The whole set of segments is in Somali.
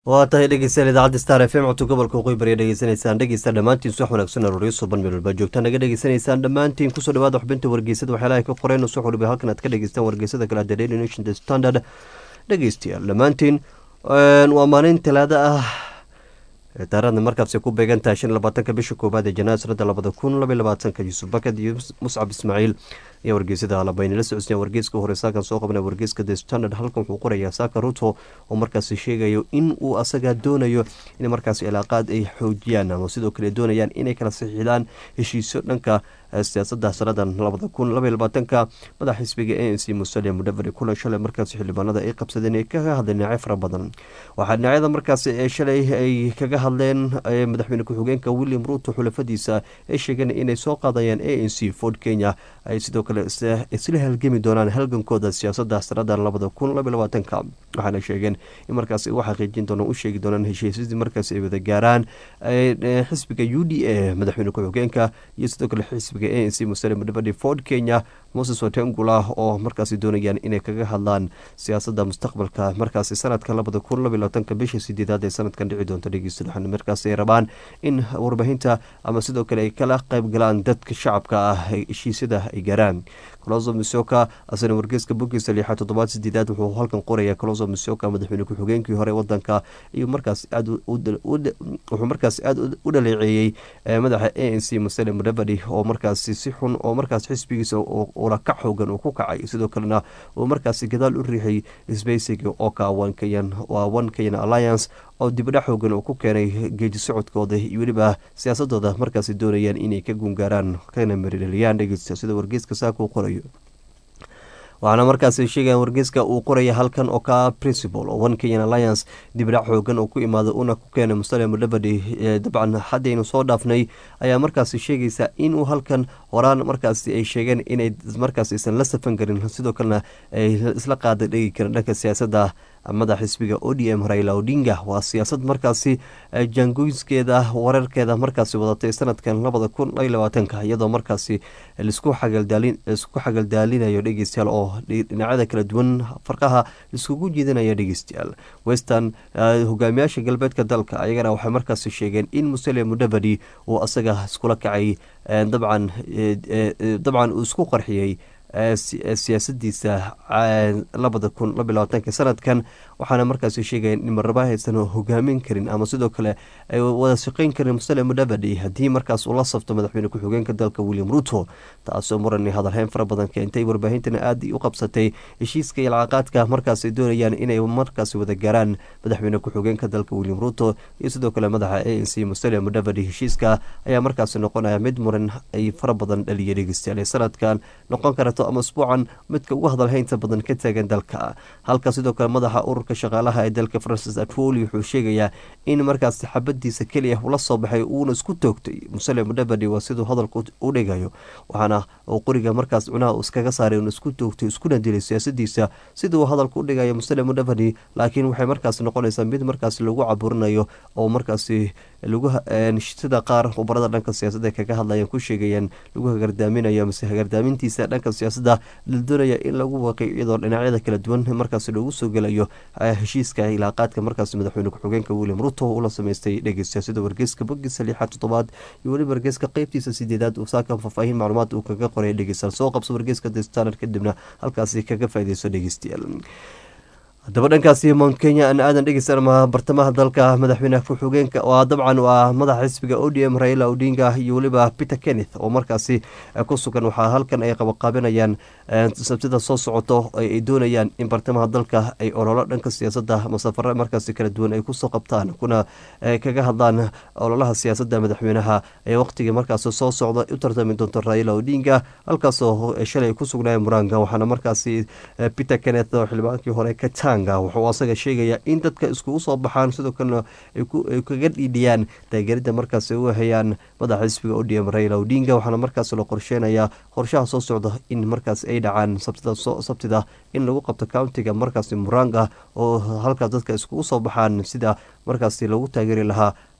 waa tahay dhegeystayaal idaacadda star f m codka gobolka waqooyi bari dhegeysanaysaan dhegeysta dhammaantiin subax wanaagsan arooryo suban meel walba joogtaan naga dhegeysanaysaan dhammaantiin kusoo dhawaada xubinta wargeysada waxyaalaha ka qoreen subax waliba halkan aad ka dhegeystaan wargeysada kale the daily nation the standard dhegeystayaal dhammaantiin waa maalin talaado ah taarikhda markaasi ku beegan tahay shan labaatanka bisha koowaad ee janaayo sanada labada kun labay labaatanka yuusuf bakad iyo muscab ismaaciil iyo wargeysada alabaynala socodsiya wargeyska hore saakan soo qabna wargeyska the standard halkan wuxuu qorayaa saaka ruto oo markaasi sheegayo in uu asaga doonayo in markaasi cilaaqaad ay xoojiyaan ama sidoo kale doonayaan inay kala saxiixdaan heshiisyo dhanka siyaasada sanadan labada kun labay labaatanka madax xisbiga a n c musalia mudaveri kulan shalay markaasi xildhibaanada ay qabsadeen ee kaga hadleen dhinacyo fara badan waxaa dhinacyada markaasi ee shalay ay kaga hadleen madaxweyne ku-xigeenka william ruto xulafadiisa ay sheegeen inay soo qaadayaan a n c ford kenya ay sidoo kale isla halgemi doonaan halgankooda siyaasada sanadan labada kun labay labaatanka waxaana sheegeen in markaas u xaqiijin doonaan u sheegi doonaan heshiisyadii markaas ay wada gaaraan xisbiga u d a madaxweyne ku-xigeenka iyo sidoo kale xisbiga a n c musale mudabadi ford kenya moses watengula oo markaasi doonayaan inay kaga hadlaan siyaasada mustaqbalka markaasi sanadka labada kun labay labaatanka bisha sideedaad ee sanadkan dhici doonta dhegeysta waxaana markaasi ay rabaan in warbaahinta ama sidoo kale ay kala qayb galaan dadka shacabka ah heshiisyada ay gaaraan coloso misoka asana wargeeska bogiisa lixaad toddobaad sideedaad wuxuu halkan qoraya coloso misoka madaxweyne ku-xigeenkii hore wadanka iyo markaas aad wuxuu markaas aada u dhaleeceeyey madaxa a n c musale mudabadi oo markaasi si xun oo markaas xisbigiisa ula ka xoogan uu ku kacay sidoo kalena uu markaasi gadaal u riixay sbeysiga oo ka waa one kenyan alliance oo dibadha xoogan uu ku keenay geeji socodkooda iyo weliba siyaasadooda markaasi doonayaan inay ka guungaaraan kana maridhaliyaan dhegeysta sida wargeeska saaka u qorayo waxaana markaasi sheegaya wargeyska uu qoraya halkan oo ka principal oo one kenyan alliance dibdhac xoogan oo ku imaada una ku keenay musale mudabadi dabcan haddaynu soo dhaafnay ayaa markaasi sheegaysa inuu halkan horaan markaasi ay sheegeen inay markaas aysan la safan karin sidoo kalena ay isla qaada dhegi karin dhanka siyaasadda madax xisbiga o d m raila odinga waa siyaasad markaasi jaangoyskeeda wararkeeda markaasi wadatay sanadkan labada kun lay labaatanka iyadoo markaasi lisku xagaldaalinayo dhegeystayaal oo dhinacyada kala duwan farqaha liskugu jiidanayo dhegeystayaal western hogaamiyaasha galbeedka dalka ayagana waxay markaasi sheegeen in musale mudabadi uu asaga iskula kacay dabcan dabcan uu isku qarxiyey siyaasadiisa labada kun laba labaatanka sanadkan waxaana markaasi sheegayeen in marnaba aysan hogaamin karin ama sidoo kale ay wada shaqeyn karin musale mudabadi haddii markaas uu la safto madaxweyne ku-xigeenka dalka william ruto taasoo murani hadalheyn fara badan keentay warbaahintana aada u qabsatay heshiiska ilcaqaadka markaas ay doonayaan inay markaasi wada gaaraan madaxweyne ku-xigeenka dalka william ruto iyo sidoo kale madaxa a n c musale mudabadi heshiiska ayaa markaasi noqonaya mid muran ay fara badan dhaliya dhegeystayaal sanadkan noqon karto ama usbuucan midka ugu hadalhaynta badan ka taagan dalka halka sidoo kale madaxa ururka shaqaalaha ee dalka francis atwoli wuxuu sheegayaa in markaas xabadiisa keliya ula soo baxay uuna isku toogtay musale mudabadi waa siduu hadalka u dhigayo waxaana uu qoriga markaas cunaha iskaga saaray uuna isku toogtay iskuna dilay siyaasadiisa siduu hadalka u dhigayo musale mudabadi laakiin waxay markaas noqonaysaa mid markaas lagu caburinayo oo markaasi sida qaar khubarada dhanka siyaasadda kaga hadlayan ku sheegayaan lagu hagardaaminayo mase hagardaamintiisa dhanka siyaasadda la doonaya in lagu waqay iyadoo dhinacyada kala duwan markaas loogu soo gelayo heshiiska ilaaqaadka markaas madaxweyne ku-xigeenka william ruto ula sameystay dhegeysta sida wargeyska bogiisa lixaad toddobaad iyo weliba wargeyska qeybtiisa sideedaad uu saakan faahfaahin macluumaad uu kaga qoray dhegeystayaal soo qabso wargeyska the standard kadibna halkaasi kaga faaideyso dhegeystayaal haddaba dhankaasi mount kenya aan aadan dhegeysan ma bartamaha dalka madaxweyne ku-xigeenka waa dabcan waa madaxa xisbiga o d m raila odinga iyo weliba peter kenneth oo markaasi ku sugan waxaa halkan ay qabaqaabinayaan sabtida soo socoto ay doonayaan in bartamaha dalka ay ololo dhanka siyaasadda masafare markaasi kala duwan ay kusoo qabtaan kuna kaga hadlaan ololaha siyaasadda madaxweynaha ee waqtigii markaas soo socda u tartami doonto raila odinga halkaasoo shalay ku sugnaya muranga waxaana markaasi peter kenneth oo xildhibaankii hore ka wuxuu asaga sheegayaa in dadka iskugu soo baxaan sidoo kalena ay kaga dhiidhiyaan taageerida markaas u hayaan madaxa xisbiga o d m raila odinga waxaana markaas la qorsheynayaa qorshaha soo socda in markaas ay dhacaan sabtida in lagu qabto countiga markaas muranga oo halkaas dadka iskugu soo baxaan sida markaas lagu taageeri lahaa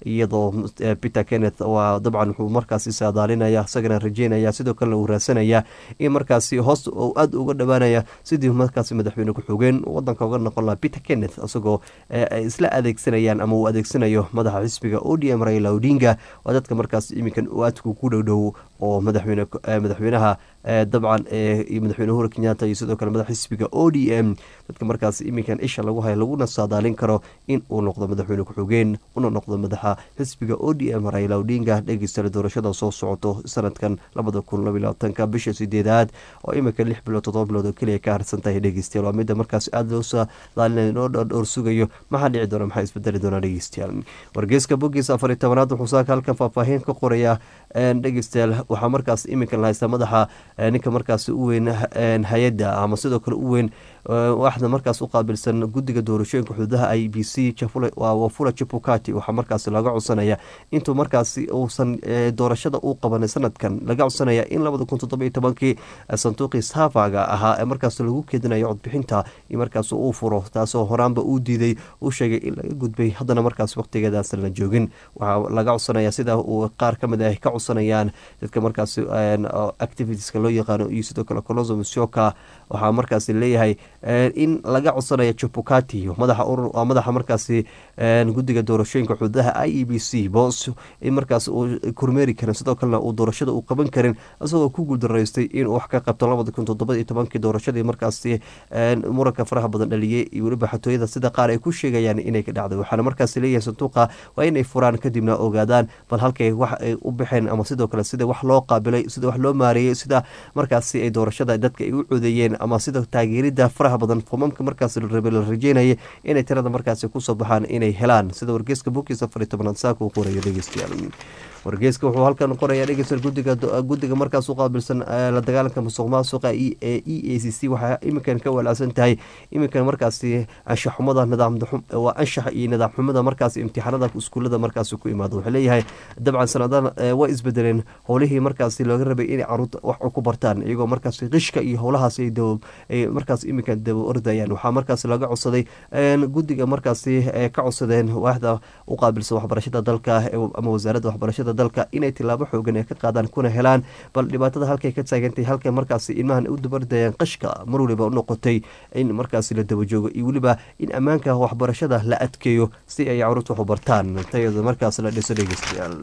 iyadoo peter kenneth waa dabcan wuxuu markaasi saadaalinaya isagana rajeynaya sidoo kalena uu raadsanaya in markaasi hoos aada uga dhowaanaya sidii markaasi madaxweyne ku-xogeen wadanka uga noqon laha peter kenneth isagoo ay isla adeegsanayaan ama uu adeegsanayo madaxa xisbiga o d m raila odinga waa dadka markaas iminkan aadku ku dhowdhow oo madaxweyne madaxweynaha dabcan madaxweyne uhuru kenyatta iyo sidoo kale madax xisbiga o d m dadka markaas iminkan isha lagu haya laguna saadaalin karo in uu noqdo madaxweyne ku-xogeen una noqdo madaxa xisbiga o d m raila odinga dhegeystale doorashada soo socoto sanadkan labada kun labylabaatanka bisha sideedaad oo iminka lix bilood todoba bilood oo keliya ka harsan tahay dhegeystayaal waa mida markaas aada loo saadaalina loo dhowr sugayo maxaa dhici doona maxaa isbedeli doonaa dhegeystayaal wargeyska bogiisa afar iyo tobanaad wuxuu saaka halkan faahfaahin ka qoraya dhegeystayaal waxaa markaas iminkan la haystaa madaxa ninka markaas u weyn hay-adda ama sidoo kale u weyn waxda markaas u qaabilsan guddiga doorashooyinka xuduudaha i b c wafula chipukati waxaa markaas laga codsanaya intuu markaasi uusan doorashada u qabanay sanadkan laga codsanaya in labada kun toddoba iyo tobankii sanduuqii saafaga ahaa ee markaas lagu keedinayo codbixinta markaas uu furo taasoo horaanba uu diiday uu sheegay in laga gudbay haddana markaas waqtigeedaasan la joogin waxaa laga codsanaya sida uu qaar ka mid ah ka codsanayaan dadka markaas activitieska loo yaqaano iyo sidoo kale coloso musyoka waxaa markaas leeyahay in laga codsanayo jubukati madaxa markaasi guddiga doorashooyinka xuduudaha i e b c boos in markaas uu kormeeri karin sidoo kalena uu doorashada uu qaban karin isagoo ku guuldaraystay inuu wax ka qabto labada kun toddoba iyo tobankii doorashadii markaasi muranka faraha badan dhaliyey iyo weliba xatooyada sida qaar ay ku sheegayaan inay ka dhacday waxaana markaas leeyahay sanduuqa waa inay furaan kadibna ogaadaan bal halkay wax ay u baxeen ama sidoo kale sida wax loo qaabilay sida wax loo maareeyey sida markaasi ay doorashada dadka ay u codeeyeen ama sida taageerida faraha badan fomamka markaas la rajeynaya inay tirada markaasi kusoo baxaan inay helaan sida wargeyska bokiis afar iyo tobanaad saaka uu qorayo dhegeystayaal wargeyska wuxuu halkan qoraya dhegeystayaal gudiga guddiga markaas u qaabilsan la dagaalanka musuq maasuqa e a c c waxaa iminkan ka walaacsan tahay iminkan markaasi anshax xumada nidaamwaa anshax iyo nidaam xumada markaas imtixaanada iskuulada markaasi ku imaado wuxuu leeyahay dabcan sanadan way isbedeleen howlihii markaasi looga rabay inay caruurta wax ku bartaan iyagoo markaas qishka iyo howlahaas ay markaas iminkan daba ordayaan waxaa markaas laga codsaday guddiga markaasi ka codsadeen waaxda u qaabilsan waxbarashada dalka ama wasaaradda waxbarashada dalka inay tilaabo xoogan ee ka qaadaan kuna helaan bal dhibaatada halkay ka taagantay halkay markaasi ilmahan u dabardayeen qashka mar waliba u noqotay in markaasi la daba joogo iyo weliba in ammaanka waxbarashada la adkeeyo si ay caruurta waxu bartaan tayada markaas la dhiso dhegeystayaal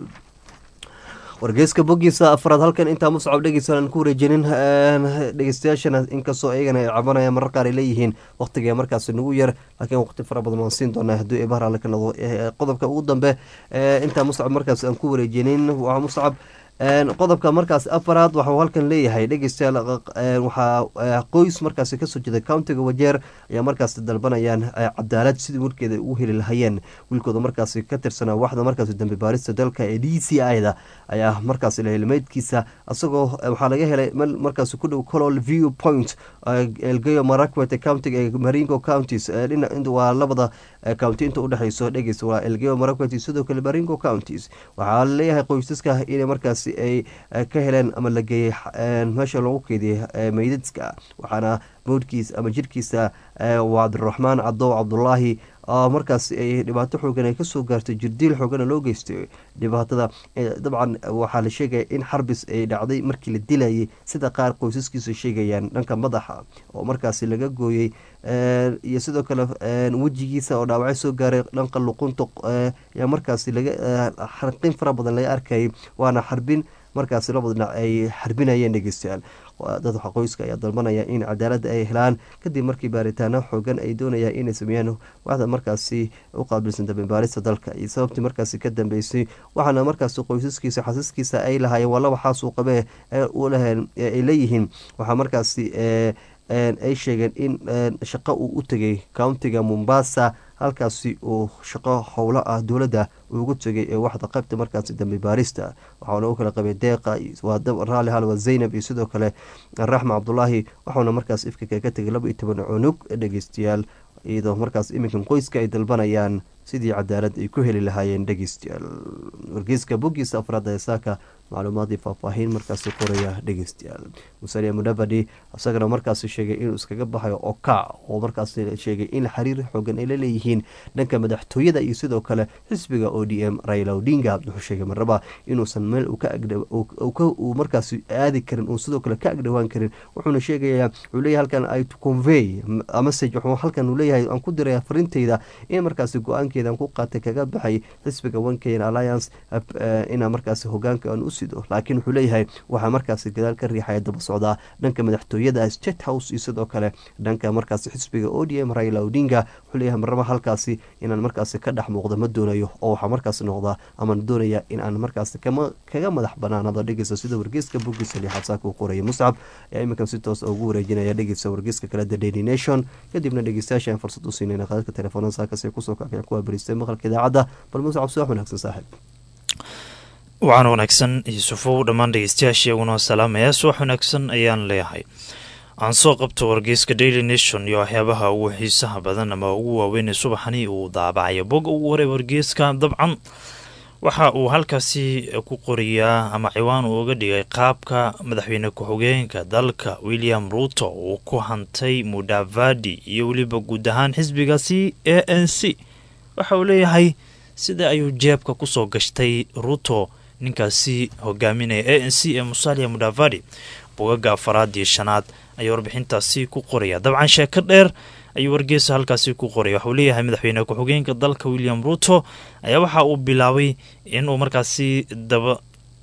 wargeyska bogiisa afraad halkan intaa muscab dhegeysan ku wareejinin dhegeystayaashana inkastoo iyagana ay cabanayaan marar qaar ay leeyihiin waqtiga markaas nagu yar laakiin waqti fara badan waan siin doonaa hadduu eebahar alle ka noqdo qodobka ugu dambe intaa muscab markaas aan ku wareejinin waa muscab qodobka markaas afaraad waxuu halkan leeyahay dhegeystayaal waxaa qoys markaasi kasoo jeeda countiga wajeer ayaa markaas dalbanayaan cadaalad sidii warkeeda ugu heli lahayeen wiilkooda markaasi ka tirsanaa waxda markaas dambi baarista dalka ee d c i da ayaa markaas helmeydkiisa isagoo waxaa laga helay markaas ku dhow colol view point elgeyo marakwet countiga ee maringo counties waa labada county inta udhexeyso dhegeysta waa elgeyo marakwet sidoo kale maringo counties waxaa laleeyahay qoysaska inay markaas ay ka heleen ama la geeyey meesha loogu keediyey meydadka waxaana mowdkiisa ama jirkiisa waa cabdiraxmaan cadow cabdulaahi markaas ay dhibaato xoogan ay kasoo gaartay jirdiil xoogana loo geystay dhibaatada dabcan waxaa la sheegaya in xarbis ay dhacday markii la dilayay sida qaar qoysaskiisa sheegayaan dhanka madaxa oo markaasi laga gooyey iyo sidoo kale wejigiisa oo dhaawacyo soo gaaray dhanka luqunta ayaa markaasi laga xarqin fara badan laga arkayay waana xarbin markaasi labada dhinac ay xarbinayeen dhegeystayaal dad qoyska ayaa dalbanaya in cadaalada ay helaan kadib markii baaritaano xoogan ay doonayaan inay sameeyaan waxda markaasi u qaabilsan dambibaarista dalka iyo sababtii markaasi ka dambeysay waxaana markaasi qoysaskiisa xasiskiisa ay lahaayeen waa laba xaasuu qabee ay leeyihiin waxaa markaasi ay sheegeen in shaqo uu u tegay countiga mombasa halkaasi uu shaqo howlo ah dowladda ugu tegay ee waxda qaybta markaasi dambi baarista waxauna u kala qabay deeqa raali halwa zaynab iyo sidoo kale raxma cabdulaahi waxauna markaas ifkika ka tegay laba iyo toban cunug dhegeystayaal iyadoo markaas iminkan qoyska ay dalbanayaan sidii cadaalad ay ku heli lahaayeen dhegeystayaal wargeyska bogiisa afraad ee saaka macluumaadii faahfaahin markaasi qoraya dhegeystayaal musalia mudavadi isagana markaasi sheegay inuu iskaga baxayo oka oo markaasi sheegay in xiriir xoogan ay la leeyihiin dhanka madaxtooyada iyo sidoo kale xisbiga o d m raila odinga wuxuu sheegay marnaba inuusan meel uu markaasi aadi karin uu sidoo kale ka agdhowaan karin wuxuuna sheegayaa wuxuu leeyahay halkan i to convey message wuxuu halkan uu leeyahay aan ku diraya farinteyda in markaasi go-aankeeda aan ku qaatay kaga baxay xisbiga one kenyan alliance inaa markaasi hogaanka aan u sido laakiin wuxuu leeyahay waxaa markaasi gadaal ka riixaya daba socdaa dhanka madaxtooyada state house iyo sidoo kale dhanka markaasi xisbiga o d m raila odinga wuxuu leeyahay marnaba halkaasi inaan markaasi ka dhex muuqda ma doonayo oo waxaa markaasi noqdaa amaan doonaya in aan markaasi kaga madax banaanado dhegeysa sida wargeyska bogiisa lixaad saaka uu qoraya muscab ayaa iminkan si toos ugu wareejinaya dhegeysa wargeyska kale the daily nation kadibna dhegeystayaasha aan fursad u siinayna qaadadka telefoonada saakasi kusoo kacaya kuwa baristay maqalka idaacadda bal muscab subax wanaagsan saaxib waxaan wanaagsan yuusufow dhammaan dhegeystayaasha iyaguna salaamaya subax wanaagsan ayaan leeyahay aan soo qabto wargeyska daily nation iyo waxyaabaha ugu xiisaha badan ama ugu waaweyn ee subaxani uu daabacayo bog ugu horay wargeyska dabcan waxa uu halkaasi ku qoriyaa ama ciwaan uu uga dhigay qaabka madaxweyne ku-xigeenka dalka william ruuto uu ku hantay mudavadi iyo weliba guud ahaan xisbigaasi a n c waxa uu leeyahay sida ayuu jeebka kusoo gashtay ruuto ninkaasi hogaaminaya a n c ee musalia mudavadi bogaga afaraad iyo shanaad ayaa warbixintaasi ku qoraya dabcan sheeko dheer ayuu wargeesa halkaasi ku qoraya waxauu leeyahay madaxweyne ku-xigeenka dalka william ruuto ayaa waxa uu bilaabay inuu markaasi daba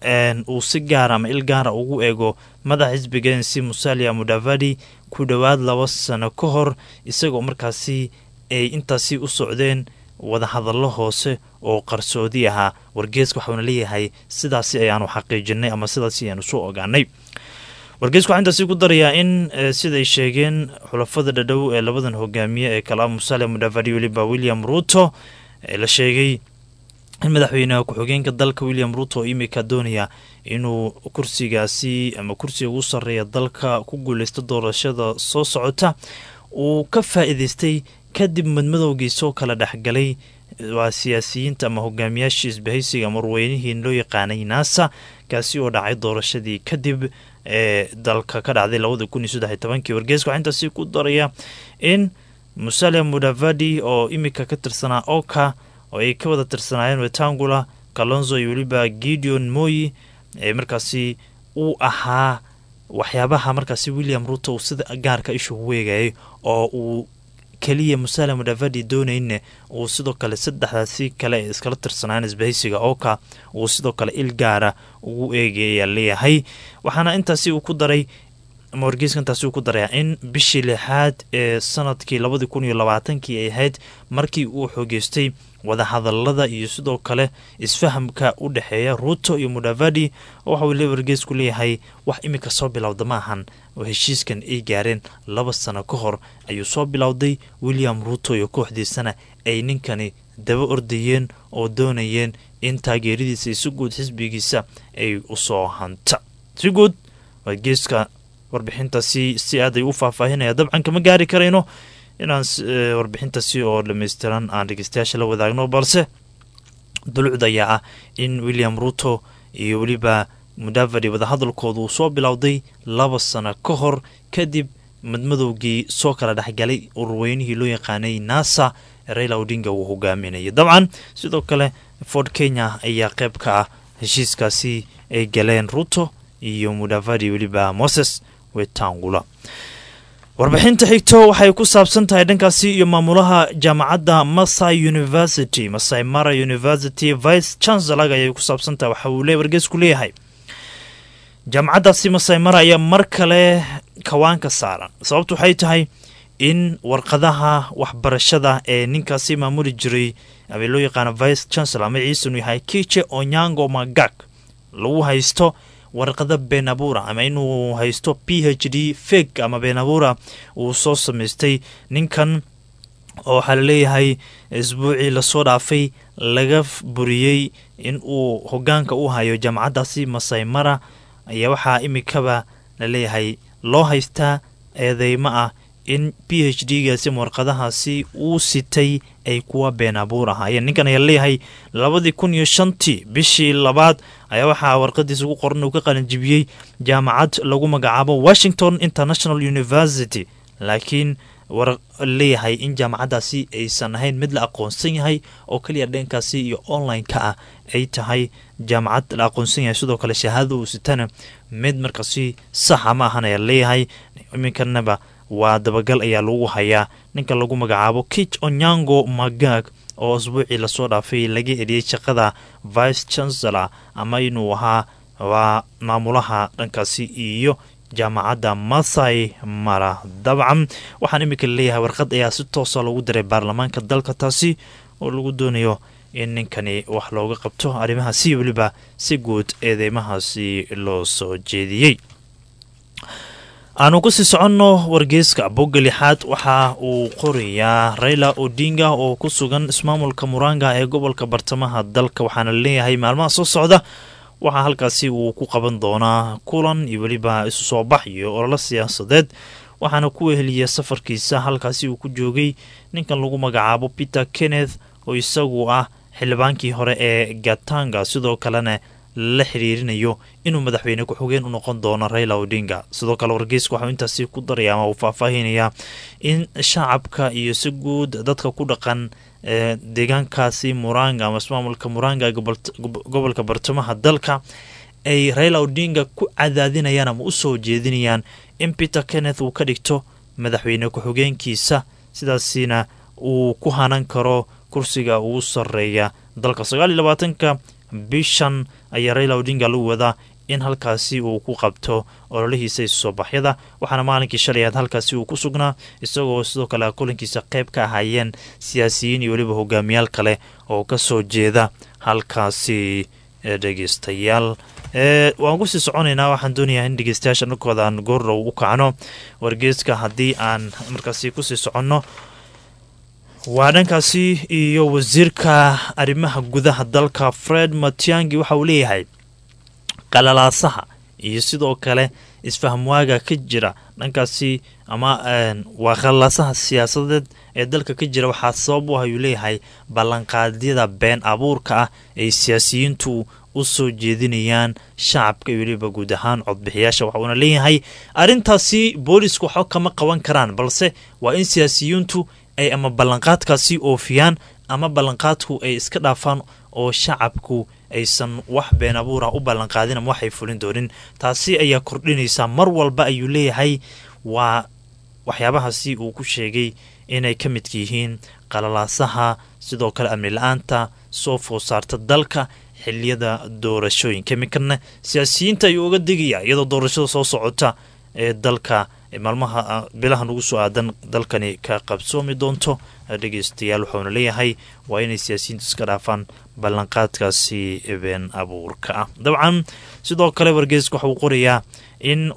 uu si gaara ama il gaara ugu eego madaxa xisbiga n c musalia mudavadi ku dhowaad laba sano ka hor isagoo markaasi ay intaasi u socdeen wadahadallo hoose oo qarsoodi ahaa wargeeska waxauna leeyahay sidaasi ayaanu xaqiijinay ama sidaasi ayaanu soo ogaanay wargeysku waxaa intaasi ku darayaa in siday sheegeen xulafada dhadhow ee labadan hogaamiye ee kala musale mudavadi weliba william ruuto la sheegay in madaxweyneha ku-xigeenka dalka william ruuto oo imika doonaya inuu kursigaasi ama kursiga ugu sarreeya dalka ku guuleysto doorashada soo socota uu ka faa-iideystay kadib madmadowgii soo kala dhexgalay waa siyaasiyiinta ama hogaamiyaashii isbahaysiga marweynihii loo yaqaanay naasa kaasi oo dhacay doorashadii kadib ee dalka ka dhacday labada kun iyo saddexiy tobankii wargeeska waxaa intaasi ku daraya in musale mudavadi oo imika ka tirsanaa oka oo ay ka wada tirsanaayeen wetangula kalonzo iyo weliba gideon moyi ee markaasi uu ahaa waxyaabaha markaasi william ruto uu sida gaarka ishu weegayay oo uu keliya musale mudavadi doonayne uu sidoo kale saddexdaasi kale ee iskala tirsanaan isbahaysiga oka uu sidoo kale il gaara ugu eegaya leeyahay waxaana intaasi uu ku daray ama wargeyska intaasi uu ku daraya in bishii lixaad ee sanadkii labadii kun iyo labaatankii ay ahayd markii uu xoogeystay wadahadalada iyo sidoo kale isfahamka u dhexeeya ruuto iyo mudavadi waxa uu le wargeysku leeyahay wax imika soo bilowda ma ahan oo heshiiskan ay gaareen laba sano ka hor ayuu soo bilowday william ruuto iyo kooxdiisana ay ninkani daba ordayeen oo doonayeen in taageeradiisa iyo si guud xisbigiisa ay usoo hanta si guud wargeyska warbixintaasi si aad ay u faahfaahinaya dabcan kama gaari karayno inaan warbixintaasi oo dhammaystiran aan dhegeystayaasha la wadaagno balse dulucda ayaa ah in william ruuto iyo weliba mudavadi wadahadalkooda uu soo bilowday laba sano ka hor kadib madmadowgii soo kala dhexgalay ururweynihii loo yaqaanay nasa raila odinga uu hogaaminayay dabcan sidoo kale ford kenya ayaa qayb ka ah heshiiskaasi ay galeen ruuto iyo mudavadi weliba moses wetangula warbixinta xigto waxay ku saabsan tahay dhankaasi iyo maamulaha jaamacadda masai university masai mara university vice chancellor ayay ku saabsan tahay waxa uu le wargeysku leeyahay jaamacaddaasi masai mara ayaa mar kale kawaanka saaran sababtu waxay tahay in warqadaha waxbarashada ee ninkaasi maamuli jiray ama loo yaqaano vice chancellor magaciisanu yahay kiche onyango magak lagu haysto warqada benabura ama inuu haysto p h d feg ama benabura uu soo samaystay ninkan oo waxaa laleeyahay isbuucii lasoo dhaafay laga buriyey in uu hogaanka u hayo jaamacaddaasi masai mara ayaa waxaa imikaba laleeyahay loo haystaa eedeymo ah in b h d gaasi ama warqadahaasi uu sitay ay kuwa been abuur ahaayeen ninkan ayaa leeyahay labadii kun iyo shantii bishii labaad ayaa waxaa warqadiisa ugu qoran uu ka qalinjibiyey jaamacad lagu magacaabo washington international university laakiin war leeyahay in jaamacaddaasi aysan ahayn mid la aqoonsan yahay oo keliya dheenkaasi iyo online-ka ah ay tahay jaamacad la aqoonsan yahay sidoo kale shahaadada uu sitana mid markaasi saxa ma ahan ayaa leeyahay iminkanaba waa dabagal ayaa lagu hayaa ninka lagu magacaabo kich onyango magag oo asbuucii lasoo dhaafay laga eliyey shaqada vice chancellor ama inuu ahaa waa maamulaha dhankaasi iyo jaamacadda mathai mara dabcan waxaan iminka leeyahay warqad ayaa si toosa loogu diray baarlamaanka dalka taasi oo lagu doonayo in ninkani wax looga qabto arrimahaasi weliba si guud eedeymahaasi loo soo jeediyey aanu kusii soconno wargeyska bogga lixaad waxa uu qorayaa raila odinga oo ku sugan ismaamulka muranga ee gobolka bartamaha dalka waxaana leeyahay maalmaha soo socda waxaa halkaasi uu ku qaban doonaa kulan iyo weliba isu soo bax iyo ololo siyaasadeed waxaana ku weheliya safarkiisa halkaasi uu ku joogay ninkan lagu magacaabo peter kenneth oo isagu ah xildhibaankii hore ee gatanga sidoo kalena la xiriirinayo inuu madaxweyne ku-xigeen u noqon doono raila odinga sidoo kale wargeyska waxau intaasi ku daraya ama uu faahfaahinayaa in shacabka iyo si guud dadka ku dhaqan deegaankaasi muranga ama ismaamulka muranga gobolka bartamaha dalka ay raila odinga ku cadaadinayaan ama u soo jeedinayaan in peter kenneth uu ka dhigto madaxweyne ku-xigeenkiisa sidaasina uu ku hanan karo kursiga ugu sareeya dalka sagaal iyo labaatanka bishan ayaa raila odinga lagu wadaa in halkaasi uu ku qabto ololihiisa isusoo baxyada waxaana maalinkii shalay aad halkaasi uu ku sugnaa isagoo sidoo kale kulankiisa qayb ka ahaayeen siyaasiyiin iyo weliba hogaamiyaal kale oo kasoo jeeda halkaasi dhegeystayaal waan kusii soconaynaa waxaan doonayaa in dhegeystayaasha dhankooda aan goordhow u kacno wargeeska haddii aan markaasi kusii soconno waa dhankaasi iyo wasiirka arrimaha gudaha dalka fred matiangi waxa uu leeyahay qalalaasaha iyo sidoo kale isfahmwaaga ka jira dhankaasi ama waa qalalaasaha siyaasadeed ee dalka ka jira waxaa sabab u ah ayuu leeyahay ballanqaadyada been abuurka ah ay siyaasiyiintu u soo jeedinayaan shacabka iyo weliba guud ahaan codbixiyaasha waxa uuna leeyahay arrintaasi boolisku waxba kama qaban karaan balse waa in siyaasiyiintu ay ama ballanqaadkaasi oofiyaan ama ballanqaadku ay iska dhaafaan oo shacabku aysan wax been abuura u ballanqaadin ama waxay fulin doonin taasi ayaa kordhinaysaa mar walba ayuu leeyahay waa waxyaabahaasi uu ku sheegay inay ka midka yihiin qalalaasaha sidoo kale amni la-aanta soo food saarta dalka xiliyada doorashooyinka iminkana siyaasiyiinta ayuu uga digaya iyadoo doorashada soo socota ee dalka maalmaha bilahan ugu soo aadan dalkani ka qabsoomi doonto dhegeystayaal waxauna leeyahay waa inay siyaasiyiintu iska dhaafaan ballanqaadkaasi been abuurka ah dabcan sidoo kale wargeeska waxa uu qorayaa in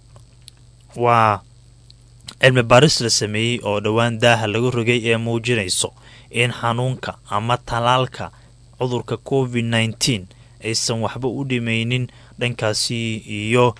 waa cilmi baaris la sameeyey oo dhowaan daaha laga rogay ee muujinayso in xanuunka ama talaalka cudurka covid nneteen aysan waxba u dhimaynin dhankaasi iyo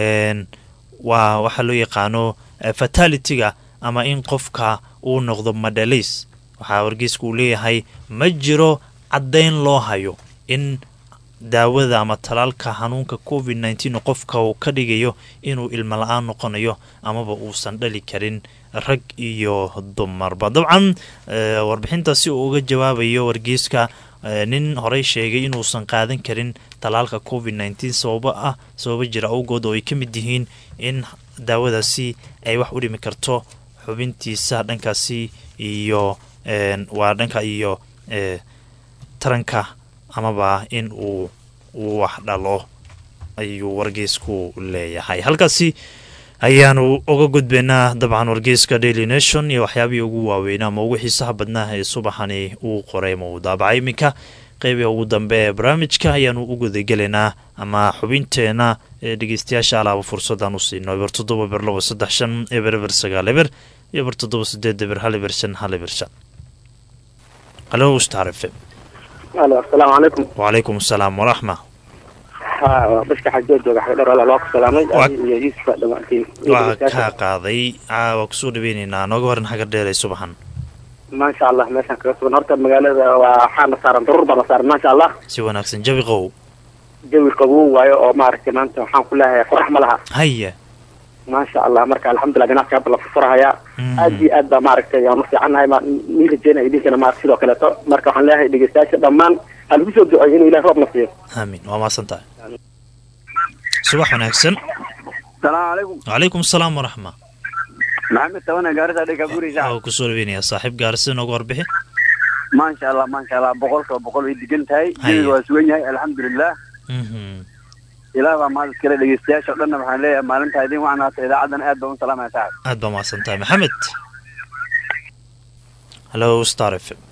waa waxaa loo yaqaano fatalitiga ama in qofka uu noqdo madhalis waxaa wargeeska uu leeyahay ma jiro caddayn loo hayo in daawada ama talaalka xanuunka covid nneteen qofka uu ka dhigayo inuu ilmo la-aan noqonayo amaba uusan dhali karin rag iyo dumarba dabcan warbixintaasi uu uga jawaabayo wargeeska nin horey sheegay inuusan qaadan karin talaalka covid nneteen sababo ah sababo jira awgood oo ay ka mid yihiin in daawadaasi ay wax u dhimi karto xubintiisa dhankaasi iyo waa dhanka iyo taranka amaba in uu wax dhalo ayuu wargeysku leeyahay halkaasi ayaanu uga gudbaynaa dabcan wargeyska daily nation iyo waxyaabihii ugu waaweynaa ama ugu xiisaha badnaa ee subaxani uu qoray ma uu daabacay iminka qeybiga ugu dambe ee barnaamijka ayaanu u gudagelaynaa ama xubinteena ee dhegeystayaasha alaaba fursadaan u siino eber toddoba eber labo saddex shan eber eber sagaal eber iyo eber toddoba sideed eber hal eber shan hal eber shan halo star f m alo asalaamu calaykum wacalaykum asalaam waraxma ha bashka xajoo jooga xagdhar walaal waa ku salaamay Waa- adiga iyo yuusufa dhammaantiin iyo waa dhegeystayaasha. kaa qaaday caawa kusoo dhaweyneynaa nooga waran hagar dheeray subaxan maasha allah meeshaan kaga sugan horta magaalada waa waxaana saaran daruur baana saaran maasha allah si wanaagsan jawi qow jawi qabow waayo oo maaragtay maanta waxaan ku leeyahay qorax ma laha haya maasha allah marka alxamdulilah ganacsiga hadda la furfurahayaa Mhm. aad iyo aad baa maaragtay aan u fiicannahay ma nii rajeynaya idinkana maaragta sidoo kaleeto marka waxaan leeyahay dhegeystayaasha dhammaan ha lagu soo duceeyo inuu ilaah roob na siiyo aamin waa mahadsan tahay subax wanaagsan salaamu calaykum wacalaykum asalaam waraxma maxamed tabana gaarisa dhega gurisa waa kusoo dhaweynayaa saaxiib gaarsi nooga warbixi maasha allah maasha allah boqolkiiba boqol way degan tahay Haye. jawiga waa sugan yahay alxamdulilah Mhm. ilaah baa mahad iskale dhegeystayaasha o dhanna waxaan leeyahay maalintaa idin wacnaata idaacadan aad baan u salaamaya saaxib aad baa mahadsan tahay maxamed hallo star f m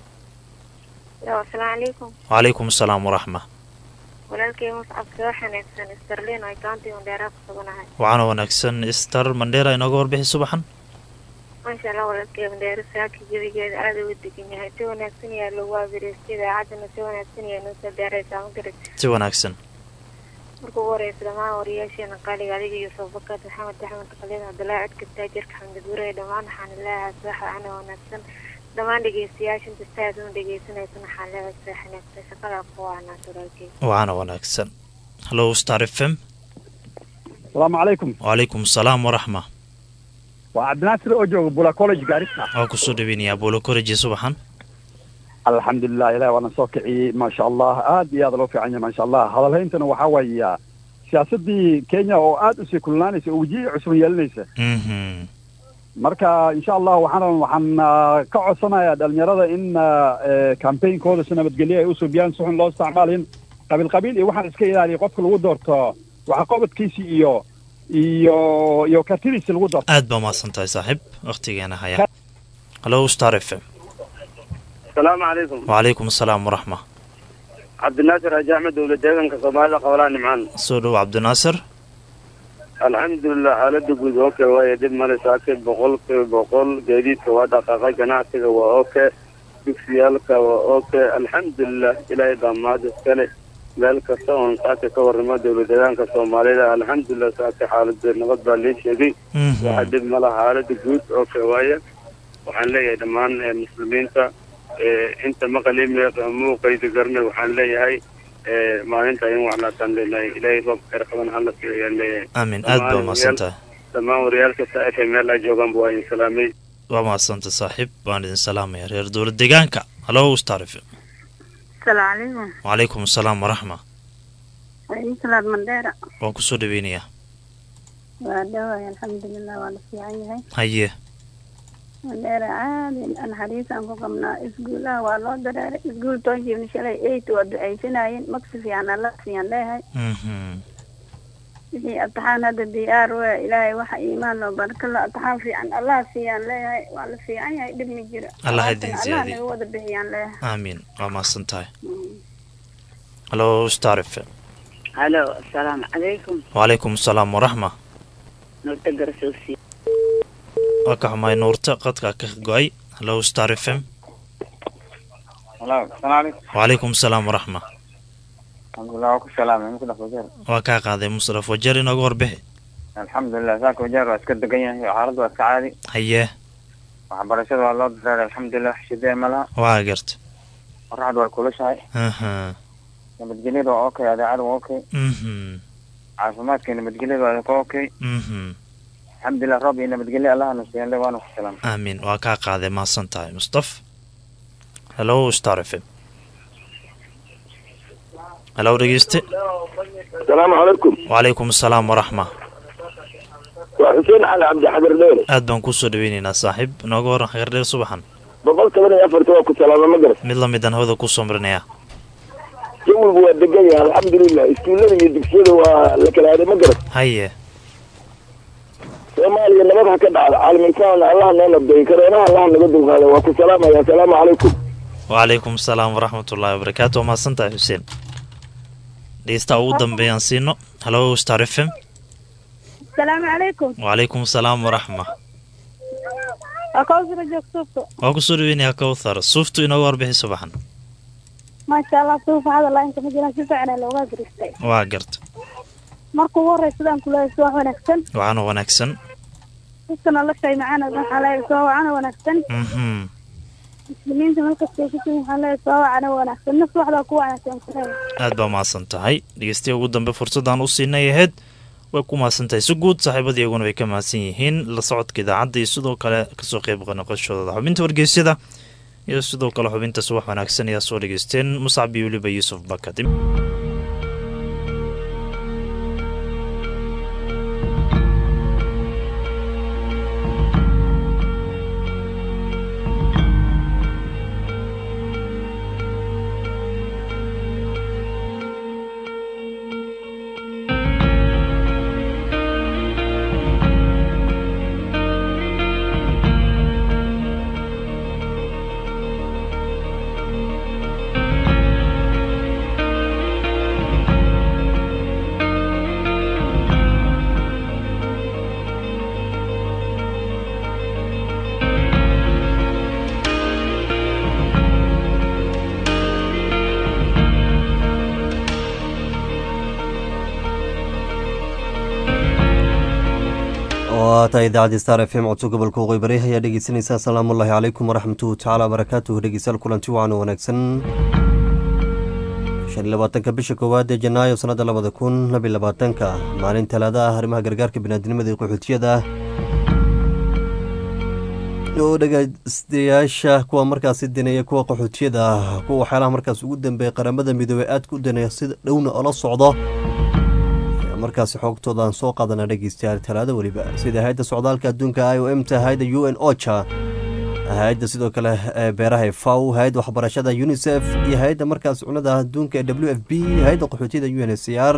Yo, asalaamu calaykum wacalaykum asalaam waraxma walaalkay muscab soo xanaagsan sterlin ay kaantiiundheeraa ku suganahay waxaana wanaagsan star mandheera inooga warbixi subaxan maasha allah walaalkay mandheero saaki jawigeeda aada uga degan yahay si wanaagsan yaa lagu abireystay idaacadana si wanaagsan yaa noo soo gaaraysaa ma garat si wanaagsan marka ugu horeysa dhammaan wariyaasheena qaaliga adiga iyo soobakad maxamed axmed khaliid cabdulaahi codka taajirka xamdid gurey dhammaan waxaan leeyahay subaxa ana wanaagsan dhammaan dhegeystayaasha inta si aad una dhegeysanaysan waxaan leeyahay subax wanaagsan shaqada ku waanaas walaalkay waxaana wanaagsan hallo star f m asalaamu calaykum wacalaykum asalaam waraxma waa cabdinaasir oo jooga bula college gaarisa waa kusoo dhaweynayaa bolo college subaxan alxamdulilah ilahi waana soo kiciyey maasha allah aad iyo aad loo fiican yahay maasha allah hadalhayntana waxaa waaya siyaasadii kenya oo aad usii kululaanaysa oo wejihi cusub yeelanaysa Mhm. marka insha allah waxaan waxaan ah, ka codsanayaa dhalinyarada in campainkooda si nabadgelyo ay usubiyaan si xun loo isticmaalin qabiil qabiil iyo waxaan iska ilaaliya qofka lagu doorto waxqabadkiisi iyo iyo iyo kartidiisi lagu doorto aad baa mahadsan tahay saaxiib wakhtigeena haya hallo star f m asalaamu calaykum wacalaykum asalaam waraxma cabdinaasir haji axmed dowlad deeganka soomaalida qabalaa nimcaan soo dhow cabdinaasir alxamdulilah xaalada guud oke waaye dib male saake boqolkiiba boqol gaadiidka waa dhaqaaqay ganacsiga waa oke dugsiyaalka waa oke alxamdulilah ilaahay baa mahad iskale meel kasta oon saake ka warramo dowlad deegaanka soomaalida alxamdulilah saake xaalada nabad baa lee sheegay waxa dib mala xaalada guud oke waaye waxaan leeyahay dhammaan eh, muslimiinta eh, inta maqalime muuqayda garne waxaan leeyahay eh, maalinta in wacnaataan leenahay ilaahay roob khayr qaban hala siiyo ayaan leeyahay aamin aad baa mahadsan tahay dhammaan wariyaalka sa f meel ay joogaanba waa idin salaamay waa mahadsanta saaxiib waan idin salaamaya reer dowlad deegaanka hallo star f m asalaamu calaykum wacalaykum asalaam waraxma wainsalaad mandheera waan kusoo dhaweynayaa waa dhawaay alxamdulilah waa la fiican yahay haye mandheera caadi naxariis aan ku qabnaa isguulaha waa loo dareeray isguul toonjiibna shalay eight waa ducaysanayeen magsi fiican alla siiyaan leeyahay Mhm. wixii ataxaan hadda diyaar we ilaahay waxa iimaan loo baraka la ataxaan fiican allah siiyaan leeyahay waa la fiican yahay dhib ma jiro Allah ha Alaabtan idin allah siyaadiyo. naga wada bixiyaan leeyahay aamin waa mahadsan tahay hallo star f m halo asalaamu calaykum wacalaykum asalaam waraxma nuurta garsoosiye waa ka xumaay nuurta qadka ka go-ay hallo star f m halo asalaamu calaykum wacalaykum asalaam waraxma alxamdulilah waa ku salaamay musdaf wajeer waa kaa qaaday musraf wajeer inooga warbixi alxamdulilah saaka wajeer waa iska degan yahay xaaladdu waa iska caadi haye waxbarashada waa loo dareeray alxamdulilah shidee ma laha waa garta qoraxdu waa kulushahay aha nabadgelyada waa okay adeecada waa okay mhm caafimaadka iyo nabadgelyada waa ka okay mhm alxamdulilah roob iyo nabadgelyo allahana siiyaan waana ku salaamay aamin waa kaa qaaday mahadsan tahay mustaf hallo star f m hallo dhegeyste asalaamu calaykum wacalaykum asalaam waraxma waa xuseen cali cabdi xadar dheer aad baan kusoo dhaweyneynaa saaxiib inooga waran khayr dheer subaxan boqol toban iyo afarta waa ku salaama ma garat mid lamid aan hawada kusoo marinayaa jawigu waa degan yahay alxamdulilah iskuullada iyo dugsiyada waa la kala aaday ma garat haye soomaaliya nabad ha ka dhacda caalamiinkaana allah noo nabdeey kareenaha allah naga dulqaada waa ku salaamaya asalaamu calaykum wacalaykum asalaam waraxmatullaahi wabarakaatu waa mahadsan tahay xuseen dhegeystaha ugu dambeeyaan siino hallo star f m asalaamu calaykum wacalaykum asalaam waraxma waa kawsara joogsuufka waa kusoo dhaweynayaa kowthar suuftu inooga warbixi subaxan maasha allah suufa hadal inta ma jiraan si fiican looga garistay waa garta marka ugu horeysa sidaan kuleeyahay subax wanaagsan waxaana wanaagsan dadka noloshay macana waxaa leeyahay soo wacana wanaagsan mhm muslimiinta markastay ku sugan waxaa leeyahay soo wacana wanaagsan naf waxdaa ku wanaagsan kuleeyahay aad baa mahadsan tahay dhegeystaya ugu dambe fursadaan u siinay ahayd way ku mahadsan tahay si guud saaxiibadii iyaguna way ka mahadsan yihiin la socodka idaacadda iyo sidoo kale kasoo qeyb noqoshooda xubinta wargeysyada iyo sidoo kale xubinta subax wanaagsan ayaa soo dhegeysteen muscab iyo weliba yuusuf bakadim waa tahay idaacadii star f m codso gobolka waqooyi bari ayaa dhegeysanaysaa asalaamu ullaahi calaykum waraxmatuhu tacaala wabarakaatuhu dhegeystayaal kulanti wacan wanaagsan shan iyo labaatanka bisha koowaad ee janaayo sanadda labada kun labiyo labaatanka maalin talaada ah arrimaha gargaarka biniaadnimada iyo qaxootiyada oo dhegeystayaasha kuwa markaasi daneeya kuwa qaxootiyada kuwa waxyaalaha markaas ugu dambeeya qaramada midoobey aadka u daneeya sida dhowna ola socdo markaasi xoogtooda aan soo qaadana dhegeystayaal talaado weliba sida hay-adda socdaalka adduunka i o m ta hay-adda u n ocha hay-adda sidoo kale ee beeraha faw hay-adda waxbarashada unisef iyo hay-adda markaas cunada adduunka ee w f b hay-adda qaxootiyada u n h c r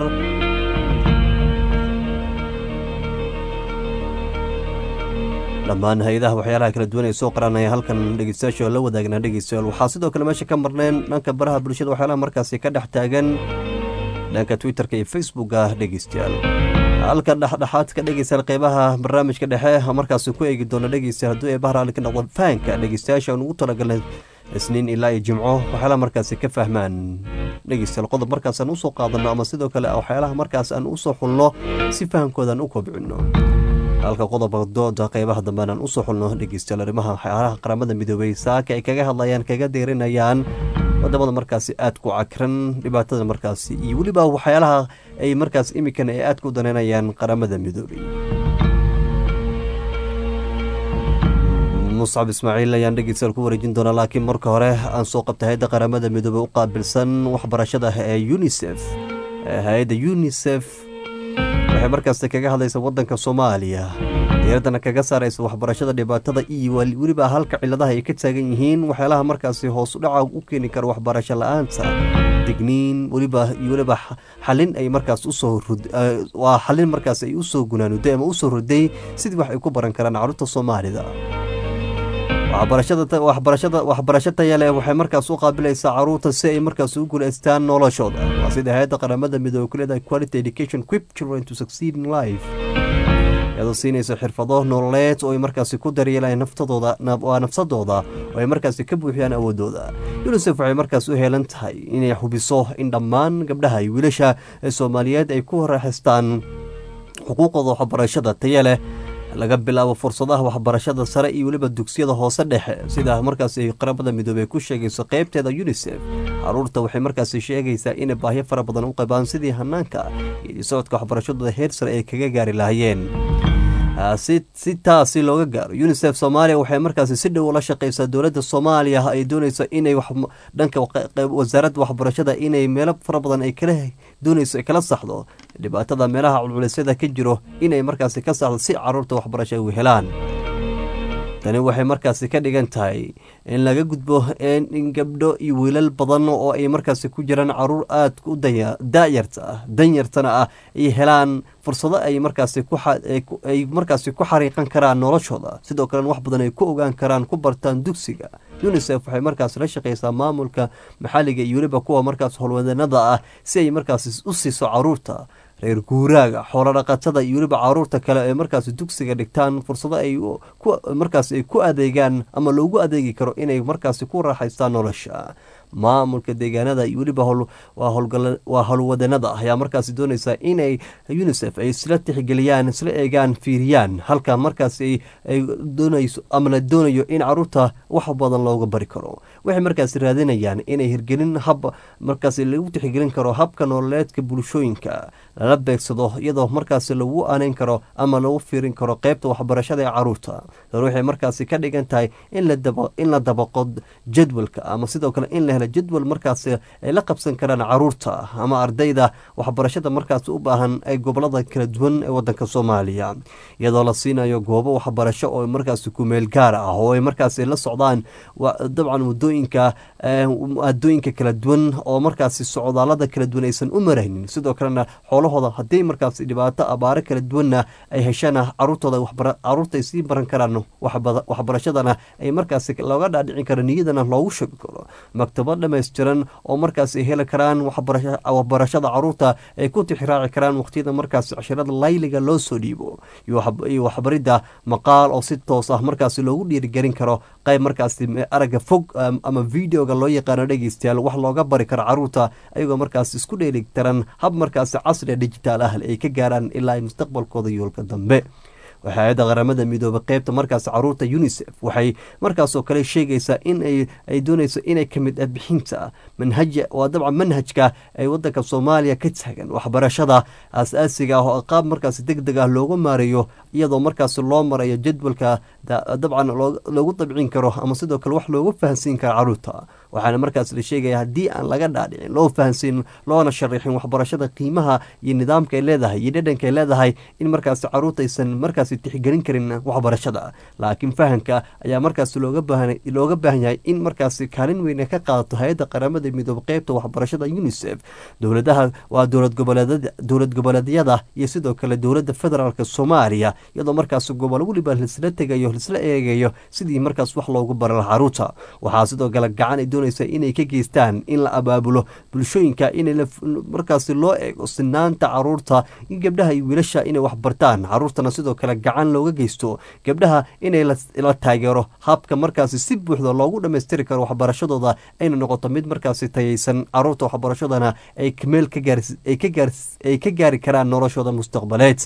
dhammaan hay-adaha waxyaalaha kala duwan ee soo qaranaya halkan dhegeystayaasha la wadaagna dhegeystayaal waxaa sidoo kale meesha ka marneen dhanka baraha bulshada waxyaalaha markaasi ka dhex taagan dhanka twitterka iyo facebooka dhegeystayaal halka dhexdhexaadka dhegeystayaal qeybaha barnaamijka dhexe markaasi ku eegi doona dhegeystayaal hadduu ee bahraali ka noqdo fahanka dhegeystayaasha aan ugu talagalnay isniin ilaa iyo jimco waxyaalaha markaasi ka fahmaan dhegeystayaal qodob markaas aan usoo qaadano ama sidoo kale waxyaalaha markaas aan usoo xulno si fahamkooda aan u kobcino halka qodobka dooda qeybaha dambe aan usoo xulno dhegeystayaal arrimaha waxyaalaha qaramada midoobey saaka ay kaga hadlayaan kaga deerinayaan wadamada markaasi aad ku cakran dhibaatada markaasi iyo weliba waxyaalaha ay markaas imikan ay aad ku daneynayaan qaramada midoobey muscab ismaaciil ayaan dhegeystayaal ku wareejin doonaa laakiin marka hore aan soo qabtay hay-adda qaramada midoobey u qaabilsan waxbarashada ee unisef hay-adda unisef waxay markaas kaga hadlaysa wadanka soomaaliya diiradana kaga saaraysa waxbarashada dhibaatada iyo weliba halka ciladaha ay ka taagan yihiin waxyaalaha markaasi hoos udhaca u keeni kara waxbarasho la-aanta digniin weliba iyo weliba xalin ay markaas usoo waa xalin markaas ay usoo gunaanuday ama usoo roday sidii wax ay ku baran karaan carruurta soomaalida waxbarashada waxbarasho taya leh waxay markaas u qaabilaysaa caruurta si ay markaas u guulaystaan noloshooda waa sida hay-adda qaramada midoobe ku leedahay quality education quip children to succeed in life iyadoo siinaysa xirfado nololeed oo ay markaasi ku daryeelaan naftadooda waa nafsadooda oo ay markaasi ka buuxiyaan awoodooda unisef waxay markaas u heelan tahay inay hubiso in dhammaan gabdhaha iyo wiilasha ee soomaaliyeed ay ku raaxaystaan xuquuqooda waxbarashada taya leh laga bilaabo fursadaha waxbarashada sare iyo weliba dugsiyada hoose dhexe sida markaasi qaramada midoobey ku sheegayso qeybteeda unisef caruurta waxay markaasi sheegaysaa inay baahyo fara badan u qabaan sidii hanaanka iyo socodka waxbarashadooda heer sare ay kaga gaari lahaayeen si taasi looga gaaro unisef soomaaliya waxay markaasi si dhow ula shaqeysaa dowladda soomaaliya ay dooneyso inay dhanka wasaaradda waxbarashada inay meelo fara badan ay kala dooneyso ay kala saxdo dhibaatada meelaha culculisyada ka jiro inay markaasi ka saxdo si caruurta waxbarasho ay u helaan tani waxay markaasi ka dhigan tahay in laga gudbo in gabdho iyo wiilal badan oo ay markaasi ku jiraan caruur aad u daayarta ah danyartana ah ay helaan fursado ay markaasi ay markaasi ku xariiqan karaan noloshooda sidoo kalena wax badan ay ku ogaan karaan ku bartaan dugsiga unisef waxay markaas la shaqeysaa maamulka maxalliga iyo weliba kuwa markaas howlwadanada ah si ay markaasi u siiso caruurta reer guuraaga xoolodhaqatada iyo weliba caruurta kale ee markaasi dugsiga dhigtaan fursado ay markaas ay ku adeegaan ama loogu adeegi karo inay markaasi ku raaxaystaan nolosha maamulka deegaanada iyo weliba waa howlwadanada ayaa markaasi doonaysa inay unisef ay isla tixgeliyaan isla eegaan fiiriyaan halka markaasi ay doonayso ama la doonayo in caruurta wax badan looga bari karo waxay markaasi raadinayaan inay hirgelin hab markaasi lagu tixgelin karo habka nololeedka bulshooyinka lala beegsado iyadoo markaasi lagu aneyn karo ama lagu fiirin karo qeybta waxbarashada ee caruurta dan waxay markaasi ka dhigan tahay in la dabaqo jadwalka ama sidoo kale in la helo jadwal markaasi ay la qabsan karaan caruurta ama ardayda waxbarashada markaasi u baahan ee gobolada kala duwan ee wadanka soomaaliya iyadoo la siinayo goobo waxbarasho oo markaasi kumeel gaar ah oo ay markaasi la socdaan dabcan wadooyinka adooyinka kala duwan oo markaasi socdaalada kala duwan aysan u maraynin sidoo kalena xoolahooda haddii markaasi dhibaato abaaro kala duwanna ay heshana caruurtooda caruurta ay sii baran karaan waxbarashadana ay markaasi looga dhaadhicin karo niyadana loogu sheegi karo maktabo dhammaystiran oo markaasi heli karaan waxbarashada caruurta ay ku tixraaci karaan waqtiyada markaasi cashirada layliga loo soo dhiibo iyo waxbaridda maqaal oo si toos ah markaasi loogu dhiirigelin karo qayb markaasi aragga fog ama videoga loo yaqaano dhegeystayaal wax looga bari karo caruurta ayagoo markaasi isku dheeligtaran hab markaasi casriga digitaal ah ay ka gaaraan ilaa ay mustaqbalkooda yoolka dambe hay-adda qaramada midoobay qeybta markaas caruurta unisef waxay markaasoo kale sheegaysaa in ay doonayso inay ka mid ah bixinta manhaja waa dabcan manhajka ay wadanka soomaaliya ka taagan waxbarashada aas-aasiga ah oo qaab markaas deg deg ah loogu maareeyo iyadoo markaas loo marayo jadwalka dabcan loogu dabcin karo ama sidoo kale wax loogu fahansiin karo caruurta waxaana markaas la sheegaya haddii aan laga dhaadhicin loo fahansiin loona sharaxin waxbarashada qiimaha iyo nidaamka ay leedahay iyo dhadhanka ay leedahay in markaas caruurta aysan markaas tixgelin karin waxbarashada laakiin fahamka ayaa markaas looga baahan yahay in markaas kaalin weyn ka qaadato hay-adda qaramada midoobe qeybta waxbarashada unisef dowladaha waa dowlad goboleedyada iyo sidoo kale dowladda federaalk soomaaliya iyadoo markaas gobol weliba lisla tegayo lisla eegayo sidii markaas wax loogu bara laha caruurta waxaa sidoo kale gacan ay doonaysa inay ka geystaan in la abaabulo bulshooyinka in markaas loo eego sinaanta caruurta in gabdhaha iyo wiilasha inay waxbartaan caruurtana sidoo kale gacan looga geysto gabdhaha inay la taageero habka markaasi si buuxda loogu dhammaystiri karo waxbarashadooda ayna noqoto mid markaasi tayaysan caruurta waxbarashadana ay meel ay ka gaari karaan noloshooda mustaqbaleed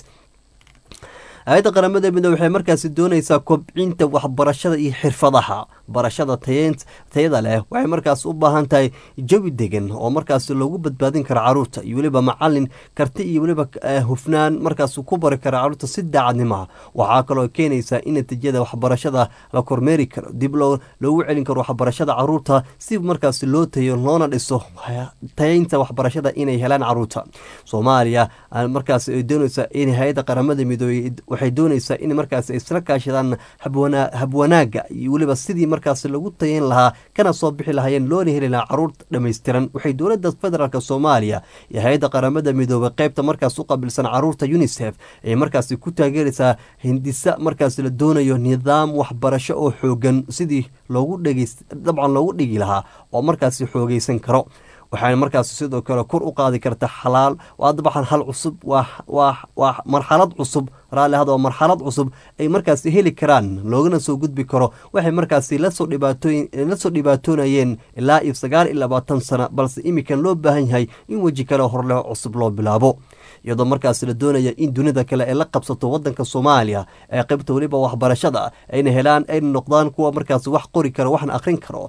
hay-adda qaramada midoobe waxay markaasi doonaysaa kobcinta waxbarashada iyo xirfadaha barashada tayada leh waxay markaas u baahan tahay jawi degan oo markaas loogu badbaadin karo caruurta iyo weliba macalin karti iyo weliba hufnaan markaas ku bari karo caruurta si daacadnimaa waxaa kaloo keenaysaa in natiijada waxbarashada la kormeeri karo dib loogu celin karo waxbarashada caruurta si markaas loo tayo loona dhiso tayaynta waxbarashada inay helaan caruurta soomaaliya markaas doonaysaa in hay-adda qaramada midoobe waxay doonaysaa in markaas isla kaashadaan habwanaaga iyo weliba sidii markaas lagu tayayn lahaa kana soo bixi lahaayeen loona heli lahaa caruur dhammaystiran waxay dowladda federaalk soomaaliya iyo hay-adda qaramada midoobey qeybta markaas u qabilsan caruurta unisef ay markaas ku taageeraysaa hindisa markaas la doonayo nidaam waxbarasho oo xoogan sidii loogu dhegeys dabcan loogu dhigi lahaa oo markaas xoogeysan karo waxaana markaas sidoo kale kor u qaadi karta xalaal waa dabcan hal cusub waa marxalad cusub raalli hada waa marxalad cusub ay markaas heli karaan loogana soo gudbi karo waxay markaas lasoo lasoo dhibaatoonayeen ilaa iyo sagaal iyo labaatan sano balse imikan loo baahan yahay in weji kale horleh cusub loo bilaabo iyadoo markaas la doonaya in dunida kale ay la qabsato wadanka soomaaliya ee qaybta weliba waxbarashada ayna helaan ayna noqdaan kuwa markaas wax qori karo waxna akhrin karo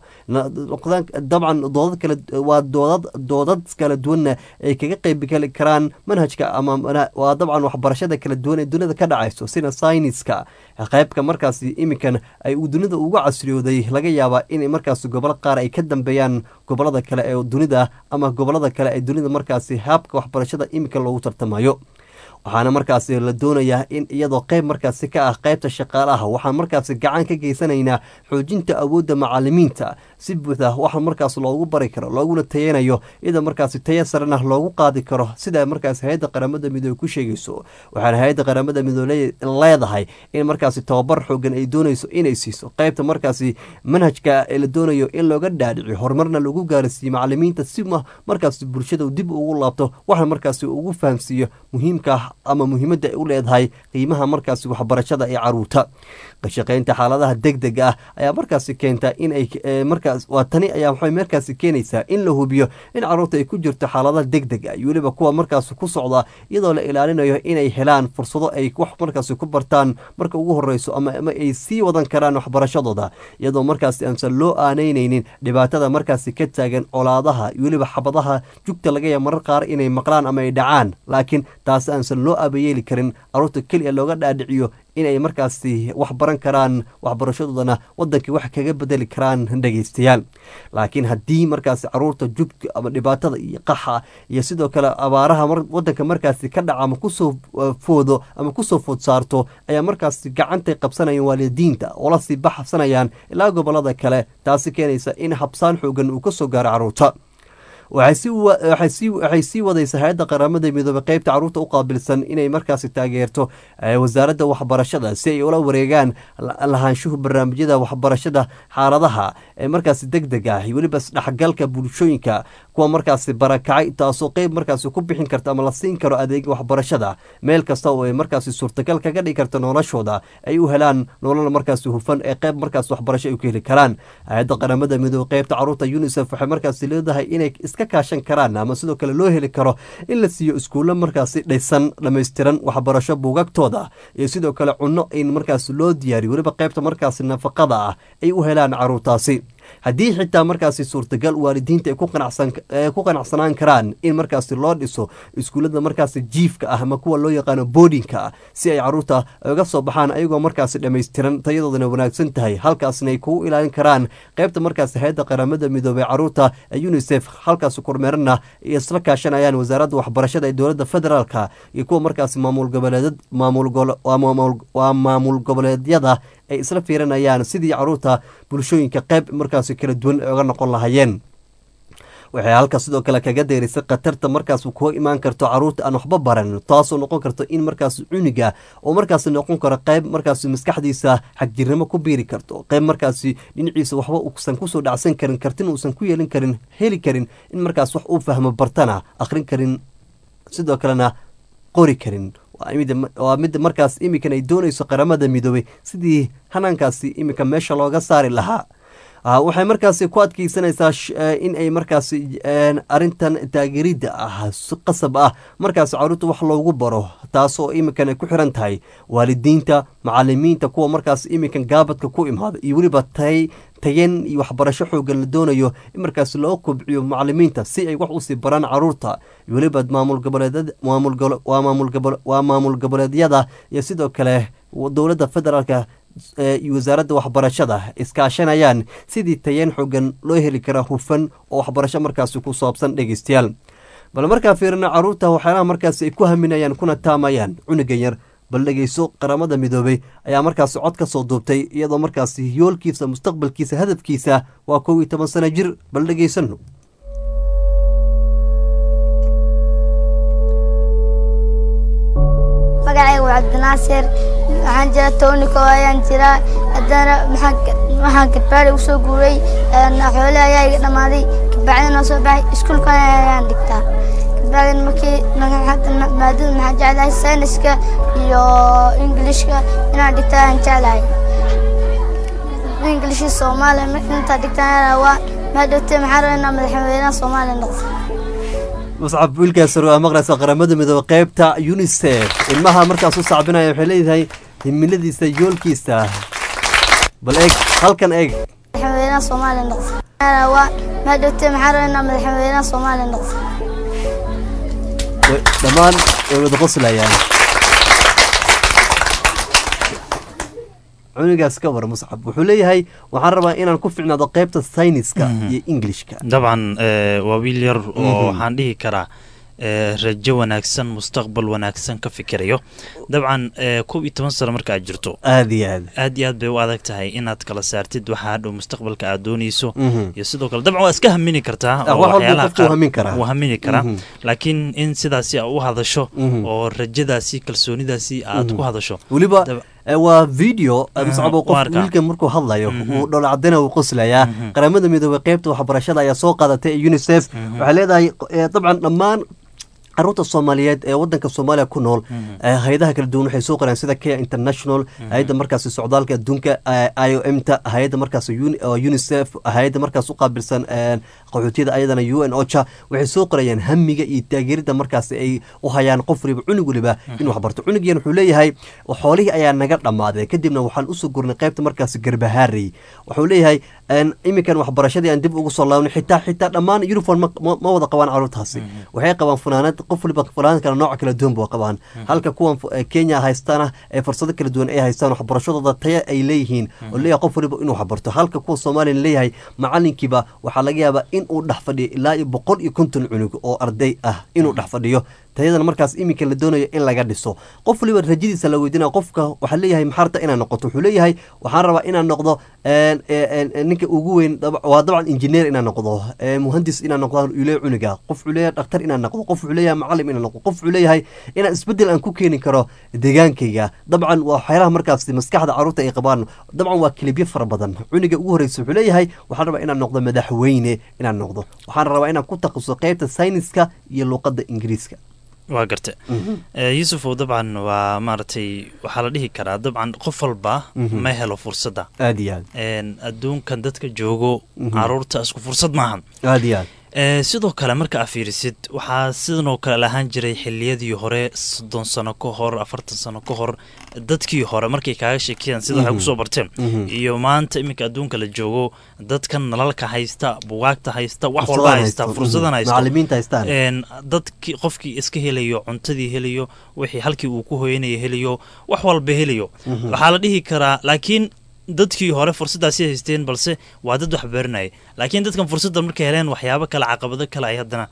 dabcan doodad kale waa doodad doodad kala duwanna ay kaga qeybgeli karaan manhajka ama waa dabcan waxbarashada kala duwan ee dunida ka dhacayso sida sayniska qaybka markaas iminkan ay dunida ugu casriyooday laga yaabaa in markaas gobolo qaar ay ka dambeeyaan gobolada kale ee dunida ama gobolada kale ee dunida markaasi habka waxbarashada iminka loogu tartamayo waxaana markaasi la doonayaa in iyadoo qeyb markaasi ka ah qeybta shaqaalaha waxaan markaasi gacan ka geysanaynaa xoojinta awoodda macalimiinta si buuxda waxa markaas loogu bari karo looguna tayanayo iyadoo markaasi taya sarena loogu qaadi karo sida markaas hay-adda qaramada midoobe ku sheegayso waxaana hay-adda qaramada midoobe leedahay in markaasi tababar xoogan ay doonayso inay siiso qeybta markaasi manhajka ee la doonayo in looga dhaadhici horumarna lagu gaarsiiyo macalimiinta si markaas bulshada dib ugu laabto waxna markaasi ugu fahamsiiyo muhiimka ama muhiimadda ay u leedahay qiimaha markaasi waxbarashada ee caruurta ka shaqeynta xaaladaha deg deg ah ayaa markaasi keenta in ay markaas waa tani ayaa waxay markaasi keenaysaa in la hubiyo in caruurta ay ku jirto xaaladaha deg deg ah iyo weliba kuwa markaasi ku socda iyadoo la ilaalinayo inay helaan fursado ay wax markaasi ku bartaan marka ugu horeyso ama ama ay sii wadan karaan waxbarashadooda iyadoo markaasi aansan loo aaneyneynin dhibaatada markaasi ka taagan colaadaha iyo weliba xabadaha jugta laga yaaba marar qaar inay maqlaan ama ay dhacaan laakiin taasi aansan loo abayeeli karin caruurta keliya looga dhaadhiciyo inay markaasi wax baran karaan waxbarashadoodana wadankii wax kaga bedeli karaan dhegeystayaal laakiin haddii markaasi caruurta jugta ama dhibaatada iyo qaxa iyo sidoo kale abaaraha wadanka markaasi ka dhaca ama kusoo foodo ama kusoo food saarto ayaa markaasi gacantay qabsanayaan waalidiinta oo lasii baxsanayaan ilaa gobolada kale taasi keenaysa in habsaan xoogan uu kasoo gaaro caruurta waxay sii wadaysa hay-adda qaramada midoobey qeybta caruurta u qaabilsan inay markaasi taageerto wasaaradda waxbarashada si ay ula wareegaan lahaanshuhu barnaamijyada waxbarashada xaaladaha ee markaasi deg deg ah iyo weliba isdhexgalka bulshooyinka kuwa markaasi barakacay taasoo qeyb markaasi ku bixin karta ama la siin karo adeega waxbarashada meel kasta oo ay markaasi suurtagal kaga dhigi karta noloshooda ay u helaan nolol markaasi hufan ee qeyb markaas waxbarasho ay ku heli karaan hay-adda qaramada midoobey qeybta caruurta unisef waxay markaasi leedahay inay iska kaashan karaan ama sidoo kale loo heli karo in la siiyo iskuulo markaasi dhisan dhammaystiran waxbarasho buugagtooda iyo sidoo kale cunno in markaasi loo diyaariyo weliba qeybta markaasi nafaqada ah ay u helaan caruurtaasi haddii xitaa markaasi suurtagal waalidiinta ay ku qanacsanaan karaan in markaasi loo dhiso iskuullada markaasi jiifka ah ama kuwa loo yaqaano boodinka ah si ay caruurta uga soo baxaan ayagoo markaasi dhammaystiran tayadoodana wanaagsan tahay halkaasna ay kugu ilaalin karaan qeybta markaasi hay-adda qaramada midoobey caruurta ee unisef halkaasi kormeerana iyo isla kaashanayaan wasaaradda waxbarashada ee dowladda federaalka iyo kuwa markaasi maamul goboleed waa maamul goboleedyada ay isla fiirinayaan sidii caruurta bulshooyinka qeyb markaasi kala duwan ay oga noqon lahayeen waxay halka sidoo kale kaga deerisay khatarta markaas kuga imaan karto caruurta aan waxba baran taasoo noqon karto in markaas cuniga oo markaas noqon karo qeyb markaas maskaxdiisa xagjirnimo ku biiri karto qeyb markaasi dhinaciisa waxba uusan kusoo dhacsan karin kartina uusan ku yeelin karin heli karin in markaas wax uu fahmo bartana akhrin karin sidoo kalena qori karin waa midda markaas iminkan ay doonayso qaramada midoobey sidii hanaankaasi iminka meesha looga saari lahaa waxay markaasi ku adkeysanaysaa in ay markaasi arintan taageeridda ah si qasab ah markaasi caruurta wax loogu baro taasoo iminkan ay ku xiran tahay waalidiinta macalimiinta kuwa markaas iminkan gaabadka ku imaada iyo weliba tay tayan iyo waxbarasho xoogan la doonayo in markaas loo kobciyo macalimiinta si ay wax usii baraan caruurta iyo weliba maamul goboleedwaa maamul goboleedyada iyo sidoo kale dowladda federaalka iyo wasaaradda waxbarashada iskaashanayaan sidii tayeen xoogan loo heli karaa hufan oo waxbarasho markaasi ku saabsan dhegeystayaal bal markaa fiirina caruurta waxyaalaha markaasi ay ku haminayaan kuna taamayaan cunugan yar bal dhegeyso qaramada midoobey ayaa markaasi cod ka soo duubtay iyadoo markaasi yoolkiisa mustaqbalkiisa hadafkiisa waa kow iyo toban sano jir bal dhegeysano magacayga waa cabdinaasir waxaan jira towniko ayaan jiraa haddana waxaan kadbaadi u soo guuray xoole ayaa iga dhammaaday kabacdina soo baxay iskuulka ayaan dhigtaa kabacdina markii maadada maxaan jeclahay sayniska iyo ingilishka inaan dhigta ayaan jeclahay ingilishka soomaaliya markii intaa dhigtaan waa maadhowtee maxaan rabaa inaan madaxweynaha soomaaliya noqdo muscab wiilkaas waa maqlaysa qaramada midoobe qeybta unisef ilmaha markaas u sacbinaya waxay leedahay himiladiisa yoolkiisa bal eeg halkan eeg madaxweynaha soomaaliya noqdo waa maadhowtee maxaan rabaa inaan madaxweynaha soomaaliya noqdo dhammaan way wada qoslayaan cunigaas ka war muscab wuxuu leeyahay waxaan rabaa inaan ku ficnaado qeybta sayniska iyo englishka dabcan waa wiil yar oo waxaan dhihi karaa rajo wanaagsan mustaqbal wanaagsan ka fikirayo dabcan kob iyo toban sano marka aad jirto aad iyo aad aad iyo aad bay u adag tahay inaad kala saartid waxa hadhow mustaqbalka aad dooneyso iyo sidoo kale dabcan waa iska hamini kartaa oo waxyaalaha qaar wuu hamini karaa laakiin in sidaasi u hadasho oo rajadaasi kalsoonidaasi aad ku hadasho weliba waa video muscabo qof wiilka markuu hadlayo uu dholacdana uu qoslayaa qaramada midoobey qeybta waxbarashada ayaa soo qaadatay ee unisef waxay leedahay dabcan dhammaan caruurta soomaaliyeed ee wadanka soomaaliya ku nool hay-adaha kala duwan waxay soo qoreen sida kea international hay-adda markaasi socdaalka adduunka i o m ta hay-adda markaas unicef hay-adda markaas u qaabilsan qaxootiyada ayadana u n ocha waxay soo qorayaan hamiga iyo taageerida markaas ay u hayaan qof waliba cunug waliba in wax barto cunugiyan wuxuu leeyahay xoolihii ayaa naga dhammaaday kadibna waxaan usoo gurnay qaybta markaas garbahaarey wuxuu leeyahay iminkan waxbarashadii aan dib ugu soo laabnay xitaa xitaa dhammaan uniform ma wada qabaan caruurtaasi waxay qabaan funaanad qof waliba funaanad kale nooc kala duwan ba qabaan halka kuwan kenya haystaana ee fursado kala duwan ay haystaan waxbarashadooda taya ay leeyihiin oo leeyahay qof waliba inuu waxbarto halka kuwa soomaaliya leeyahay macalinkiiba waxaa laga yaabaa in uu dhex fadhiyo ilaa iyo boqol iyo konton cunug oo arday ah inuu dhex fadhiyo tayadana markaas iminka la doonayo in laga dhiso qof waliba rajadiisa la weydinaya qofka waxaa leeyahay maxaarta inaa noqoto wuxuu leeyahay waxaan rabaa inaan noqdo ninka ugu weyn waa dabcan injineer inaan noqdo muhandis inaan noqdo ule cuniga qof wuxuu leeyahay dhakhtar inaan noqdo qof wuxuu leeyahay macalim inaan noqdo qof wuxuu leeyahay inaan isbedel aan ku keeni karo deegaankayga dabcan waa waxyaalaha markaas maskaxda caruurta ay qabaan dabcan waa kilibyo fara badan cuniga ugu horreysa wuxuu leeyahay waxaan rabaa inaan noqdo madaxweyne inaan noqdo waxaan rabaa inaan ku takhasuso qeybta sayniska iyo luuqadda ingiriiska waa garta yuusufow dabcan waa maaragtay waxaa la dhihi karaa dabcan qof walba ma helo fursadda aad iyo aad adduunkan dadka joogo caruurta isku fursad maahan aad iyo aad sidoo kale marka a fiirisid waxaa sidanoo kale lahaan jiray xiliyadii hore soddon sano ka hor afartan sano ka hor dadkii hore markay kaaga sheekeyaan sida waxay kusoo barteen iyo maanta iminka adduunka la joogo dadkan nalalka haysta bugaagta haysta wax walba haysta fursadan haysta dadkii qofkii iska helayo cuntadii helayo wixii halkii uu ku hoyanaya helayo wax walba helayo waxaa la dhihi karaa laakiin dadkii hore fursaddaasi haysteen balse waa dad wax baranaya laakiin dadkan fursadda markay heleen waxyaabo kale caqabado kale ay haddana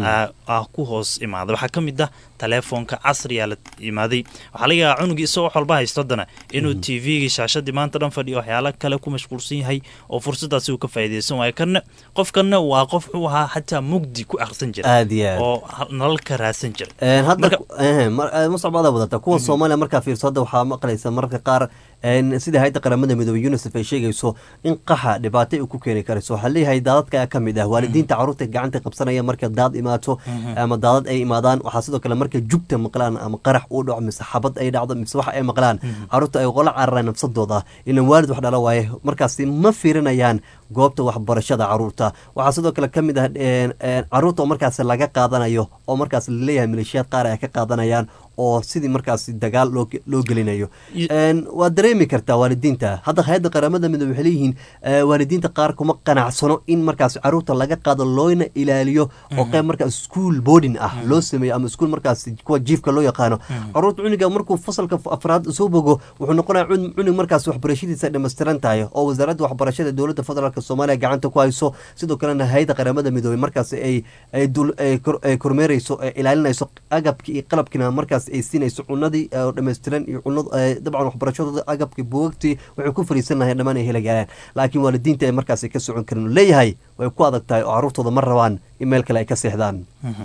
ah ku hoos imaaday waxaa ka mid ah teleefoonka casriyaa la imaaday waxaa laga yaabaa cunugii isagoo wax walba haysto haddana inuu t v-gii shaashadii maanta dhan fadhiyo waxyaalo kale ku mashquulsan yahay oo fursaddaasi uu ka faa'iidaysan waayo kanna qofkanna waa qof wuxuu ahaa xataa mugdi ku akhrisan jira aad iyo aad oo nalalka raadsan jira hadda muscabada wadata kuwa soomaaliya markaa fiirso hadda waxaa maqlaysa mararka qaar sida hay-adda qaramada midoobey unisef ay sheegayso in qaxa dhibaato ay ku keeni karayso waxaa leeyahay daadadka ayaa ka mid ah waalidiinta caruurta gacanta qabsanaya marka daad imaato ama daadad ay imaadaan waxaa sidoo kale marka jugta maqlaan ama qarax uu dhaco mise xabad ay dhacdo mise wax ay maqlaan caruurta ay qola cararaan nafsadooda ilan waalid wax dhala waaye markaasi ma fiirinayaan goobta waxbarashada caruurta waxaa sidoo kale ka mid ah caruurta oo markaas laga qaadanayo oo markaas laleeyahay maleeshiyaad qaar ay ka qaadanayaan oo sidii markaas dagaal loo gelinayo waa dareemi kartaa waalidiinta hadda hay-adda qaramada midoobe waxay leeyihiin waalidiinta qaar kuma qanacsano in markaas caruurta laga qaado loona ilaaliyo oo qayb markaas school boarding ah loo sameeyo ama school markaas kuwa jiifka loo yaqaano caruurta cuniga markuu fasalka afraad soo bogo wuxuu noqonaya cunug markaas waxbarashadiisa dhammaystiran tahay oo wasaaradda waxbarashada dowladda federaalk soomaaliya gacanta ku hayso sidoo kalena hay-adda qaramada midoobe markaas ay ay kormeereyso ilaalinayso agabki iyo qalabkiina markaas ay siinayso cunadii oo dhammaystiran iyo cunad dabcan waxbarashadooda agabkii buugagtii waxay ku fariisan lahayn dhammaan ay helagaalaan laakiin waalidiinta ay markaas ka socon karin leeyahay way ku adag tahay oo caruurtooda ma rabaan in meel kale ay ka seexdaan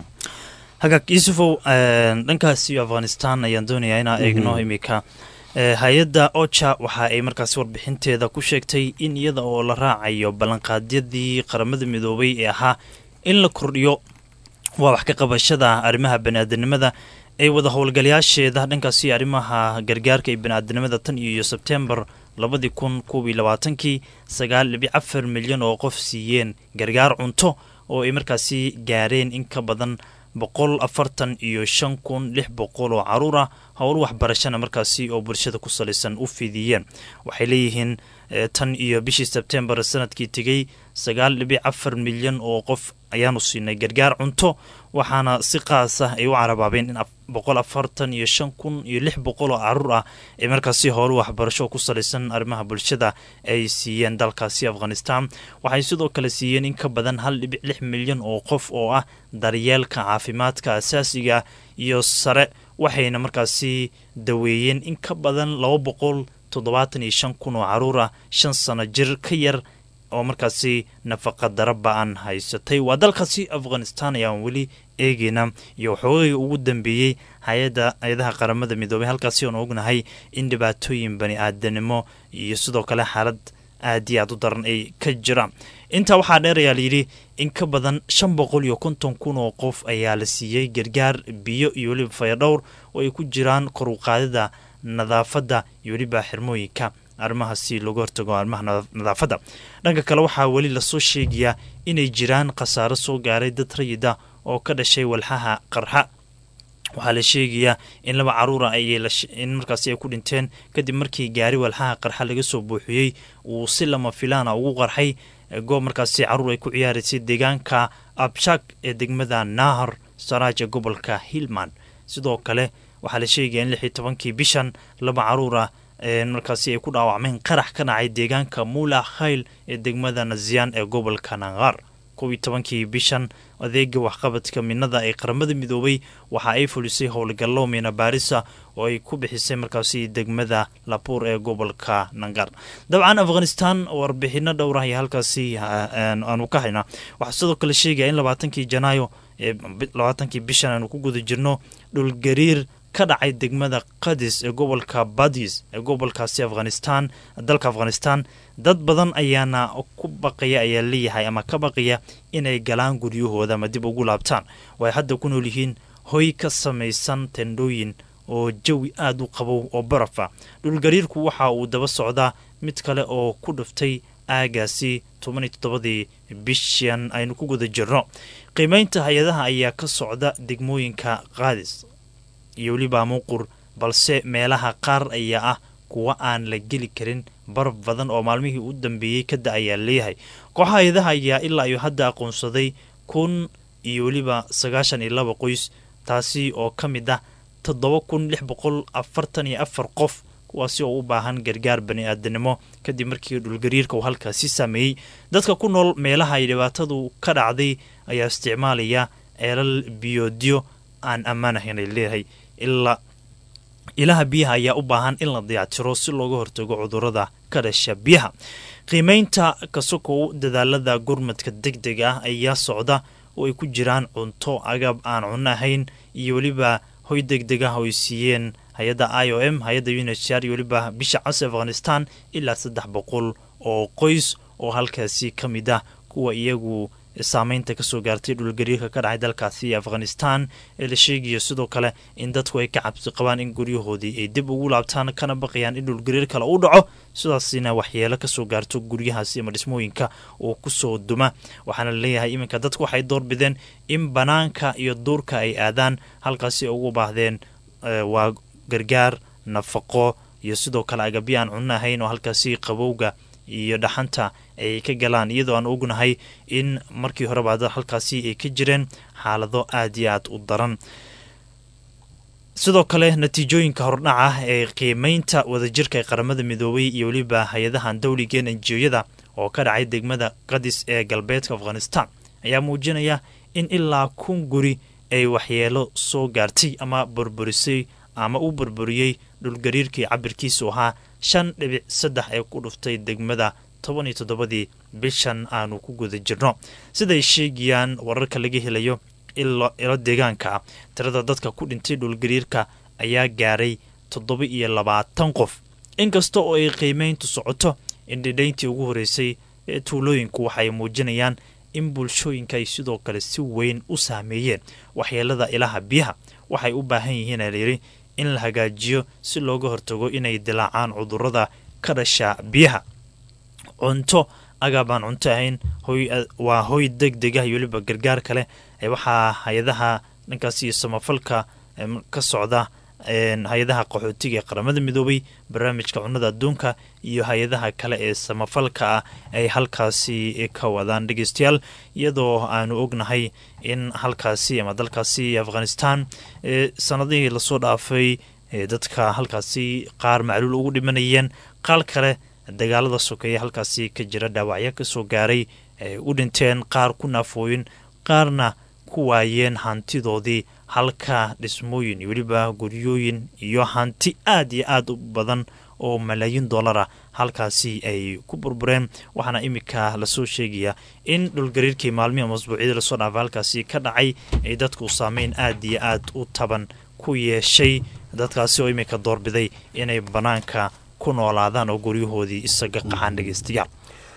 hagaag yuusufow dhankaas iyo afghanistan ayaan doonayaa inaa eegno imika hay-adda oja waxa ay markaasi warbixinteeda ku sheegtay in iyada oo la raacayo ballanqaadyadii qaramada midoobay ee ahaa in la kordhiyo waa wax ka qabashada arrimaha baniaadanimada ay wada howlgalayaasheeda dhankaasi arrimaha gargaarka iyo baniaadanimada tan iyo sebtembar labadii kun koob iyo labaatankii sagaal dhibic afar milyan oo qof siiyeen gargaar cunto oo ay markaasi gaareen in ka badan boqol afartan iyo shan kun lix boqol oo caruur ah howl waxbarashana markaasi oo bulshada ku salaysan u fidiyeen waxay leeyihiin tan iyo bishii sebtembar sanadkii tegey sagaal dhibic afar milyan oo qof ayaanu siinay gargaar cunto waxaana si qaas ah ay u carabaabeen in boqol afartan iyo shan kun iyo lix boqol oo caruur ah ee markaasi howlo waxbarasho ku salaysan arrimaha bulshada ay siiyeen dalkaasi afghanistan waxay sidoo kale siiyeen in ka badan hal dhibic lix milyan oo qof oo ah daryeelka caafimaadka asaasiga iyo sare waxayna markaasi daweeyeen in ka badan laba boqol toddobaatan iyo shan kun oo caruur ah shan sano jir ka yar oo markaasi nafaqa dara ba-an haysatay waa dalkaasi afghanistan ayaan weli eegeyna iyo waxoogay ugu dambeeyey hay-adda hay-adaha qaramada midoobay halkaasi oon ognahay in dhibaatooyin bani aadanimo iyo sidoo kale xaalad aad iyo aad u daran ay ka jiraan intaa waxaa dheer ayaa layidhi in ka badan shan boqol iyo konton kun oo qof ayaa la siiyey gargaar biyo iyo weliba fayadhowr oo ay ku jiraan koruqaadida nadaafadda iyo weliba xirmooyinka arrimahaasi looga hortago arrimaha nadaafadda dhanka kale waxaa weli lasoo sheegayaa inay jiraan khasaaro soo gaaray dad rayida oo ka dhashay walxaha qarxa waxaa la sheegayaa in laba caruura in markaasi ay ku dhinteen kadib markii gaari walxaha qarxa laga soo buuxiyey uu si lama filaana ugu qarxay goob markaasi caruur ay ku ciyaaraysay deegaanka abshak ee degmada nahar saraaja gobolka hillman sidoo kale waxaa la sheegaya in lix iyo tobankii bishan laba caruura markaasi ay ku dhaawacmeen qarax ka dhacay deegaanka mula khayl ee degmada naziyan ee gobolka nangar kow iyo tobankii bishan adeega waxqabadka midnada ee qaramada midoobay waxa ay fulisay howlgallo miina baarisa oo ay ku bixisay markaasi degmada labuur ee gobolka nangar dabcan afghanistan warbixino dhowrah iyo halkaasi aanu ka haynaa waxaa sidoo kale sheegaya in labaatankii janaayo ee labaatankii bishan aanu ku guda jirno dhulgariir ka dhacay degmada qadis ee gobolka badis ee gobolkaasi afghanistan dalka afghanistan dad badan ayaana ku baqaya ayaa leeyahay ama ka baqaya inay galaan guryahooda ama dib ugu laabtaan way hadda ku nool yihiin hoy ka samaysan tendhooyin oo jawi aada u qabow oo barafa dhulgariirku waxa uu daba socdaa mid kale oo ku dhuftay aagaasi toban iyo toddobadii bishan aynu ku guda jirno qiimeynta hay-adaha ayaa ka socda degmooyinka qaadis iyo weliba muuqur balse meelaha qaar ayaa ah kuwa aan la geli karin baraf badan oo maalmihii u dambeeyey ka da ayaa leeyahay kooxaha hay-adaha ayaa ilaa iyo hadda aqoonsaday kun iyo weliba sagaashan iyo laba qoys taasi oo ka mid ah toddoba kun lix boqol afartan iyo afar qof kuwaasi oo u baahan gargaar bani aadanimo kadib markii dhulgariirka uu halkaasi saameeyey dadka ku nool meelaha ay dhibaatadu ka dhacday ayaa isticmaalaya ceelal biyoodyo aan ammaan ahayn ay leeyahay ilaa ilaha biyaha ayaa u baahan in la dayactiro si looga hortago cudurada ka dhasha biyaha qiimeynta kasokow dadaalada gurmadka deg deg ah ayaa socda oo ay ku jiraan cunto agab aan cunno ahayn iyo weliba hoy deg deg ah oo ay siiyeen hay-adda i o m hay-adda unhcr iyo weliba bisha cas afghanistan ilaa saddex boqol oo qoys oo halkaasi ka mid ah kuwa iyagu saameynta kasoo gaartay dhulgariirka ka dhacay dalkaasi afghanistan ee la sheegayo sidoo kale in dadku ay ka cabsi qabaan in guryahoodii ay dib ugu laabtaan kana baqayaan in dhulgariir kale u dhaco sidaasina waxyeelo kasoo gaarto guryahaasi ama dhismooyinka oo kusoo duma waxaana laleeyahay iminka dadku waxay doorbideen in banaanka iyo duurka ay aadaan halkaasi ugu baahdeen waa gargaar nafaqo iyo sidoo kale agabyo aan cunno ahayn oo halkaasi qabowga iyo dhaxanta ay ka galaan iyadoo aan ognahay in markii horeba halkaasi ay ka jireen xaalado aad iyo aad u daran sidoo kale natiijooyinka hordhaca ee qiimeynta wadajirka ee qaramada midoobay iyo weliba hay-adahan dowligeen enjiyada oo ka dhacay degmada qadis ee galbeedka afghanistan ayaa muujinaya in ilaa kun guri ay waxyeelo soo gaartay ama burburisay ama u burburiyey dhulgariirkii cabirkiisu ahaa shan dhibic saddex ee ku dhuftay degmada toban iyo toddobadii bishan aanu ku guda jirno siday sheegayaan wararka laga helayo ilo deegaanka ah tirada dadka ku dhintay dhulgariirka ayaa gaaray toddoba iyo labaatan qof inkasta oo ay qiimeyntu socoto in dhidhayntii ugu horeysay ee tuulooyinku waxay muujinayaan in bulshooyinka ay sidoo kale si weyn u saameeyeen waxyeelada ilaha biyaha waxay u baahan yihiin alayidhi in la hagaajiyo si looga hortago inay dilaacaan cudurada ka dhasha biyaha cunto agaabaan cunto ahayn waa hoy deg deg ah iyo weliba gargaar kale waxaa hay-adaha dhankaas iyo samafalka ka socda hay-adaha qaxootiga ee qaramada midoobay barnaamijka cunnada adduunka iyo hay-adaha kale ee samafalka ah ay halkaasi ka wadaan dhegeystayaal iyadoo aanu ognahay in halkaasi ama dalkaasi afghanistan sanadihii lasoo dhaafay dadka halkaasi qaar macluul ugu dhimanayeen qaal kale dagaalada sokeeya halkaasi ka jira dhaawacyo kasoo gaaray ay u dhinteen qaar ku naafooyin qaarna ku waayeen hantidoodii halka dhismooyin iyo weliba guryooyin iyo hanti aad iyo aad u badan oo malaayiin dollara halkaasi ay ku burbureen waxaana iminka lasoo sheegaya in dhulgariirkii maalmihi ama asbuucyadii lasoo dhaafay halkaasi ka dhacay ay dadku saameyn aad iyo aad u taban ku yeeshay dadkaasi oo iminka doorbiday inay bannaanka ku noolaadaan oo guryahoodii isaga qaxaan dhegeystayaal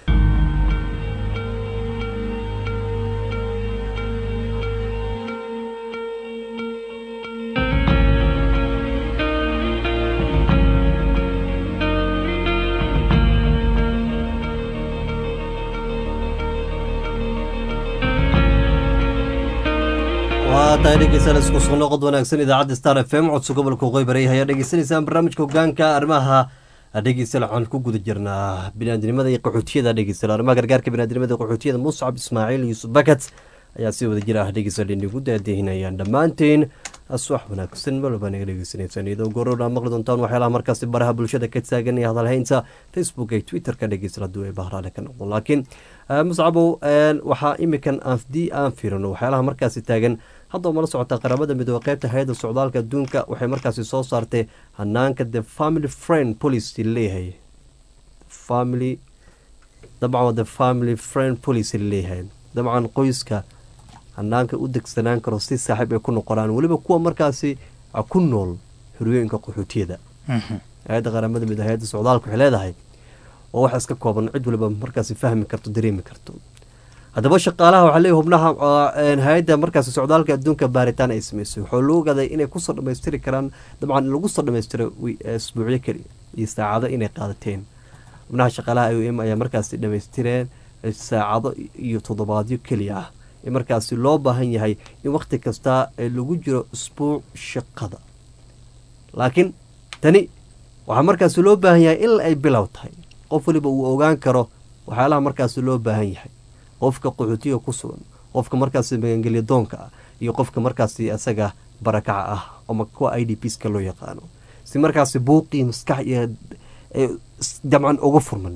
waa tahay dhegeystayaal isku soo noqod wanaagsan idaacadda star f m codso gobolka waqooyi ayaa dhegeysanaysaan barnaamijka hogaanka arrimaha dhegeystayaal waxaan ku guda jirnaa biniaadnimada iyo qaxootiyada dhegeystayaal arrimaha gargaarka biniaadnimada iyo qaxootiyada muscab ismaaciil yuusuf bakat ayaa si wada jir ah dhegeystayaal inagu daadihinayaan dhammaanteen aswax wanaagsan malba naga dhegeysanaysaan iyadoo goorowdhaa maqli doontaan waxyaalaha markaasi baraha bulshada ka taagan iyo hadalhaynta facebook iyo twitter-ka dhegeystayaal hadduu ay bahraale ka noqdo laakiin muscabow waxaa imikan haddii aan fiirino waxyaalaha markaasi taagan hadda mala socotaa qaramada midoobe qeybta hay-adda socdaalka adduunka waxay markaasi soo saartay hanaanka the family friend policy leeyahay family dabcan waa the family friend policy leeyahay dabcan qoyska hanaanka u degsanaan karo si saaxiib ay ku noqonaan weliba kuwa markaasi ku nool xoriyooyinka qaxootiyada hay-adda qaramada midoobe hay-adda socdaalka waxay leedahay oo wax iska kooban cid waliba markaasi fahmi karto dareemi karto haddaba shaqaalaha waxaa leeyahy hubnaha hay-adda markaasi socdaalka adduunka baaritaan ay sameysay waxaa loo ogaaday inay kusoo dhammaystiri karaan dabcan lagu soo dhammaystiro isbuucyo keliya iyo saacado inay qaadateen hubnaha shaqaalaha i o m ayaa markaasi dhammaystireen saacado iyo toddobaadyo keliya ah ee markaasi loo baahan yahay in wakhti kasta lagu jiro isbuuc shaqada laakiin tani waxaa markaasi loo baahan yahay in ay bilow tahay qof waliba uu ogaan karo waxyaalaha markaasi loo baahan yahay qofka qaxootiga ku sugan qofka markaasi magangelya doonka ah iyo qofka markaasi isaga barakaca ah ama kuwa i d pska loo yaqaano si markaasi buuqii maskax iyo dabcan uga furman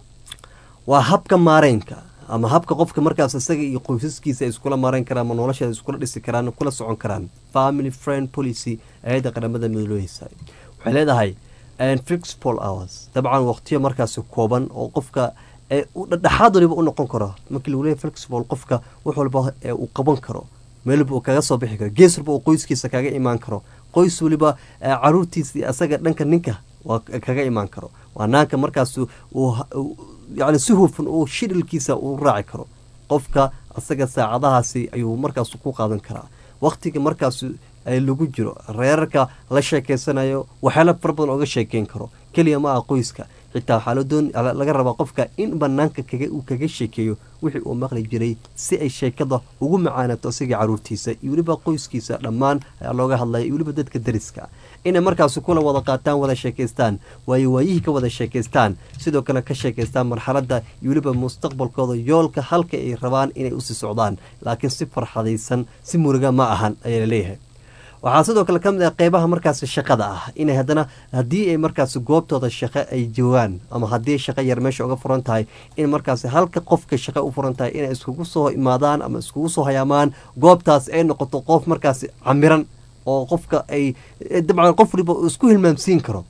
waa habka maareynka ama habka qofka markaas isaga iyo qoysaskiisa ay iskula maareyn karaan ama nolosheeda iskula dhisi karaan kula socon karaan family friend policy ayadda qaramada midlooheysa waxay leedahay fixpol hours dabcan waqtiyo markaasi kooban oo qofka dhexaad waliba u noqon karo markii lagu leeyahy flexible qofka wax walba uu qaban karo meel walba uu kaga soo bixi karo gees walba uu qoyskiisa kaga imaan karo qoys waliba caruurtiisa asaga dhanka ninka waa kaga imaan karo waa naanka markaas yani si hufan uu shidhilkiisa uu raaci karo qofka asaga saacadahaasi ayuu markaas ku qaadan karaa waqtiga markaas lagu jiro reerarka la sheekeysanayo waxyaala fara badan oga sheekeyn karo keliya ma ah qoyska xitaa waxaa ladoon laga rabaa qofka in banaanka uu kaga sheekeeyo wixii uu maqli jiray si ay sheekada ugu macaanato isaga caruurtiisa iyo weliba qoyskiisa dhammaan ayaa looga hadlaya iyo weliba dadka dariska inay markaasi kula wada qaataan wada sheekaystaan waayo waayihii ka wada sheekaystaan sidoo kale ka sheekaystaan marxaladda iyo weliba mustaqbalkooda yoolka halka ay rabaan inay usii socdaan laakiin si farxadaysan si muriga ma ahan ayaa laleeyahay waxaa sidoo kale ka mid ah qeybaha markaasi shaqada ah inay haddana haddii ay markaasi goobtooda shaqo ay joogaan ama haddii shaqo yar meesha uga furan tahay in markaasi halka qofka shaqo u furan tahay inay iskugu soo imaadaan ama iskugu soo hayaamaan goobtaas ay noqoto qof markaasi camiran oo qofka ay dabcan qof waliba isku hilmaamsiin karo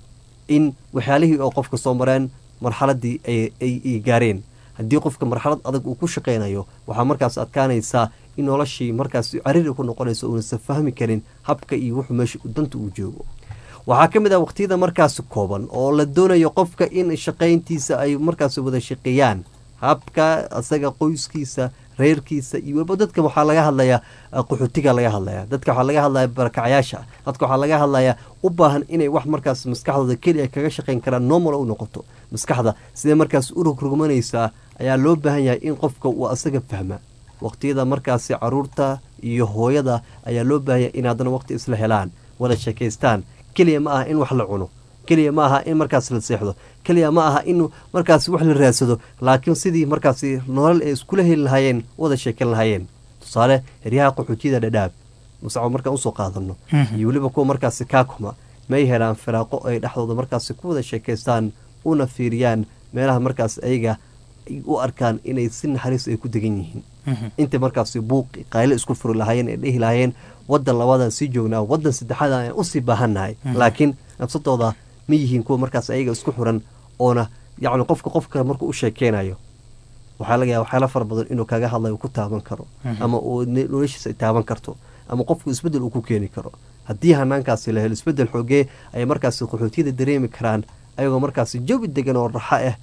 in waxyaalihii oo qofka soo mareen marxaladii ay gaareen haddii qofka marxalad adag uu ku shaqeynayo waxaa markaas adkaanaysaa in noloshii markaas cariri ku noqonayso uunasa fahmi karin habka iyo wuxuu meesha danta uu joogo waxaa ka mid ah waqtiyada markaasi kooban oo la doonayo qofka in shaqayntiisa ay markaas wada shaqeeyaan habka isaga qoyskiisa reerkiisa iyo weliba dadka waxaa laga hadlayaa qaxootiga laga hadlaya dadka waxaa laga hadlaya barakacayaasha dadka waxaa laga hadlayaa u baahan inay wax markaas maskaxdooda keliya kaga shaqayn karaan normal u noqoto maskaxda sidee markaas u rogrogmanaysaa ayaa loo baahan yahay in qofka uu asaga fahma waqtiyada markaasi caruurta iyo hooyada ayaa loo baahan yahay in haddana waqti isla helaan wada sheekaystaan keliya ma aha in wax la cuno keliya ma aha in markaas la seexdo keliya ma aha in markaas wax la raadsado laakiin sidii markaasi nolol ay iskula heli lahaayeen wada sheekan lahaayeen tusaale heryaha qaxootiyada dhadhaab musacbo markaan usoo qaadano iyo weliba kuwa markaasi kaakuma may helaan firaaqo ay dhexdooda markaasi ku wada sheekaystaan una fiiriyaan meelaha markaas ayaga u arkaan inay si naxariis ay ku degan yihiin inta markaasi buuqi qayle isku furi lahaayeen ay dhehi lahaayeen wadan labaadaan sii joognaa wadan saddexaad aan usii baahannahay laakiin nafsadooda ma yihiin kuwa markaas ayaga isku xuran oona yacni qofka qofka markuu u sheekeynayo waxaa laga yaaba waxyaala fara badan inuu kaga hadlayo ku taaban karo ama uu noloshiisa ay taaban karto ama qofku isbeddel uu ku keeni karo haddii hanaankaasi la helo isbeddel xoogee ay markaasi qaxootiyada dareemi karaan ayagoo markaasi jawi degan oo raxo ah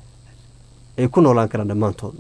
ay ku noolaan karaan dhammaantood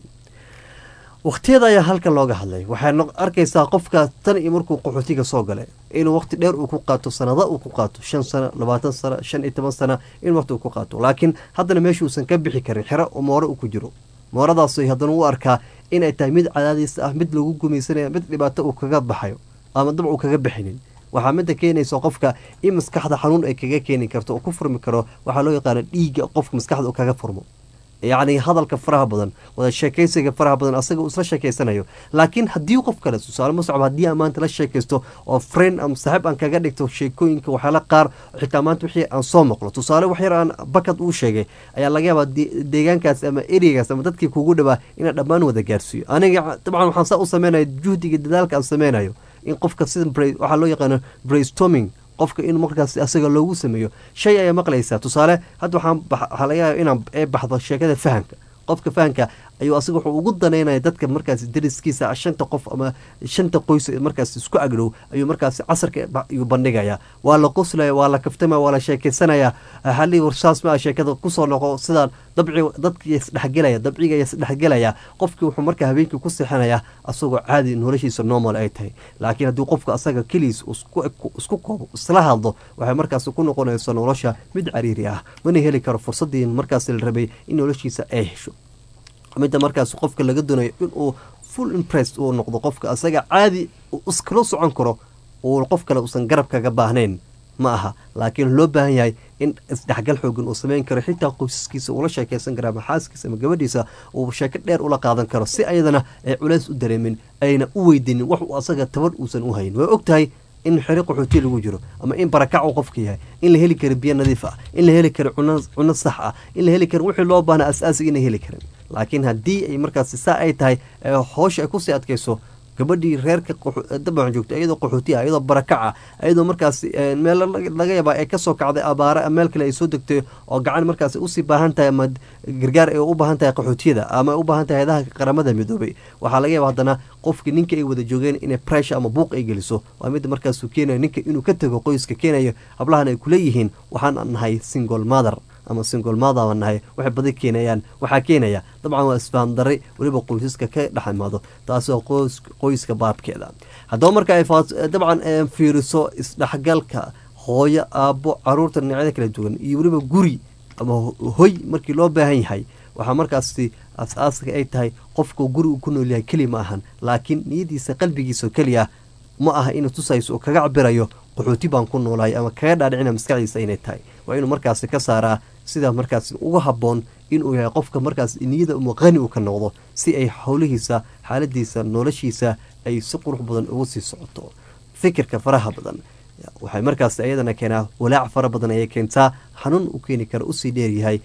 wakhtiyada ayaa halkan looga hadlay waxaad arkaysaa qofka tan iyo markuu qaxootiga soo galay inuu waqti dheer uu ku qaato sanada uu ku qaato shan sano labaatan sano shan iyo toban sana in waqti uu ku qaato laakiin haddana meeshuusan ka bixi karin xero moore uu ku jiro mooradaas haddana u arkaa inay tahay mid cadaadiis ah mid lagu gumaysanaya mid dhibaato uu kaga baxayo ama dab uu kaga bixinin waxaa midda keenaysa qofka in maskaxda xanuun ay kaga keeni karto oo ku furmi karo waxaa loo yaqaana dhiigga qofka maskaxda uu kaga furmo yacni hadalka faraha badan wada sheekaysiga faraha badan asaga uu isla sheekaysanayo laakiin haddii qof kale tusaale ma socba haddii aan maanta la sheekaysto oo friend ama saaxiib aan kaga dhigto sheekooyinka waxyaala qaar xitaa maanta wixii aan soo maqlo tusaale wax yar aan bakad uu sheegay ayaa laga yaabaa deegaankaas ama ereygaas ama dadkii kugu dhawaa inaan dhammaan wada gaarsiiyo aniga dabcan waxaan saa u sameynaya juhdiga dadaalka aan sameynayo in qofka sida waxaa loo yaqaano brainstorming qofka in markaas asaga loogu sameeyo shay ayaa maqlaysaa tusaale hadda waxaan waxaa laga yaaba inaan ee baxdo sheekada fahamka qofka fahamka ayuu asaga wuxuu ugu daneynaya dadka markaas dariskiisa shanta qof ama shanta qoys markaas isku agdhow ayuu markaas casarka ayuu bandhigaya waa la qoslaya waa la kaftamaya waa la sheekeysanaya halii warsaas maa sheekada kusoo noqo sidaan dabci dadki isdhexgelaya dabciga isdhexgelaya qofkii wuxuu markaa habeenkii ku sixinaya asagoo caadi noloshiisa normal ay tahay laakiin haddii qofka asaga keliis isku koobo isla hadlo waxay markaas ku noqonaysa nolosha mid cariiri ah mana heli karo fursadii markaas la rabay in noloshiisa ay hesho midda markaas qofka laga doonayo inuu full impress uu noqdo qofka asaga caadi iskala socon karo uu qof kale uusan garab kaga baahnayn ma aha laakiin loo baahan yahay in isdhexgal xoogan uu sameyn karo xitaa qoysaskiisa uula sheekeysan kara ama xaaskiisa ama gabadhiisa uu sheeko dheer ula qaadan karo si ayadana ay culeys u dareemin ayna u weydinin wax uu asaga tabar uusan u hayn way og tahay in xeri qaxooti lagu jiro ama in barakac uu qofka yahay in la heli karo biyo nadiif ah in la heli karo cuno sax ah in la heli karo wixii loo baahna asaasiga inay heli karin laakiin haddii ay markaas saa ay tahay hoosha ay kusii adkayso gabadhii reerka dabcan joogto iyadoo qaxooti ah iyadoo barakac ah iyadoo markaas meel laga yaabaa ay kasoo kacday abaare meel kale ay soo degtay oo gacan markaas usii baahan tahay ama gargaar ay u baahan tahay qaxootiyada ama ay u baahan tahay hayadaha qaramada midoobay waxaa laga yaaba haddana qofkii ninka ay wada joogeen inay pressure ama buuq ay geliso waa mid markaasuu keenayo ninka inuu ka tago qoyska keenayo hablahan ay kuleeyihiin waxaan nahay single mother ama single mother baan nahay waxay badi keenayaan waxaa keenaya dabcan waa isfahan darre weliba qoysaska ka dhex imaado taasoo qoyska baabkeeda haddaba marka ay dabcan fiiriso isdhexgalka hooyo aabbo caruurta dhinacyada kala duwan iyo weliba guri ama hoy markii loo baahan yahay waxaa markaasi as-aaska ay tahay qofka guri uu ku nool yahay keli ma ahan laakiin niyadiisa qalbigiisa keliya ma aha inuu tusayso uu kaga cabirayo qaxooti baan ku noolahay ama kaga dhaadhicina maskaxdiisa inay tahay waa inuu markaasi ka saaraa sidaa markaas uga habboon inuu yahay qofka markaas niyada uma qani uu ka noqdo si ay howlihiisa xaaladiisa noloshiisa ay si qurux badan ugu sii socoto fikirka faraha badan waxay markaas ayadana keenaa walaac fara badan ayay keentaa xanuun u keeni kara usii dheeryahay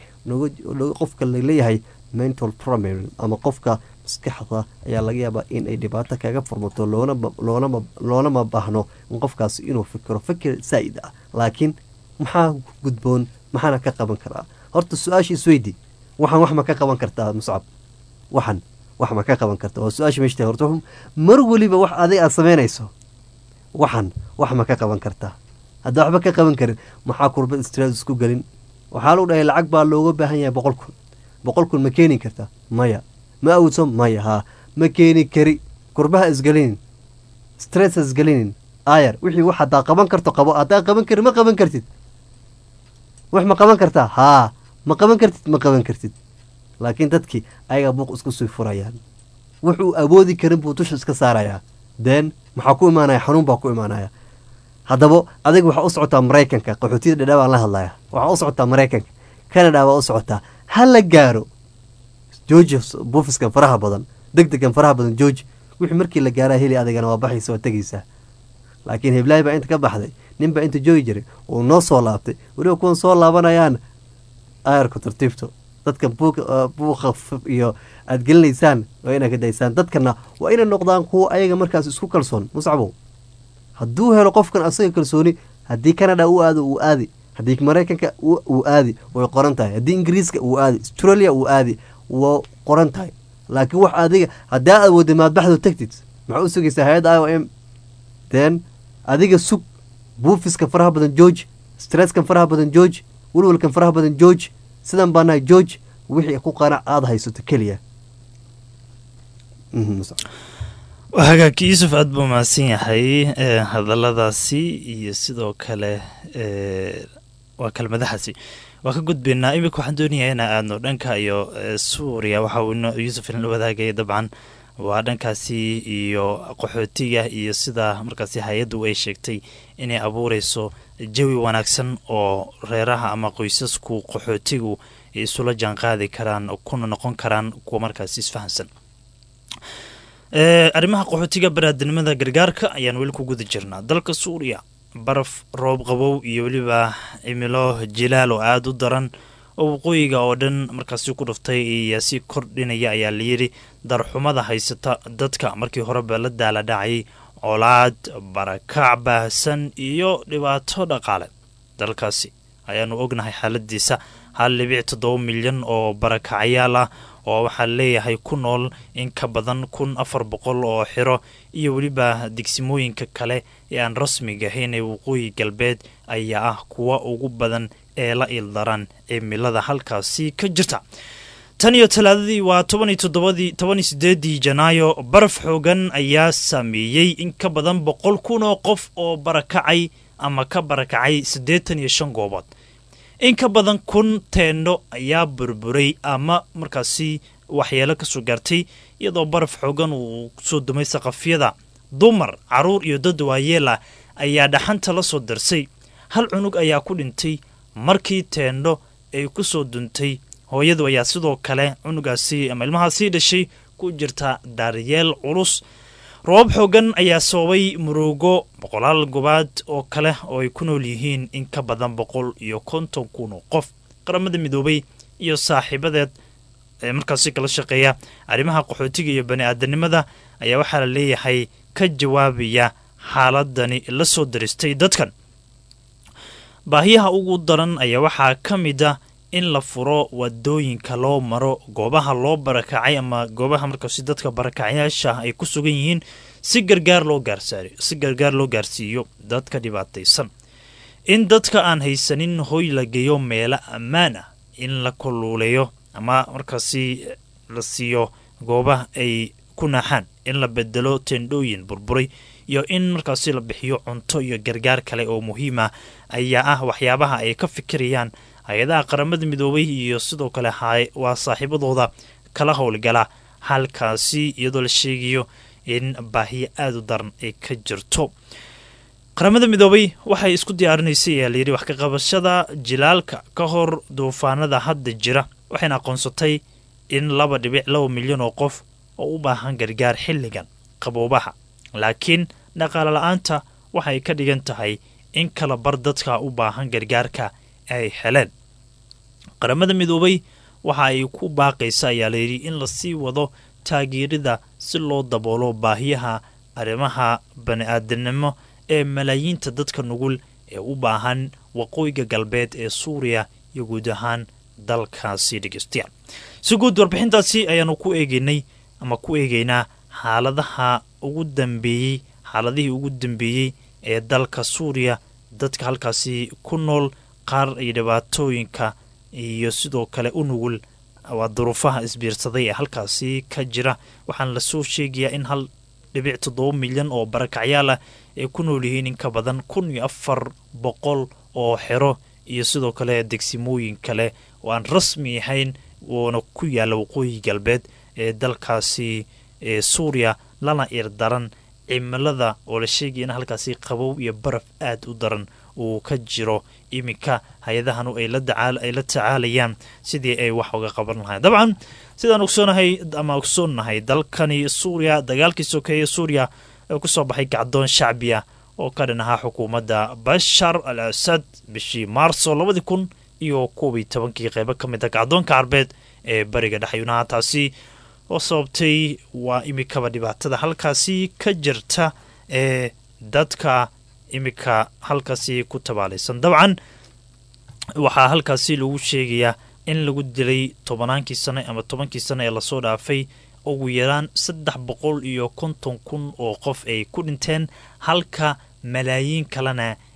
qofka laleeyahay mental problem ama qofka maskaxda ayaa laga yaabaa in ay dhibaato kaga furmato loolama baahno in qofkaas inuu fikiro fikir saa'id ah laakiin maxaa gudboon maxaana ka qaban karaa horta su-aasha isweydi waxaan wax ma ka qaban kartaa muscab waxan wax ma ka qaban karta waa su-aasha meeshta horta mar weliba wax adig aad samaynayso waxan wax ma ka qaban kartaa haddaa waxba ka qaban karin maxaa kurba stress isku gelin waxaa lagu dhahay lacag baa looga baahan yahay boqol kun boqol kun ma keeni kartaa maya ma awdso maya haa ma keeni kari kurbaha isgelinin stress isgelinin ayar wixii wax haddaa qaban karto qabo haddaa qaban karin ma qaban kartid wax ma qaban kartaa haa ma qaban kartid ma qaban kartid laakiin dadkii ayagaa buuq isku sii furayaan wuxuu awoodi karin buu dusha iska saarayaa deen maxaa ku imaanaya xanuun baa ku imaanaya haddaba adiga waxaa u socotaa maraykanka qaxootiyada dhadhaa baan la hadlaya waxaa u socotaa maraykanka canada baa u socotaa ha la gaaro georgi buufiskan faraha badan deg degan faraha badan georgi wixii markii la gaaraa heli adigana waa baxaysa waa tegaysaa laakiin heblaay baa inta ka baxday nin baa inta joogi jiray uu noo soo laabtay weliba kuwan soo laabanayaan ayarku tartiibto dadka buuqa iyo aad gelinaysaan waa inaad ka daysaan dadkana waa inay noqdaan kuwa ayaga markaas isku kalsoon muscabow hadduu helo qofkan asaga kalsooni haddii canada uu aado uu aadi haddii maraykanka uu aadi way qoran tahay haddii ingiriiska uu aadi australia uu aadi waa qoran tahay laakiin wax adiga haddaa aad wada maadbaxdo tagtid maxaa u sugaysaa hay-adda i o m then adiga sug buufiskan faraha badan george stresskan faraha badan george walwalkan faraha badan george sidan baa nahay george wixii ku qanac aada haysato keliya Mhm, Musa. hagaagki yuusuf aada buu mahadsan yahay ee, hadalladaasi iyo sidoo kale ee, waa kelmadahaasi waa ka gudbaynaa iminka waxaan doonayaa inaan aadno dhanka iyo ee, suuriya waxa uu ino- yuusuf inala wadaagaya dabcan waa dhankaasi iyo qaxootiga iyo sida markaasi hay-addu ay sheegtay inay abuureyso jawi wanaagsan oo reeraha ama qoysasku qaxootigu ay isula jaanqaadi karaan kuna noqon karaan kuwa markaasi isfahansan Ee, arrimaha qaxootiga baraadinimada gargaarka ayaan weli ku guda jirnaa dalka suuriya baraf roob qabow iyo weliba cimilo jilaal oo aada u daran oo waqooyiga oo dhan markaasi ku dhuftay ayaa sii kordhinaya ayaa layidhi darxumada haysata dadka markii horeba la daala dhacay colaad barakac baahsan iyo dhibaato dhaqaale dalkaasi ayaanu ognahay xaaladiisa hal dhibic toddoba milyan oo barakacyaal ah oo waxaa leeyahay ku nool in ka badan kun afar boqol oo xiro iyo weliba degsimooyinka kale ee aan rasmiga ahayn ee waqooyi galbeed ayaa ah kuwa ugu badan ee la ildaran cimilada halkaasi ka jirta tan iyo talaadadii waa toban iyo toddobadii toban iyo sideedii janaayo baraf xoogan ayaa saameeyey in ka badan boqol kun oo qof oo barakacay ama ka barakacay siddeetan iyo shan goobood in ka badan kun teendho ayaa burburay ama markaasi waxyeelo kasoo gaartay iyadoo baraf xoogan uu soo dumay saqafyada dumar caruur iyo dad waayeel ah ayaa dhaxanta la soo darsay hal cunug ayaa ku dhintay markii teendho ay ku soo duntay hooyadu ayaa sidoo kale cunugaasi ama ilmahaasii dhashay ku jirta daaryeel culus roobab xoogan ayaa sababay murugo boqolaal gobaad oo kale oo ay ku nool yihiin in ka badan boqol iyo konton kun oo qof qaramada midoobay iyo saaxiibadeed ee markaasi kala shaqeeya arrimaha qaxootiga iyo bani aadanimada ayaa waxaa la leeyahay ka jawaabaya xaaladani la soo daristay dadkan baahiyaha ugu daran ayaa waxaa ka mid ah in la furo wadooyinka loo maro goobaha loo barakacay ama goobaha markaasi dadka barakacyaasha ay ku sugan yihiin si gargaar loo gaarsaaro si gargaar loo gaarsiiyo dadka dhibaataysan in dadka aan haysanin hoy la geeyo meelo ammaan ah in la kuluuleeyo ama markaasi la siiyo goobaha ay ku naaxaan in la bedelo tendhooyin burburay iyo in markaasi la bixiyo cunto iyo gargaar kale oo muhiim ah ayaa ah waxyaabaha ay ka fikirayaan hay-adaha qaramada midoobay iyo sidoo kale waa saaxiibadooda kala howlgala halkaasi iyadoo la sheegayo in baahiyo aada u daran ay ka jirto qaramada midoobay waxay isku diyaarinaysay ayaa layidhi wax ka qabashada jilaalka ka hor duufaanada hadda jira waxayna aqoonsatay in laba dhibic laba milyan oo qof oo u baahan gargaar xilligan qaboobaha laakiin dhaqaale la-aanta waxay ka dhigan tahay in kala bar dadka u baahan gargaarka ay heleen qaramada midoobay waxa ay ku baaqaysa ayaa layidhi in lasii wado taageerida si loo daboolo baahiyaha arrimaha bani-aadanimo ee malaayiinta dadka nugul ee u baahan waqooyiga galbeed ee suuriya iyo guud ahaan dalkaasi dhegeystayaal si guud warbixintaasi ayaanu ku eegeynay ama ku eegeynaa xaaladaha ugu dambeeyey xaaladihii ugu dambeeyey ee dalka suuriya dadka halkaasi ku nool qaar iyo dhibaatooyinka iyo sidoo kale u nugul waa duruufaha isbiirsaday ee halkaasi ka jira waxaana lasoo sheegayaa in hal dhibic toddoba milyan oo barakacyaal ah ay ku nool yihiin in ka badan kun iyo afar boqol oo xero iyo sidoo kale degsimooyin kale oo aan rasmi ahayn oona ku yaalla waqooyi galbeed ee dalkaasi ee suuriya lana irdaran cimilada oo la sheegaya in halkaasi qabow iyo baraf aada u daran uu ka jiro iminka hay-adahanu ay la tacaalayaan sidii ay wax uga qaban lahayn dabcan sidaan ogsoonahay ama ogsoonnahay dalkani suuriya dagaalkii sokeeye suuriya ee kusoo baxay gacdoon shacbiya oo ka dhan ahaa xukuumadda bashar al asad bishii maarso labadii kun iyo koob iyo tobankii qeybo ka mid a gacdoonka carbeed ee bariga dhexyunaha taasi oo sababtay waa imikaba dhibaatada halkaasi ka jirta ee dadka imika halkaasi ku tabaalaysan dabcan waxaa halkaasi lagu sheegayaa in lagu dilay tobannaankii sane ama tobankii sane ee lasoo dhaafay ugu yaraan saddex boqol iyo konton kun oo qof ay ku dhinteen halka malaayiin kalena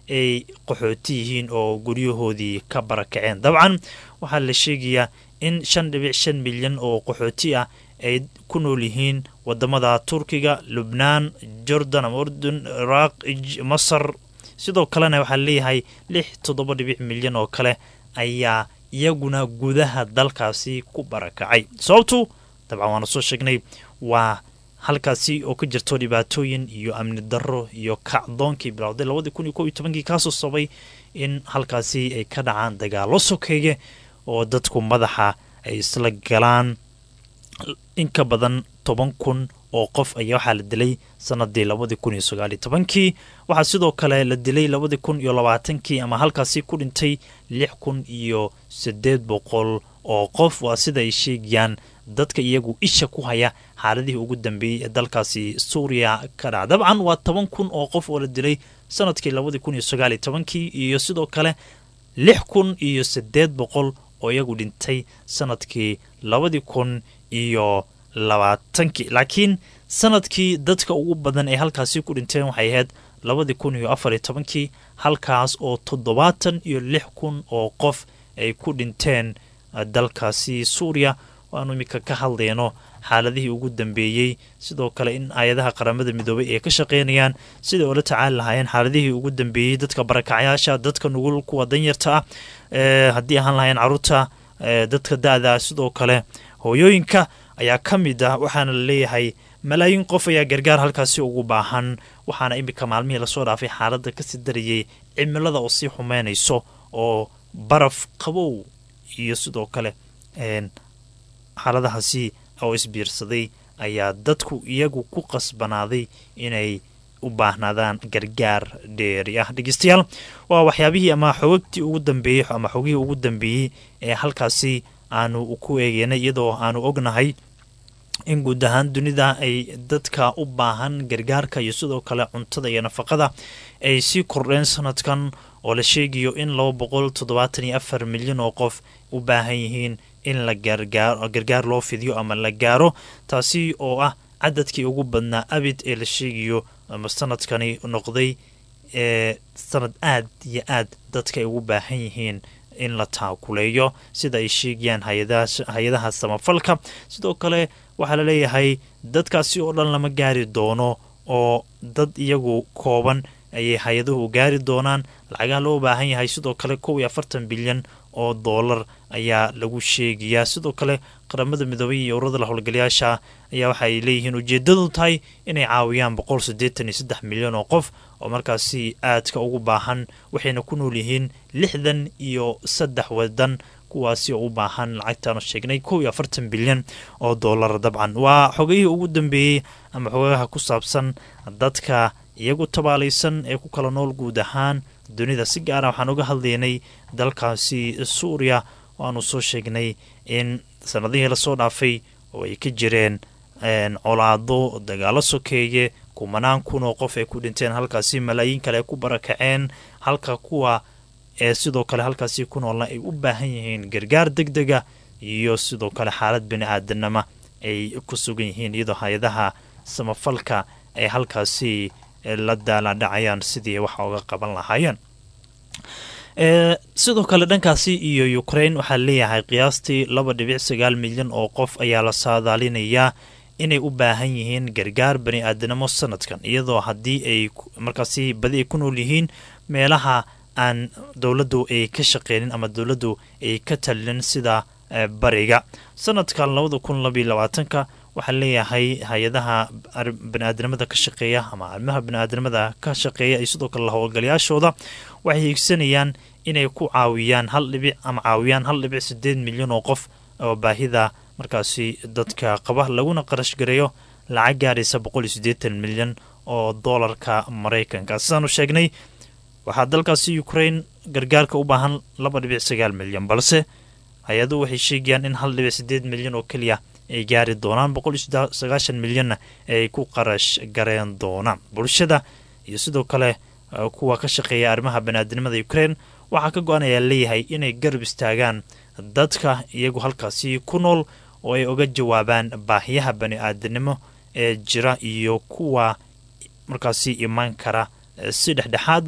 ay qaxooti yihiin oo guryahoodii ka barakaceen dabcan waxaa la sheegayaa in shan dhibic shan milyan oo qaxooti ah ay ku nool yihiin wadamada turkiga lubnaan jordan ama urdun iraaq masar sidoo kalena waxaa leeyahay lix toddoba dhibic milyan oo kale ayaa iyaguna gudaha dalkaasi ku barakacay sababtu dabcan waana soo sheegnay waa halkaasi oo ka jirto dhibaatooyin iyo amni darro iyo kacdoonkii bilowday labadii kun iyo kob iyo tobankii kaasoo sabay in halkaasi ay ka dhacaan dagaalo sokeeye oo dadku madaxa ay isla galaan in ka badan toban kun oo qof ayaa waxaa la dilay sanadii labadii kun iyo sagaaliyo tobankii waxaa sidoo kale la dilay labadii kun iyo labaatankii ama halkaasi ku dhintay lix kun iyo siddeed boqol oo qof waa sida ay sheegayaan dadka iyagu isha ku haya xaaladihii ugu dambeeyey ee dalkaasi suuriya ka dhaca dabcan waa toban kun oo qof oo la dilay sanadkii labadii kun iyo sagaaliyo tobankii iyo sidoo kale lix kun iyo siddeed boqol oo iyagu dhintay sanadkii labadii kun iyo labaatankii laakiin sanadkii dadka ugu badan ee halkaasi ku dhinteen waxay ahayd labadii kun iyo afariyo tobankii halkaas oo toddobaatan iyo lix kun oo qof ay ku dhinteen dalkaasi suuriya waanu iminka ka hadlayno xaaladihii ugu dambeeyey sidoo kale in hay-adaha qaramada midoobay ay ka shaqeynayaan siday oola tacaali lahaayeen xaaladihii ugu dambeeyey dadka barakacyaasha dadka nugul kuwa danyarta ah haddii ahaan lahayn caruurta dadka da-da sidoo kale hooyooyinka ayaa ka mid ah waxaana la leeyahay malaayiin qof ayaa gargaar halkaasi ugu baahan waxaana iminka maalmihii lasoo dhaafay xaaladda kasii darayay cimilada oo sii xumeynayso oo baraf qabow iyo sidoo kale xaaladahaasi oo isbiirsaday ayaa dadku iyagu ku qasbanaaday inay u baahnaadaan gargaar dheeri ah dhegeystayaal waa waxyaabihii ama xogagtii ugu dambeeyey ama xogihii ugu dambeeyey ee halkaasi aanu ku eegeynay iyadoo aanu ognahay in guud ahaan dunida ay dadka u baahan gargaarka iyo sidoo kale cuntada iyo nafaqada ay sii kordheen sanadkan oo la sheegayo in laba boqol toddobaatan iyo afar milyan oo qof u baahan yihiin in la gargaaro gargaar loo fidiyo ama la gaaro taasi oo ah cadadkii ugu badnaa abid ee la sheegayo ama sanadkani noqday ee sanad aad iyo aad dadka ay ugu baahan yihiin in la taakuleeyo sida ay sheegayaan hay-adaha samafalka sidoo kale waxaa la leeyahay dadkaasi oo dhan lama gaari doono oo dad iyagu kooban ayay hay-aduhu gaari doonaan lacagaha loo baahan yahay sidoo kale kow iyo afartan bilyan oo doolar ayaa lagu sheegayaa sidoo kale qaramada midoobay iyo ururada la howlgalayaasha ayaa waxa ay leeyihiin ujeedadu tahay inay caawiyaan boqol siddeetan iyo saddex milyan oo qof oo markaasi aadka ugu baahan waxayna ku nool yihiin lixdan iyo saddex wadan kuwaasi oo u baahan lacagtaanu sheegnay kow iyo afartan bilyan oo doolar dabcan waa xogayihii ugu dambeeyey ama xogayaha ku saabsan dadka iyagu tabaalaysan ee ku kala nool guud ahaan dunida si gaara waxaan uga hadlaynay dalkaasi suuriya oo aanu soo sheegnay in sanadihii lasoo dhaafay oo ay ka jireen colaado dagaalo sokeeye kumanaan kun oo qof ay ku dhinteen halkaasi malaayiin kale ay ku barakaceen halka kuwa ee sidoo kale halkaasi ku noolna ay u baahan yihiin gargaar deg dega iyo sidoo kale xaalad bini aadanama ay ku sugan yihiin iyadoo hay-adaha samafalka ay halkaasi la daaladhacayaan sidii waxa uga qaban lahaayeen sidoo kale dhankaasi iyo ukraine waxaa leeyahay qiyaastii laba dhibic sagaal milyan oo qof ayaa la saadaalinayaa inay u baahan yihiin gargaar bani aadanimo sanadkan iyadoo haddii ay markaasi badi ay ku nool yihiin meelaha aan dowladdu ay ka shaqeynin ama dowladdu ay ka talinin sida bariga sanadkan labada kun labaiyo labaatanka waxaa leeyahay hay-adaha baniaadanimada ka shaqeeya ama arrimaha baniaadanimada ka shaqeeya iyo sidoo kale howlgalayaashooda waxay hiigsanayaan inay ku caawiyaan hal dhibic ama caawiyaan hal dhibic sideed milyan oo qof oo baahida markaasi dadka qaba laguna qarash gareeyo lacag gaaraysa boqol iyo siddeetan milyan oo doolarka maraykanka sidaanu sheegnay waxaa dalkaasi ukraine gargaarka u baahan laba dhibic sagaal milyan balse hay-aduhu waxay sheegayaan in hal dhibic sideed milyan oo keliya ay gaari doonaan boqol iyo sagaashan milyanna ay ku qarash gareen doonaan bulshada iyo sidoo kale kuwa ka shaqeeya arrimaha baniaadanimada ukraine waxaa ka go-an ayaa leeyahay inay garab istaagaan dadka iyagu halkaasi ku nool oo ay uga jawaabaan baahiyaha bani-aadanimo ee jira iyo kuwa markaasi imaan kara si dhexdhexaad ah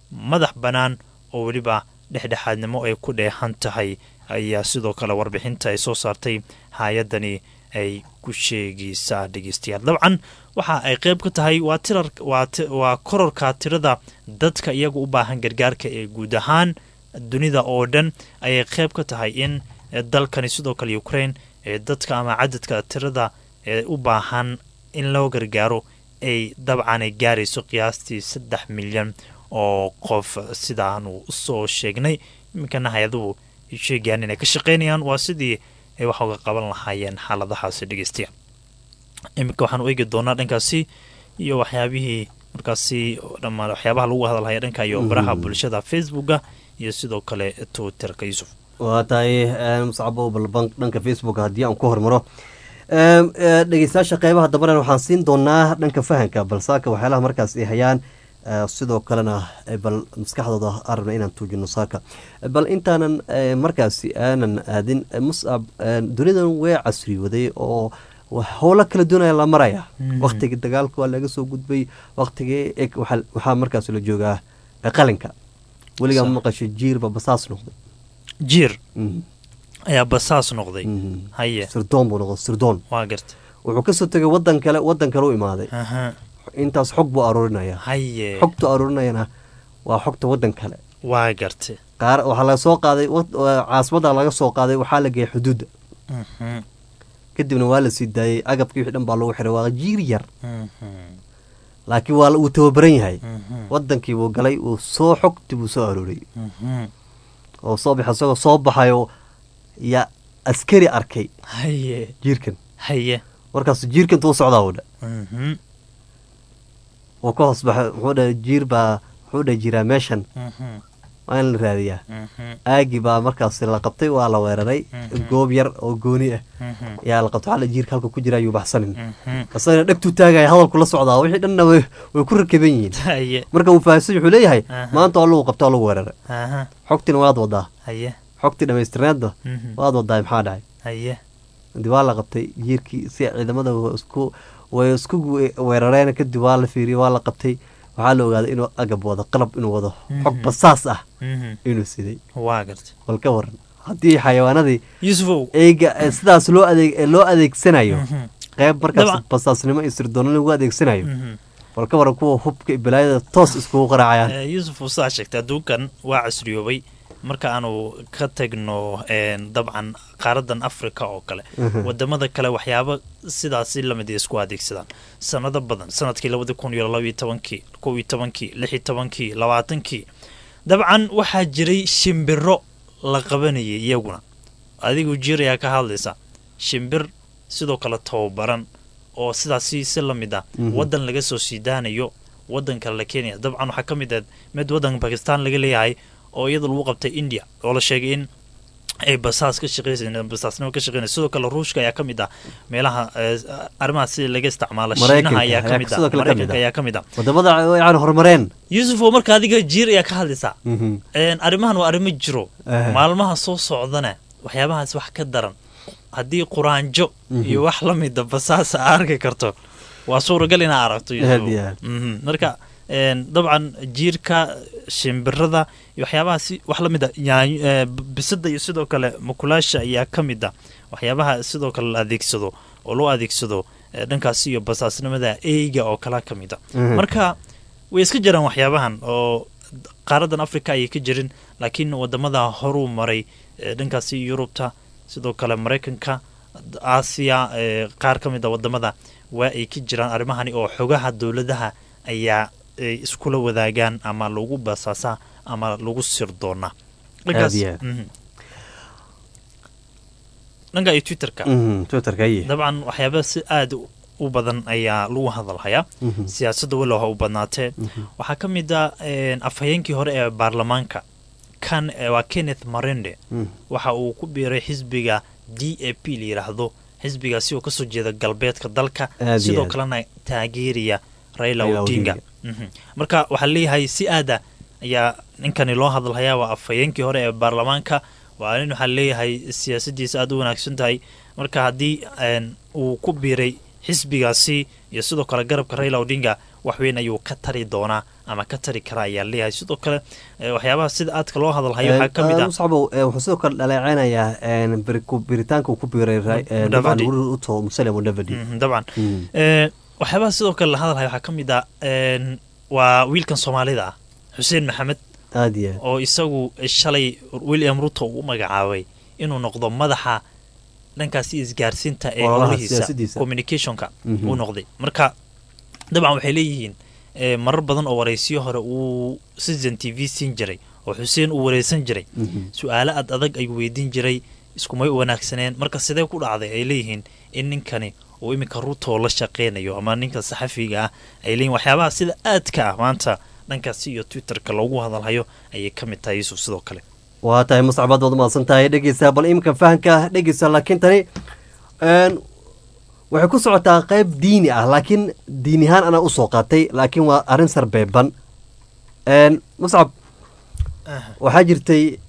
madax bannaan oo weliba dhexdhexaadnimo ay ku dheehan tahay ayaa sidoo kale warbixinta ay soo saartay hay-addani ay ku sheegaysaa dhegeystayaal dabcan waxa ay qeyb ka tahay waa tirar waa kororka tirada dadka iyaga u baahan gargaarka ee guud ahaan dunida oo dhan ayay qeyb ka tahay in dalkani sidoo kale ukraine ee dadka ama cadadka tirada ee u baahan in loo gargaaro ay dabcan ay gaarayso qiyaastii saddex milyan oo qof sidaanu usoo sheegnay iminkana hay-aduhu ay sheegayaan inay ka shaqeynayaan waa sidii ay wax uga qaban lahaayeen xaaladahaasi dhegeystayaal iminka waxaan u eegi doonaa dhankaasi iyo waxyaabihii markaasi dhammaan waxyaabaha lagu hadalhaya dhanka iyo baraha bulshada facebooka iyo sidoo kale twitterka yuusuf waa tahay muscabo balban dhanka facebook haddii aan ku hormaro dhegeystayaasha qeybaha dambana waxaan siin doonaa dhanka fahanka balsaaka waxyaalaha markaas ay hayaan sidoo kalena bal maskaxdooda aan rabna inaan tuujino saaka bal intaanan markaasi aanan aadin muscab dunidan way casriwaday oo howlo kala doonaya la maraya waktigii dagaalka waa laga soo gudbay waktigii waxaa markaas la joogaa qalinka weligaa maqashay jiirba basaas noqday jiir ayaa basaas noqday haye sirdoon buu noqday sirdoon waa garta wuxuu kasoo tegay wadan kale wadan kale u imaaday intaas xog buu aruurinaya haye xogtu aruurinayana waa xogta wadan kale waa garta qaar waxaa laga soo qaaday caasimadda laga soo qaaday waxaa la geeyay xuduudda kadibna waa la sii daayey agabkii wixii dhan baa lagu xiray waa jiir yar laakiin waa uu tababaran yahay wadankii buu galay uu soo xogti buu soo arooriyey oo soo baxa isagoo soo baxayo yaa askari arkay haye jiirkan haye markaas jiirkanta u socdaa uu dha uu ka hoos baxay muxuu dhahay jiir baa muxuu dhahay jiraa meeshan waa in la raadiyaa aagi baa markaas la qabtay waa la weeraray goob yar oo gooni ah yaa la qabtay waxaa jiirka halka ku jira ayuu baxsanin isagana dhegtuu taagaya hadalku la socdaa wixii dhanna way ku rakaban yihiin marka uu fahamsan wuxuu leeyahay maanta waa lagu qabta waa lagu weeraray xogtina waad wadaa xogtii dhamaystirneedna waad wadaa maxaa dhacay kadib waa la qabtay jiirkii si ciidamada isku way isku weerareen kadib waa la fiiriyey waa la qabtay waxaa la ogaaday inuu agab wado qalab inuu wado xog basaas ah inuu siday waa garta bal ka waran haddii xayawaanadii yusufow eyga sidaas loo adeeg loo adeegsanayo qeyb markaas basaasnimo iyo sirdoonno lagu adeegsanayo bal ka waran kuwa hubka iyo balaayada toos iskugu qaraacayaan yuusuf saa sheegtay adduunkan waa casriyoobay marka aanu ka tagno dabcan qaaradan africa oo kale wadamada kale waxyaaba sidaasi lamid isku adeegsadaan sanado badan sanadkii labadi kun iyo labaiyo tobankii kow iyo tobankii lix iyo tobankii labaatankii dabcan waxaa jiray shimbiro la qabanayay iyaguna adigu jiir ayaa ka hadlaysa shimbir sidoo kale tababaran oo sidaasi si lamid ah wadan laga soo sii daanayo wadan kale la keenaya dabcan waxaa ka mid ah mid wadanka bakistan laga leeyahay oo iyada lagu qabtay india oo la sheegay in ay basaas ka shaqeysa basaasnimo ka shaqeynaya sidoo kale ruushka ayaa ka mid ah meelaha arrimaha sida laga isticmaalo shiinaha ayaa ka mid ah maraykanka ayaa ka mid ah wadamada yani horumareen yuusuf oo marka adiga jiir ayaa ka hadlaysaa arrimahan waa arrimo jiro maalmaha soo socdana waxyaabahaas wax ka daran haddii quraanjo iyo wax la mida basaas a arki karto waa suuragal inaa aragto marka dabcan jiirka shimbirada iyo waxyaabahaasi wax la mid a bisada iyo sidoo kale makulaasha ayaa ka mid a waxyaabaha sidoo kale la adeegsado oo loo adeegsado dhankaasi iyo basaasnimada eyga oo kala ka mid a marka way iska jiraan waxyaabahan oo qaaradan africa ayay ka jirin laakiin wadamada horuu maray dhankaasi yurubta sidoo kale maraykanka aasiya qaar ka mid a wadamada waa ay ka jiraan arrimahani oo xogaha dowladaha ayaa ay iskula wadaagaan ama lagu basaasaa ama lagu sirdoonaa dhanka iyo twitterka dabcan waxyaaba si aada u badan ayaa lagu hadalhayaa siyaasadda walow ha u badnaatee waxaa ka mid a afhayeenkii hore ee baarlamaanka kan waa kenneth marende waxa uu ku biiray xisbiga d a p la yidhaahdo xisbigaasi oo kasoo jeeda galbeedka dalka sidoo kalena taageeraya raila odinga marka waxaa leeyahay si aada ayaa ninkani loo hadalhayaa waa afhayeenkii hore ee baarlamaanka waa nin waxaa leeyahay siyaasadiisa aada u wanaagsan tahay marka haddii uu ku biiray xisbigaasi iyo sidoo kale garabka raila odinga waxweyn ayuu ka tari doonaa ama ka tari karaa ayaa leeyahay sidoo kale eh, waxyaabaha sida aadka loo hadalhayo waxaa ka mid ah muscabo wuxuu sidoo kale dhaleeceynayaa een, biri- ku- biritaanka uu ku biiray ra- een, Mudavadi. dabcan ruto musale mudavadi Mhm, dabcan Mm. Eh, waxyaabaha sidoo kale la hadalhayo waxaa ka mid ah een, waa wiilkan soomaalida ah xuseen maxamed aad iyo aad oo isagu shalay william ruto uu u magacaabay inuu noqdo madaxa dhankaasi isgaarsiinta ee Ololaha howlihiisa siyaasaddiisa. communicationka Mhm. uu noqday marka dabcan waxay leeyihiin eh, marar badan oo waraysiyo hore uu citizen t v siin jiray oo xuseen uu wareysan jiray Mhm. su-aalo ad adag ayuu weydiin jiray iskumay u wanaagsaneen marka sidee ku dhacday ay leeyihiin in ninkani uu iminka ruto la shaqeynayo ama ninka saxafiga ah ay leeyihin waxyaabaha sida aadka ah maanta dhankaasi iyo twitterka loogu hadalhayo ayay ka mid tahay yuusuf sidoo kale waa tahay muscabaad waad umahadsan tahay dhegeysa bal iminka fahanka dhegeysa laakiin tani een, waxay ku socotaa qeyb diini ah laakiin diin ahaan anaa usoo qaatay laakiin waa arrin sarbeeban een, muscab waxaa jirtay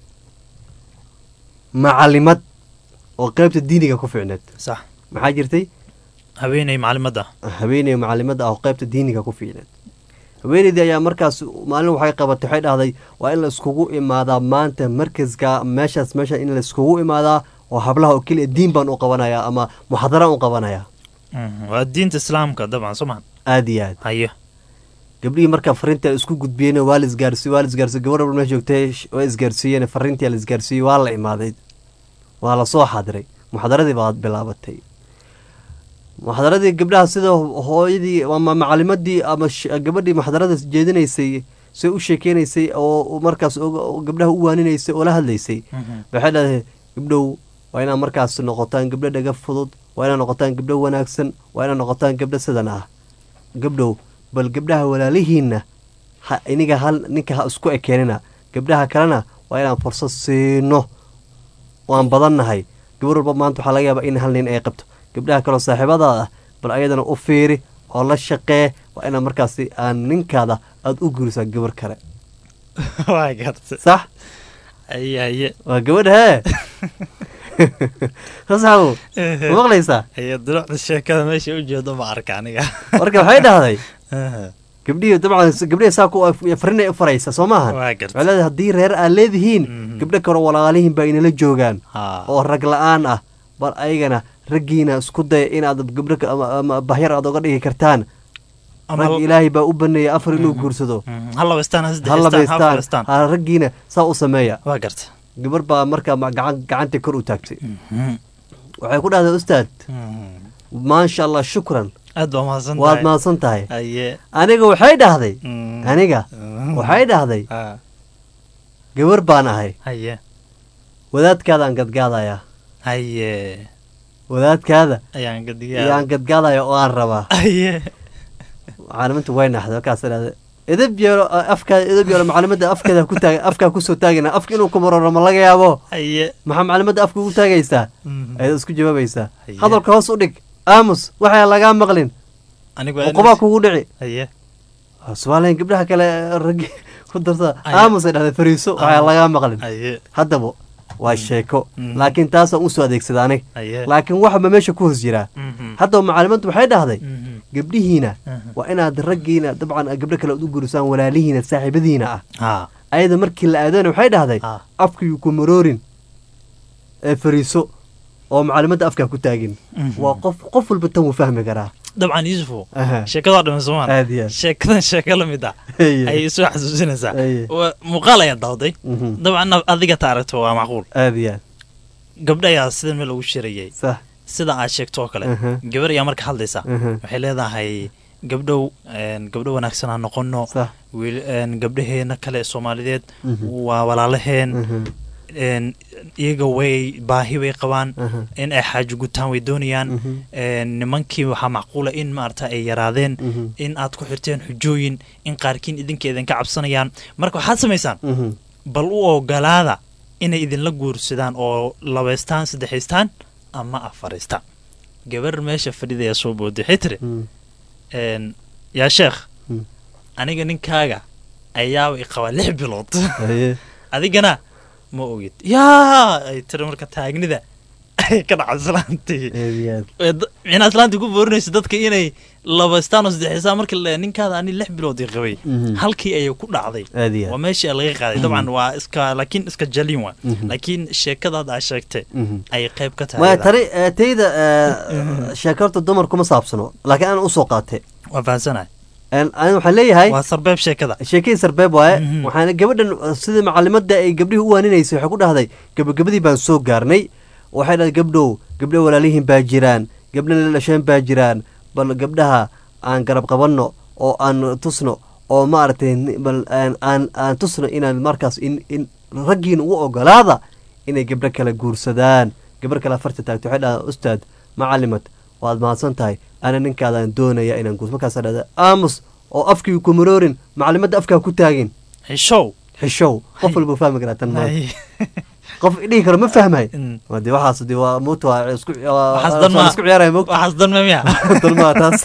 macalimad oo qeybta diiniga ku ficneed sax maxaa jirtay haweeney macalimadda haweeney macalimada ah oo qeybta diiniga ku fiicneed haweeneydii ayaa markaas maalin waxay qabatay waxay dhahday waa in la iskugu imaadaa maanta markaska meeshaas meesha in la iskugu imaadaa oo hablaha oo keliya diin baan u qabanayaa ama muxadaraan u qabanayaa Mhm, waa diinta islaamka dabcan soo maha aada iyo aad hayo gabdhihii marka fariinta isku gudbiyeen waa la isgaarsiiy waa la isgaarsiiy gabar walba meesha joogtay sh- waa isgaarsiiyeen fariintii la isgaarsiiyey waa la imaaday waa la soo xadiray muxadaradii baa bilaabatay muxadaradii gabdhaha sida hooyadii ama macalimadii ama sh- gabadhii muxadarada jeedinaysay say u sheekeynaysay oo markaas oga- oo gabdhaha u waaninaysay oo la hadlaysay waxay dhahday gabdhow waa inaad markaas noqotaan gabdho dhaga fudud waa inaad noqotaan gabdho wanaagsan waa inaad noqotaan gabdho sidan ah gabdhow bal gabdhaha walaalihiinna ha iniga hal ninka ha isku ekeenina gabdhaha kalena waa inaan fursad siino waan badannahay gabar walba maanta waxaa laga yaabaa in hal nin ay qabto gabdhaha kaloo saaxiibadaada ah bal ayadana u fiiri oo la shaqee waa inaad markaasi aan ninkaada aada u gurisaa gabar kale waa garta sax haye haye waa gabadha hee sasaxabu ma maqlaysaa haye durucda sheekada meesha u jeedo ma arka aniga marka waxay dhahday gabdhihii dabcan gabdhihii saa ku farin ay u faraysa soo maaha waa garta waxay leedahay haddii reer aad leedihiin gabdho kale walaalihiin baa inala joogaan Ha. oo rag la-aan ah bal ayagana raggiina isku daya inaad gabdho ka- ama- ama bahyar aad oga dhigi kartaan Ama- rag ilaahay baa u baneeyay afar inuu guursado Mhm, hal labaystaan ha ha saddexistaan ha labaystaan afaristaan ha raggiina saa u sameeya waa garta gabar baa markaa ma- gacan gacantii kor u taagtay waxay ku dhahday ustaad maasha allah shukran aad baa mahadsan waad tahay mahadsan tahay haye aniga waxay dhahday Mm. aniga Mm. waxay dhahday Ha, gabar baan ahay haye wadaadkaadaan gadgaadayaa haye wadaadkaada ayaan ayaan gadiyaa gadgaadaya oo aan rabaa haye macaliminta way naxday markaas dhahday edab yeelo afkaa edab yeelo macalimada afkeeda ku taag afkaa kusoo taagina afka inuu ku maroro ma laga yaabo haye maxaa macalimada afka ugu taagaysaa Mhm. ayaad isku jawaabaysaa Haye. hadalka hoos u dhig aamus waxaa lagaa maqlin anigu uqubaa kugu dhici haye somaaliyan gabdhaha kale raggi ku darsa Haye. aamus ay dhahday fariiso waxaa lagaa maqlin haye haddaba waa sheeko Mhm. laakiin taasaan usoo adeegsada anig haye laakiin waxba meesha ku hoos jiraa Mhm. haddaba macalimaddu waxay dhahday Mhm. gabdhihiina Mhm. waa inaad raggiina dabcan gabdho kale aad u gurisaan walaalihiina saaxiibadiina ah ha ayada markii la aadana waxay dhahday ha afkayuu ku maroorin ee fariiso oo macalimadda afkaa ku taagin Mhm. waa qof qof walba tan wuu fahmi karaa dabcan yuusufu Aha. sheekadaa dhiman soomaan aad iyo aad sheekadan sheeko la mid ah Haye. ayay soo xasuusinaysaa Haye. Waa- muuqaal ayaa dawday Mhm. dabcan adiga ta aragto waa macquul aad iyo aad gabdha ayaa sida meel ugu shirayay sax sida aad sheegto oo kale Aha. gabar ayaa marka hadlaysa Aha. waxay leedahay gabdhow een, gabdho wanaagsan aan noqono sax wiil- een, gabdhaheena kale ee soomaaliyeed Mhm. waa walaalaheen Mhm. een, iyaga way baahi way qabaan Aha. in ay xaajo gutaan way doonayaan Mhm. een, nimankii waxaa macquula in maarata ay yaraadeen Mhm. in aad ku xirteen xujooyin in qaarkiin idinka idinka cabsanayaan marka waxaad samaysaan Mhm. bal u ogolaada inay idinla guursadaan oo labaystaan saddexaystaan ama afaristaan gabar meesha fadhidaya soo booday waxay tiri Mhm. een, yaa sheekh Mm. aniga ninkaaga ayaaba i qabaa lix bilood Haye. adigana ma ogid yaa ay tiri marka taagnida waxay ka dhaca islaantii aad iyo aad Ee, da- micnaa islaantii ku boorinaysa dadka inay laba istaan oo saddex istaan marka la ninkaada ani lix bilood ii qabay Mhm. halkii ayay ku dhacday aad iyo waa aad meeshii laga qaaday dabcan waa iska laakiin iska jalin waa Mhm. laakiin sheekadaad aa sheegtay Mhm. ayay qayb ka tahay maya iyada. tani eh, tayda eh, sheekarta dumar kuma saabsano laakiin aan usoo qaatay waa fahansanahay Een, ani waxaan leeyahay waa sarbeeb sheekada sheekadii sarbeeb waaye Mhm. waxaana gabadhan uh, sidii macalimada ay gabdhihii u waaninaysay waxay ku dhahday gabagabadii baan soo gaarnay waxay dhahday gabdhow gabdho walaalihiin baa jiraan gabdho la dhasheen baa jiraan bal gabdhaha aan garab qabanno oo aan tusno oo maaragtay ni- bal aan aan aan tusno inaan markaas in in raggiin ugu ogolaada inay gabdho kale guursadaan gabdho kale afarta taagto waxay dhahdaa ustaad macalimad waad mahadsan tahay ana ninkaadaan doonaya inaan guurso markaasaa dhahda aamus oo afkii ku maroorin macalimadda afkaa ku taagin xishow xishow qof walba fahmi karaa tan maanta qof dhihi karo ma fahmay Mm. waa dee waxaas dee waa moota waa isku waa- Waxaas waa- dan waa ma- isku ciyaaraya moogta waxaas dan ma miya dan maa taas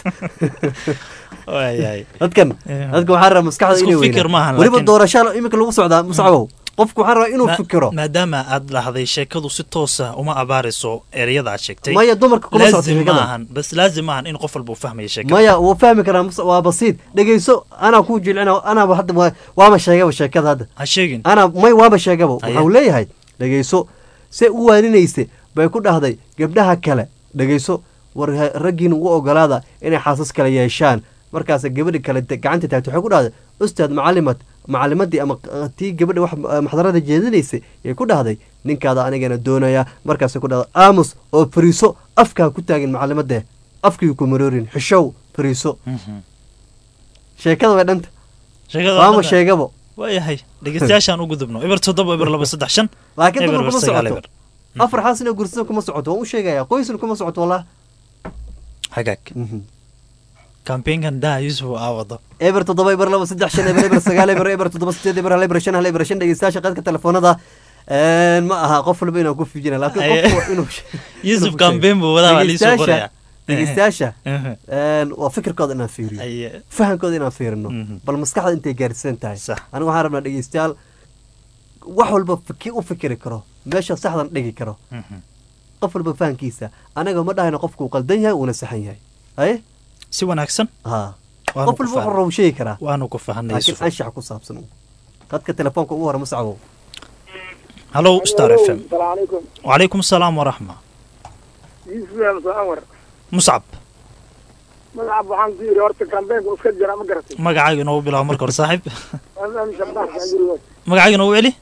waayahay dadkan Eh. dadka waxaa rabaa maskaxda Isku inay fikir maahan, weynaa weliba laakiin- doorasha iminka lagu socdaa musacbow qofku waxaa rabaa inuu Ma- fikiro maadaama aad dhahday sheekadu si toosa uma abaarayso ereyada aad sheegtay maya dumarka kuma socota laazim sheekada maahan bas laazim maahan in qof walba uu fahmaya sheekada maya wuu fahmi karaa mus- waa basiid dhegeyso anaa kuu jilcina anaaba hadda waa- waaba sheegaba sheekada hadda ha sheegin anaa may waaba sheegaba Haye. waxau leeyahay dhegeyso se u waaninaysa bay ku dhahday gabdhaha kale dhegeyso war ha- raggiin ugu ogolaada inay xaasas kale yeeshaan markaas gabadhi kale de- gacanta taagto waxay ku dhahday ustaad macalimad macalimadii ama q- tii gabadha wax eh, maxdarada jeedinaysay yay ku dhahday ninkaada anigana doonaya markaasay ku dhahday aamus oo fariiso afkaa ku taagin macalimadee afkii ku maroorin xishow fariiso Mhm. sheekada way dhanta sheekada waama hadda- sheegabo waayahay dhegeystayaashaan u gudubno eber toddoba eber laba saddex shan laakiin eber dumar eber kuma sagaal socoto eber afar xaasin oo gursada kuma socoto waan u sheegaya qoysna kuma socoto wallah hagaag kambeenkan daha yusuf aa wado eber toddoba eber laba saddex shan eber eber sagaal eber eber toddoba sideed eber hal eber shan hal eber shan dhegeystayaasha qaadka telefoonada een, ma aha qof walba inaan ku fiijina laakiin Aye. qofku waa inuu yusuf inuu kambeen buu wadaa waa liisoo qoraya dhegeystayaasha Mhm. een, waa fikirkooda inaan fiiriyo Aye. fahamkooda inaan fiirino Mhm. bal maskaxda intay gaarsiisan tahay Sax. anigu waxaan rabnaa dhegeystayaal wax walba fiki u fikiri karo meesha saxdan dhigi karo Mhm. qof walba fahamkiisa anaga ma dhahayno qofku uu qaldan yahay uuna saxan yahay aye si wanaagsan ha waanu qof ku walba fahan- wuxuu rabu sheegi karaa waanu ku fahanay laakiin yusuf anshax ku saabsan dadka telefoonka ugu hore musacbow hallow star f m السلام عليكم wacalaykum asalaam waraxma يوسف يا مسعور muscab ملعب waxaan ku yiri horta kambeynka iska jira ma garatay magacaaga inoogu bilaabo marka hore saaxiib mm shabax aan gurigood magacaaga inoogu celi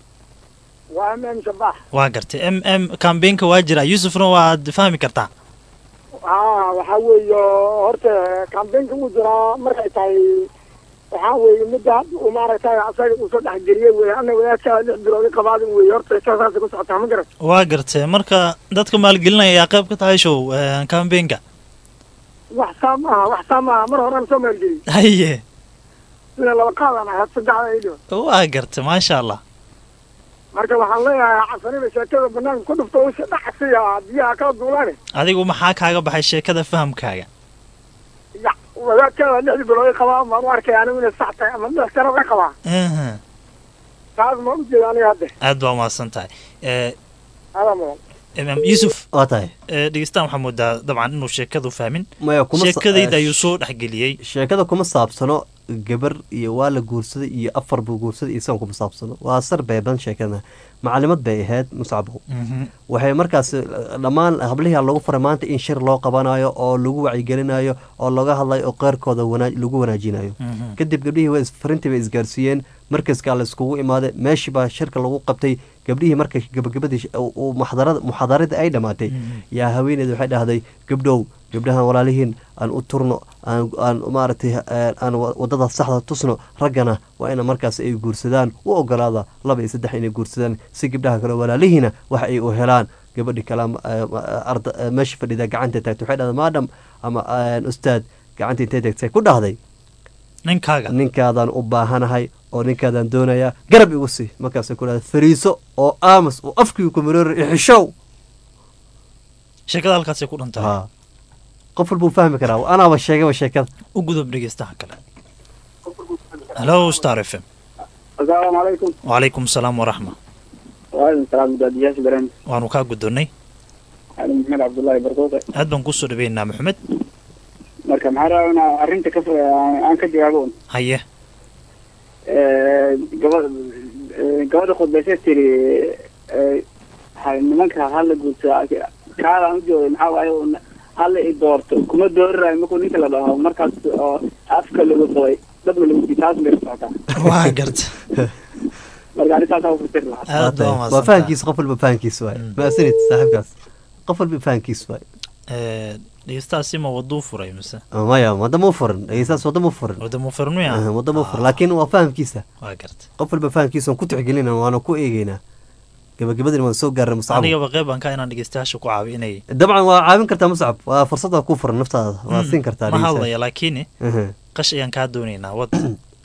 waa mm shabax waa gartay m m kambeenka waa jira yusufna waad fahmi kartaa haa waxaa weeye horta kambeynka uu jiraa markay tahay waxaa weeye midda hadda uu maaragtay asaga uu soo dhexgeliyey wey ana wadaadkaa lix bilood i qabaadin wey horta saasay ku socotaa ma garatay waa gartay marka dadka maalgelinaya ayaa qayb ka tahay show kambeenka wax saa maaha wax saa maaha mar horaan soo maalgeliyey haye sida laba qaadan ahayd saddexda idho waa gartay maasha allah marka waxaan leeyahay casanida sheekada banaanka ku dhufto usha dhacsiya biyaha kala duulaane adigu maxaa kaaga baxay sheekada fahamkaaga ya wadaadkeeda lixdii bilood i qabaa maan u arkay anigu inay sax tahay ama lix sano i qabaa Aha. taas ma u jeeda aniga hadde aad baa umahadsan tahay Eh, adaa mudan imaam yusuf waa tahay eh, dhegeystaan waxaa moodaa dabcan inuu sheekadu fahmin maya kuma sa- sheekadayda ayuu soo dhexgeliyey sheekada kuma saabsano gabar iyo waa la guursaday iyo afar buu guursaday iyo sidan kuma saabsano waa sar beeban sheekada macalimad bay ahayd muscabo Mhm. waxay markaas eh, dhammaan hablihii lagu faray maanta in shir loo qabanayo oo lagu wacyigelinayo oo laga hadlayo oo qeyrkooda wanaa- lagu wanaajinayo Mhm. kadib gabdhihii way is- farintii bay isgaarsiiyeen markaskaa la iskugu imaaday meeshii baa shirka lagu qabtay gabdhihii markay gabagabadii sh- uu- uu muxadarada muxaadaradii ay dhammaatay yaa haweeneeda waxay dhahday gabdhow gabdhahan walaalihiin aan u turno aan aan maaragtay eh, aan wa- wadada saxda tusno raggana waa ina markaas ay guursadaan u ogolaada laba iyo saddex inay guursadaan si gabdhaha kale walaalihiina wax ay u helaan gabadhi kale ama, eh, ma- arda eh, meesha fadhida gacanta taagtay waxay dhahday maadam ama eh, ustaad gacanta intay tagtay ku dhahday ninkaaga ninkaadaan u baahanahay oo ninkaadaan doonayaa garab igu sii markaasay ku dhahday fariiso oo aamus oo afkii ku maroori ixishow sheekada halkaasay ku dhantahay ha qof walbuu fahmi karaa anaaba sheegaba sheekada u gudub dhegeystaha kale hallo star f m asalaamu calaykum wacalaykum asalaam waraxma waalaikum salaam mudaadiyaasha barnaamij waanu kaa gudonnay ali maxmed cabdullaahi barquuqe aad baan kusoo dhaweynaa maxamed marka maxaa rabaa inaa arrinta ka aan ka jawaabo un haye gaba gabadha khudbaysa tiri ha- nimanka hala guursa kaadaan u joogay maxaa waaye un hala i doorto kuma doorirayo markuu ninka la dhaho markaas oo afka lagu qabay dabna lagu sii taas bay socotaa waa garta marka arrintaasaa ufasiri lahaa aad baa waa umahadsantahay. fahankiisa qof walba fahankiisa waay maasanid saaxiibkaas qof walba fahankiisa waay Eh, dhegeystahaasi ma waduu furay mise maya wadama u furan dhegeystaas wadama u furan wadamo furmiya Ah, wadama u furan laakiin waa fahamkiisa waa garta qof walba fahamkiisa waan ku tixgelina waana ku eegeynaa gabagabadina waan soo gaarnay muscab anigaba qeyban ka inaan dhegeystayaasha ku caabi inay dabcan waa caawin kartaa muscab waa fursad waa ku furan naftaada waa siin kartaa ma dhegeystaha. hadlaya laakiin Aha. qash ayaan kaa doonaynaa wad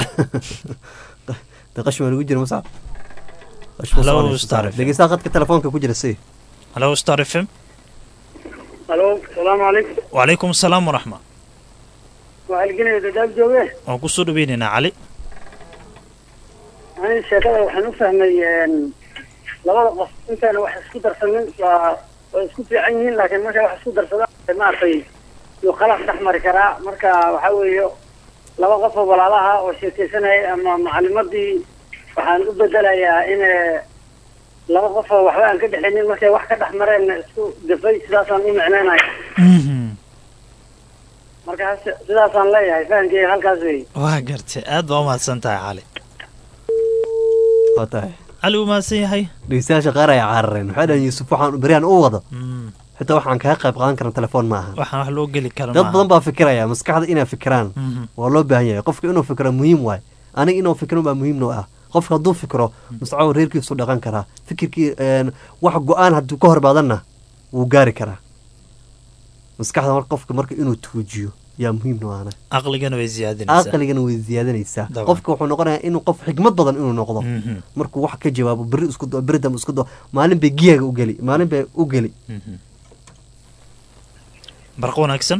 de qash baa lagu jira muscab Qash ma Hello, soconayso, Star saaxiib. FM. dhegeystaha khadka telefoonka ku jira si halo star f m halo salaamu calaykum wacalaykum asalaam waraxma waa halgenaya dadaab jooge waan kusoo dhaweynaynaa cali ani sheekada waxaan u fahmay labada qof intaana wax isku darsanin waa way isku fiican yihiin laakiin markay wax isku darsadaan maaragtay yuu khalaaf dhex mari karaa marka waxaa weeye laba qof oo walaalaha oo sheekaysanaya ama macalimadii waxaan u bedelayaa in eh, laba qof oo waxba aan ka dhexinin markay wax ka dhex mareen isku gafay sidaasaan u micneynaya marka si- sidaasaan leeyahay fahamkeyga halkaas wey waa gartay aad baa umahadsan tahay cali waa tahay cali uu mahadsan yahay dhegeystayaasha qaar ay carareen waxay dhahan yuusuf waxaan beryahan u wado xitaa waxaan kaga qayb qaadan karna telefoon maaha waxaan wax loo geli kara dad maaha. badan baa fikiraya maskaxda inay fikiraan Mhm. waa loo baahan yahay qofka inuu fikiro muhiim waay aniga inuu fikiro baa muhiim noo ah qofka hadduu fikiro muscaw reerkiisu dhaqan karaa fikirkii een, wax go-aan hadduu ka horbaadanna wuu gaari karaa maskaxda mar qofka marka inuu tuujiyo yaa muhiim noo ahna aqligana way ziyaadinaysaa aqligana way ziyaadanaysaa Dabcan. qofka wuxuu noqonayaa inuu qof xikmad badan inuu noqdo Mhm. markuu wax ka jawaabo beri isku do beri dambe isku do maalin bay giyaga u geli maalin bay u geli Mhm. barqa wanaagsan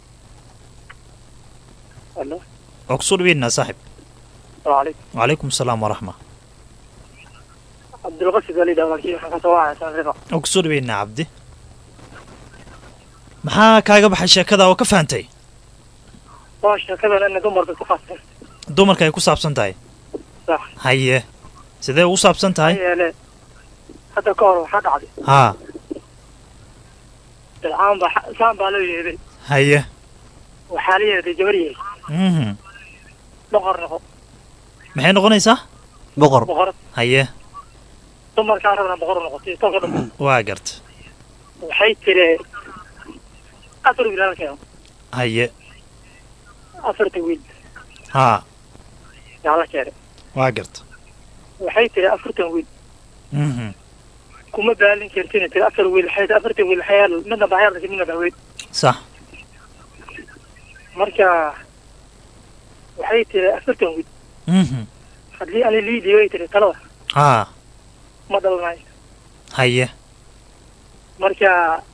Hello. waa kusoo dhaweynaa saaxib waalaikum wacalaykum asalaam waraxma cabdulqasid ali dhawaakiy waxaan kasoo wacaya sanrifa waa kusoo dhaweynaa cabdi maxaa kaaga baxay sheekada oo ka fahantay waa sheekadan ina dumarka ku qasbay dumarka ay ku saabsan tahay sax haye sidee ugu saabsan tahay yeele hadda ka hor waxaa dhacday haa bilcaan baa saan baa loo yeeday haye waxaa la yeeday gabar yeey mhm boqor noqo maxay noqonaysaa boqor boqorad haye dumarkaa rabna boqor noqotay tolka dhan waa garta waxay tiri afar wiil halka haye afarta wiil haa yaa la keenay waa garta waxay tiri afartan wiil mhm kuma baalin kartin tiri afar wiil waxay tiri afartan wiil waxay yaal midna baa yaal midna baa weyn sax marka waxay tiri afartan wiil mhm haddii ani liidii way tiri talada haa ma dhalanayo haye marka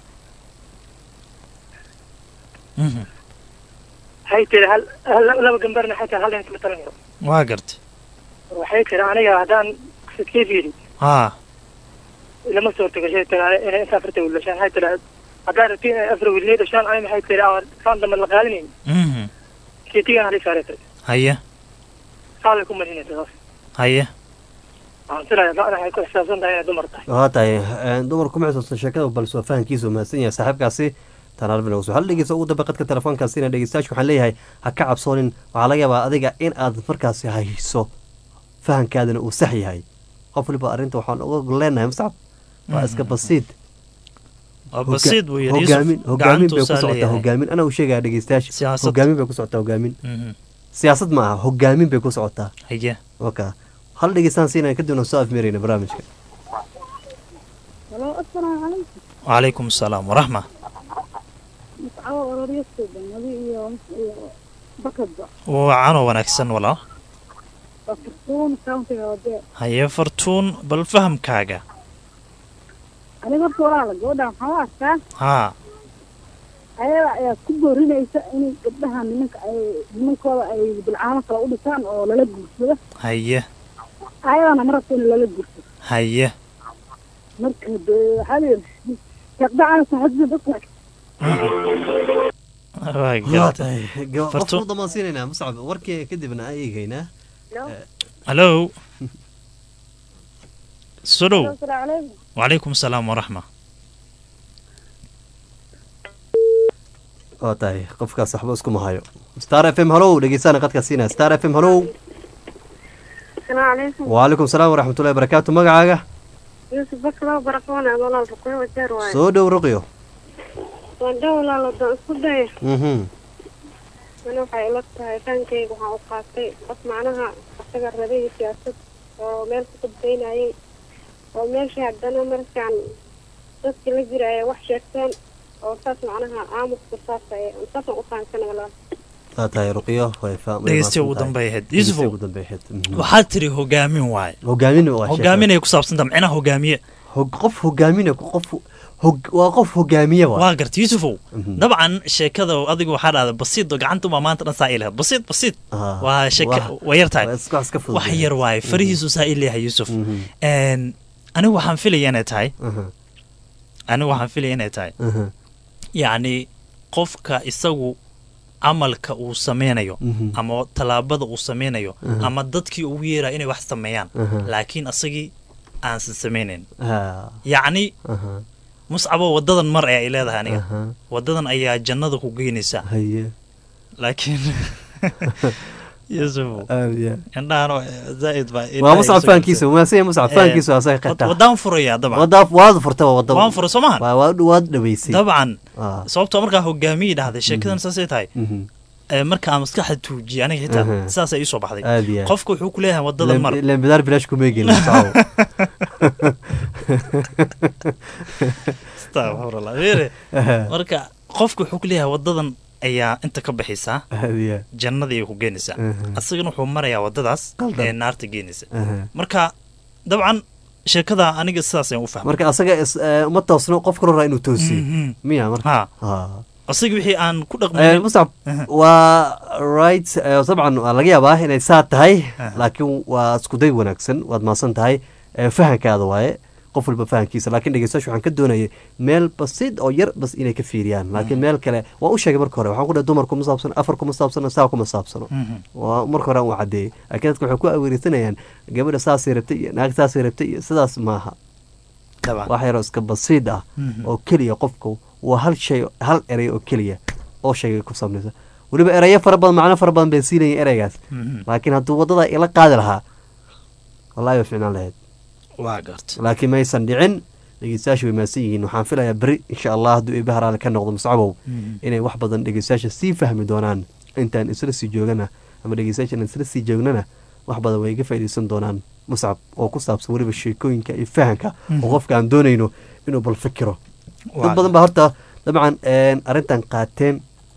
mhm waxay tiri hal hal- laba gambarna xataa hal inta ma talan karo waa garta waxay tiri aniga haddaan sidkee fiiri haa lama soo tago shay tiri inay inta afarta wiil dhashaan waxay tiri haddaan rabti inay afar wiil inay dhashaan ani maxay tiri aan saan dambe la qaalinayn mhm keetigan halay saaray tiri haye saalay ku marinaysa saas haye waxaan filaya da waxay ku xisaabsan tahay inay dumar tahay waa tahay een, dumarku ma xusuusta sheekada balse waa fahankiisa uu mahadsan yahay saaxiibkaasi tanaalbinowso hal dhegeysa ugu dambe qadka telefoonkaasina dhegeystayaasha waxaan leeyahay ha ka cabsoonin waxaa laga yaabaa adiga in aad markaasi hayso fahankaadana uu sax yahay qof waliba arrinta waxaan uga leenahay mustacab waa iska basiid waa basiid buu yidhi hogaamin Yusuf hogaamin bay ku gacantuusaa socotaa leeyahay hogaamin anaa u sheegaya dhegeystayaasha Siyaasad. hogaamin bay ku socotaa hogaamin Mhm. siyaasad ma aha hogaamin bay ku socotaa haye waka hal dhegeystaan siinaya kadibna soo afmeerayna barnaamijka halo asalaamu calaykum wacalaykum asalaam waraxma muscawo ororyasto banadi iyo iyo bakadba wacanoo wanaagsan walaa waa furtuun countiga wadee haye fartuun bal fahamkaaga aniga horta walaala gabadha waxaan u arkaa haa ayada ayaa ku boorinaysa inay gabdhaha nimanka ay nimankooda ay bilcaamo kale u dhisaan oo lala guursado haye ayadana ma rabto in lala guursado haye marka de waxaa layidhi gabdhacan saxadda dadka waa waa garta tahay Ga- Farto. qofku damaansiinaynaa muscab warkii kadibna aan eegaynaa hallo soo dhow asalaamu calaykum wacalaykum asalaam waraxma waa tahay qofkaas waxba iskuma hayo star f m halow dhegeystaana qadka siinaya star f m halow asalaamu calaykum waalaikum salaam waraxmatullahi barakaatu magacaaga yuusuf baklow barakoona walaal ruqyo wajeer waaye soo dhow ruqyo waan dhow walaal wadaan isku daya mhm ani waxay ila tahay faankayga waxaan u qaatay qof macnaha asaga rabay siyaasad oo meel ku qudbaynayay oo meeshii haddana markaan dadkii la jira ay wax sheegteen oo saas macnaha aamuska saas ay saasaan u fahamsana walaal waa tahay ruqyo way fa- way dhegeystiya ugu mahadsan tahay. dambay ahayd Dhegeystiya yusufow ugu dambay ahayd mhm. waxaad tiri hogaamin waaye hogaamin waa sheekada. hogaaminay ku saabsanta micnaha hogaamiye Hog- qof hogaamina qof hog- waa qof hogaamiye waa waa garta yusufow Mhm. dabcan sheekada adigu waxaa dhahda basiid oo gacanta umaa maanta dhan saa ilahayd basiid basiid Ah, waa sheeka wax- waa yar tahay waa iska- wax iska fudud wax yahay. yar waaye farihiisu saa ilayahay yusuf Mhm. Een, anigu waxaan filaya inay tahay Aha, anigu waxaan filaya inay tahay aha. yacni qofka isagu camalka uu sameynayo Mhm. ama tallaabada uu sameynayo Aha. ama dadkii ugu yeeraya inay wax sameeyaan Aha. laakiin asagii aansan sameynayn Ah, yacni aha, muscabo wadadan mar ee ay leedahay aniga aha. wadadan ayaa jannada ku geynaysaa haye laakiin yusufu aad iyo indhahan zaaid baa waa muscab fahankiisa maasanya muscab fahankiisa waa asaga qetaa wadaan furaya dabcan wada waad furta waa wada waan furay soo mahan waa waad waad dhaweysay dabcan Ah. sababtoo markaa hogaamiyii dhahday sheekadan saasay tahay Mhm. ee marka aan maskaxda tuujiyay aniga xitaa Aha. saasay iisoo baxday aad iyo aad. qofka wuxuu ku leeyahay wadadan mar Leen- leen bidaar bilaash kuma egin muscab Astaghfirullah. Fiiri. Aha. marka qofka wuxuu ku leeyahay wadadan ayaa inta ka baxaysaa aad iyo aad. jannadii ay ku geenaysaa Aha. asagana wuxuu marayaa wadadaas Qaldan. ee naarta geenaysa Aha. marka dabcan sheekada aniga sidaas ayaan u fahmay marka asaga is- eh, uma toosno qof kale raa inuu toosiyo Mhm. miya marka ha Ah. asaga wixii aan ku Eh, dhaqmayn muscab waa right eh, dabcan waa laga yaabaa inay saa tahay Aha. laakiin waa iskuday wanaagsan waad mahadsan tahay Eh, fahankaada waaye qof walba fahankiisa laakiin dhegeystayaasha waxaan ka doonayay meel basiid oo yar bas inay ka fiiriyaan laakiin meel kale waa u sheegay marka hore waxaan ku dhahay dumar kuma saabsano afar kuma saabsano saa kuma saabsano Mhm. waa marka hore aan u cadeeyey laakiin dadka waxay ku aweereysanayaan gabadha saasay rabtay iyo naag saasay rabtay iyo sidaas maaha dabcan wax yaroo iska basiid ah Mhm. oo keliya qofku waa hal shay hal erey oo keliya oo sheegay ku saabnaysa weliba erayo fara badan macno fara badan bay siinayeen ereygaas Mhm. laakiin hadduu waddada ila qaadi lahaa wallahi way ficnaan lahayd waa garta laakiin maysan dhicin dhegeystayaasha way maasan yihiin waxaan filayaa beri insha allah hadduu eebbe haraale ka noqdo muscabow Mhm. inay wax badan dhegeystayaasha sii fahmi doonaan intaan isla sii joogana ama dhegeystayaashan isla sii joognana wax badan way iga faa'iidaysan doonaan muscab oo ku saabsan weliba sheekooyinka iyo fahanka Mhm. oo qofka aan doonayno inuu bal fikiro dad Waa badan baa horta dabcan een, arrintan qaateen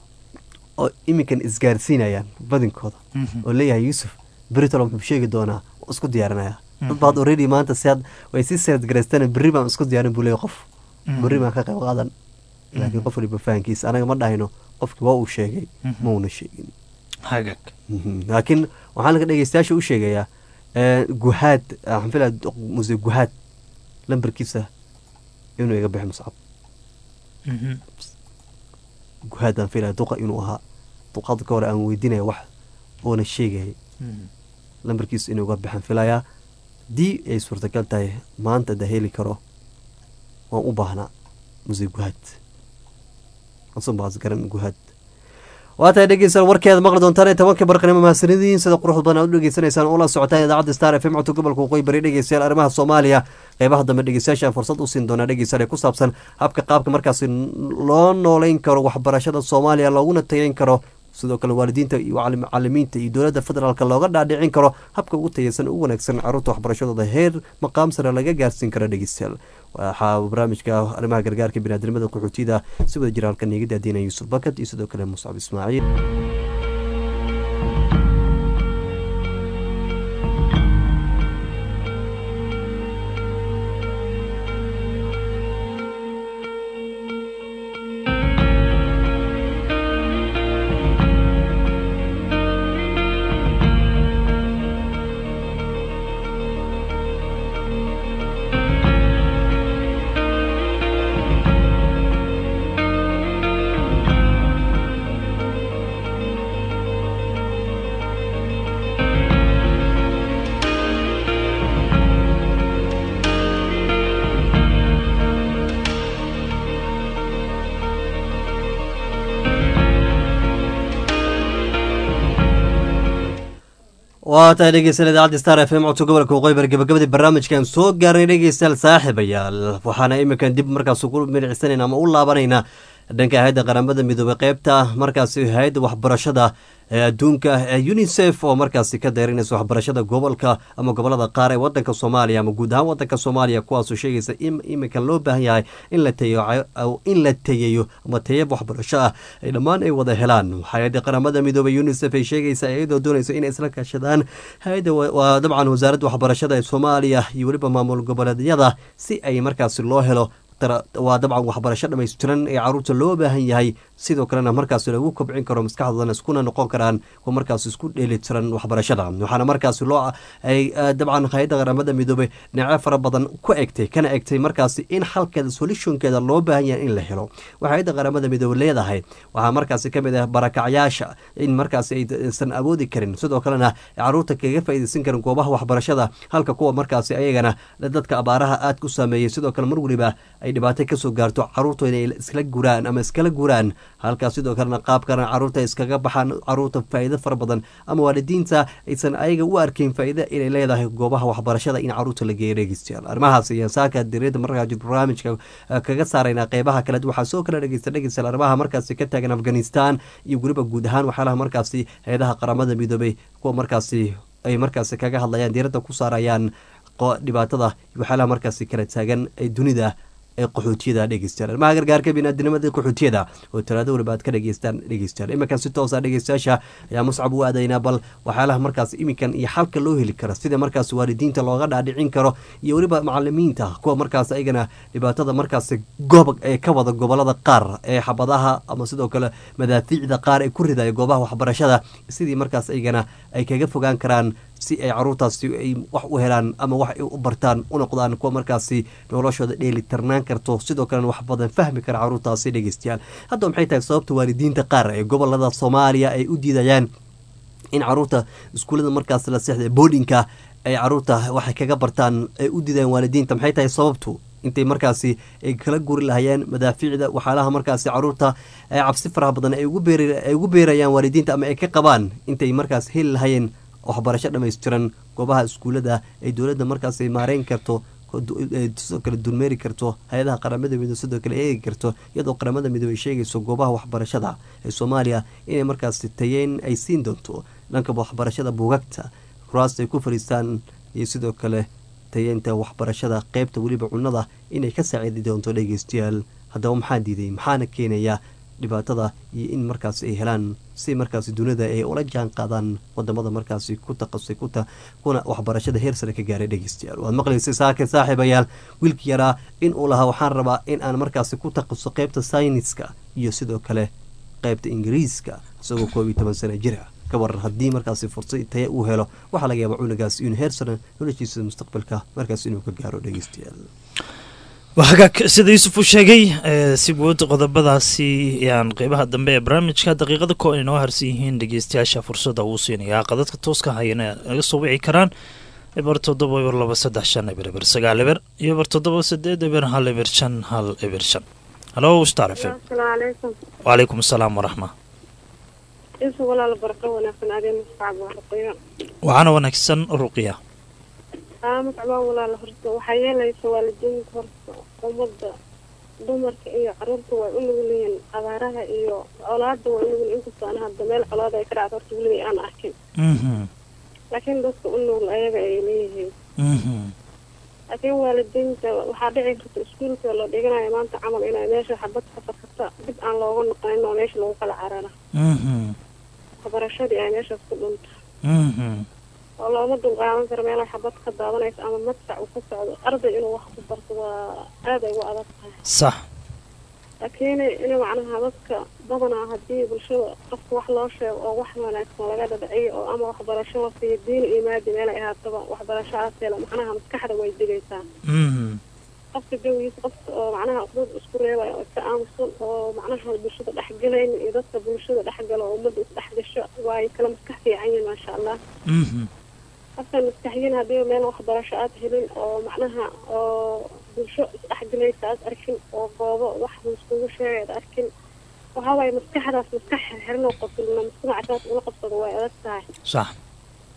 oo iminkan isgaarsiinayaan badinkooda Mhm. oo leeyahay yuusuf beritolo muxuu sheegi doonaa oo isku diyaarinaya dad Mhm. baad already maanta si had way sii seed garaystaan berri baan isku diyaarin buu leeyahay qof Mhm. berri baan ka qayb qaadan laakiin qof waliba fahankiisa anaga ma dhahayno qofkii waa uu sheegay Mhm. ma uuna sheegin hagag Mhm. laakiin waxaan laga dhegeystayaasha u sheegayaa ee, guhaad waxaan filaya muse guhaad lambarkiisa inuu iga bixi muscab Mhm. guhaadaan filaya duqa inuu ahaa duqaad ka hore aan weydiinaya wax oona sheegayay Mhm. lambarkiisa inuu iga bixan filayaa haddii ay suurtagal tahay maanta da heli karo waan u baahnaa muse guhaad asunbaas garan guhaad waa tahay dhegeystayaal warkeeda maqli doontaan ee tobanka barqanimo mahadsanidin sida quruxda badan aad u dhegeysanaysaan oo la socotaan idaacadda star f m codka gobolka waqooyi bari dhegeystayaal arrimaha soomaaliya qeybaha dambe dhegeystayaasha aan fursad u siin doonaa dhegeystayaal ee ku saabsan habka qaabka markaasi loo nooleyn karo waxbarashada soomaaliya looguna tayeyn karo sidoo kale waalidiinta iyo calim- macalimiinta iyo dowladda federaalka looga dhaadhicin karo habka ugu tayeysan ugu wanaagsan caruurta waxbarashadooda heer maqaam sare laga gaarsiin karo dhegeystayaal waxaa barnaamijka arrimaha gargaarka biniaadamada qaxootiyada si wada jira halkan iga daadiina yuusuf bakad iyo sidoo kale muscab ismaaciil waa tahay dhegeystayaal idaacadda star f m codka gobolka waqooyi gabagabadii barnaamijkan soo gaarnay dhegeystayaal saaxiibayaal waxaana iminkan dib markaas ugu milicsanayna ama u laabanaynaa dhanka hay-adda qaramada midoobey qeybta markaasi hay-adda waxbarashada ee adduunka ee unisef oo markaasi ka dayrinaysa waxbarashada gobolka ama gobolada qaar ee wadanka soomaaliya ama guud ahaan wadanka soomaaliya kuwaasoo sheegaysa in iminka loo baahan yahay in la tayeyo in la tayeyo ama tayab waxbarasho ah ay dhammaan ay wada helaan hay-adda qaramada midoobey unisef ay sheegaysa iyadoo doonaysa inay isla kaashadaan hay-adda waa dabcan wasaaradda waxbarashada ee soomaaliya iyo weliba maamul goboleedyada si ay markaasi loo helo waa dabcan waxbarasho dhammaystiran ee caruurta loo baahan yahay sidoo kalena markaas lagu kobcin karo maskaxdoodana iskuna noqon karaan kuwa markaas isku dheelitiran waxbarashada waxaana markaas loo ay dabcan hay-adda qaramada midoobey dhinacyo fara badan ku egtay kana egtay markaasi in xalkeeda solutionkeeda loo baahan yahay in la helo waxay hay-adda qaramada midoobey leedahay waxaa markaasi kamid ah barakacyaasha in markaasi aysan awoodi karin sidoo kalena caruurta kaga faaideysan karin goobaha waxbarashada halka kuwa markaasi ayagana dadka abaaraha aad ku saameeyey sidoo kale mar weliba ay dhibaato kasoo gaarto caruurtooda inay iskala guraan ama iskala guraan halkaas sidoo kalena qaabkana caruurta iskaga baxaan caruurta faa'iido fara badan ama waalidiinta aysan ayaga u arkayn faa'iida inay leedahay goobaha waxbarashada in caruurta la geeyo dhegeystayaal arrimahaas iyo saaka diriyada markaa barnaamijka kaga saarayna qeybaha kale waxaa soo kala dhegeysta dhegeystayaal arrimaha markaasi ka taagan afghanistan iyo weliba guud ahaan waxyaalaha markaasi hay-adaha qaramada midoobay kuwa markaasi ay markaasi kaga hadlayaan diiradda ku saarayaan dhibaatada waxyaalaha markaasi kala taagan ee dunida ee qaxootiyada dhegeystayaal arrimaha gargaarka biniaadinimada qaxootiyada oo talaado waliba aad ka dhegeystaan dhegeystayaal iminkan si toosa dhegeystayaasha ayaa muscab u aadaynaa bal waxyaalaha markaas iminkan iyo xalka loo heli karo sida markaas waalidiinta looga dhaadhicin karo iyo weliba macalimiinta kuwa markaas ayagana dhibaatada markaas goob ee ka wada gobolada qaar ee xabadaha ama sidoo kale madaafiicda qaar ee ku ridaya goobaha waxbarashada sidii markaas ayagana ay kaga fogaan karaan si ay caruurtaasi ay wax u helaan ama wax ay u bartaan u noqdaan kuwa markaasi noloshooda dheelitirnaan karto sidoo kalena wax badan fahmi kara caruurtaasi dhegeystayaal haddaba maxay tahay sababta waalidiinta qaar ee gobolada soomaaliya ay u diidayaan in caruurta iskuullada markaas la seexda boodhinka ay caruurta waxay kaga bartaan ay u diidayaan waalidiinta maxay tahay sababtu intay markaasi ay kala guri lahayeen madaafiicda waxyaalaha markaasi caruurta cabsi faraha badan ay ugu beerayaan waalidiinta ama ay ka qabaan intay markaas heli lahayeen waxbarasho dhammaystiran goobaha iskuullada ay dowladda markaas maareyn karto sidoo kale dulmeeri karto hay-adaha qaramada midoobe sidoo kale eegi karto iyadoo qaramada midoobe ay sheegayso goobaha waxbarashada ee soomaaliya inay markaas tayeyn ay siin doonto dhanka waxbarashada buugagta kuraasta ay ku fadhiistaan iyo sidoo kale tayeynta waxbarashada qeybta weliba cunnada inay ka saaciidi doonto dhegeystayaal haddaba maxaa diiday maxaana keenaya dhibaatada iyo in markaas ay helaan si markaas dunida ay ula jaan qaadaan wadamada markaasi ku taqasay kuna waxbarashada heer sare ka gaaray dhegeystayaal waad maqlaysay saake saaxiibayaal wiilki yaraa in uu lahaa waxaan rabaa in aan markaasi ku taqaso qeybta sayniska iyo sidoo kale qeybta ingiriiska isagoo koob iyo toban sana jir ah ka waran haddii markaasi fursad taya uu helo waxaa laga yaaba cunugaas inuu heer sare noloshiisa mustaqbalka markaas inuu ka gaaro dhegeystayaal waa hagaag sida yuusuf uu sheegay si guud qodobadaasi ayaan qeybaha dambe ee barnaamijka daqiiqada ko ay noo harsan yihiin dhegeystayaasha fursadda uu siinayaa qadadka tooska hayana naga soo wici karaan eber toddoba eber laba saddex shan eber eber sagaal eber iyo eber toddoba sideed eber hal eber shan hal eber shan halo star f m wacalaykum asalaam waraxma waxaana wanaagsan ruqiya macbaa walaala horta waxaa yeelaysa waalidiinta horta ummadda dumarka iyo caruurta way u nugulyihiin abaaraha iyo colaada way unugul inkastoo ana hadda meel colaada ay ka dhacdo horta weliga aan arkin laakiin dadka u nugul ayaga ay leeyihiin laakiin waalidiinta waxaa dhici karta iskuulka la dhiganayo maanta camal inay meesha xabad ka fakata dib aan looga noqonin oo meesha lagu kala carara waxbarashadii ay meeshaas ku dhunta oo looma dulqaadan karo meela xabad ka daadanayso ama madfac uu ka socdo arday inuu wax ku barto waa aad ay ugu adag tahay sax laakiin in macnaha dadka badanaa haddii bulshada qofka wax loo sheego oo wax wanaagsan laga dhadhiciyo oo ama waxbarasho la siiyo diin iyo maadi meel ay ahaataba waxbarashahaas hela macnaha maskaxda way digaysaa qofka jawigiisa qofka oo macnaha dad isku reebaya oo iska aamusan oo macnaha bulshada dhexgalayn iyo dadka bulshada dhexgala oo ummadda isdhexgasho waay kala maskax fiican yihin maasha allah qofka maskaxyin haddii meel waxbarasho aad helin oo macnaha oo bulsho isdhexgalaysa aad arkin oo goobo wax laiskugu sheegay aad arkin waxaa waaye maskaxdaas maskax xirxiran oo qabilna mujtamacasaas ula qabsado way adag tahay sax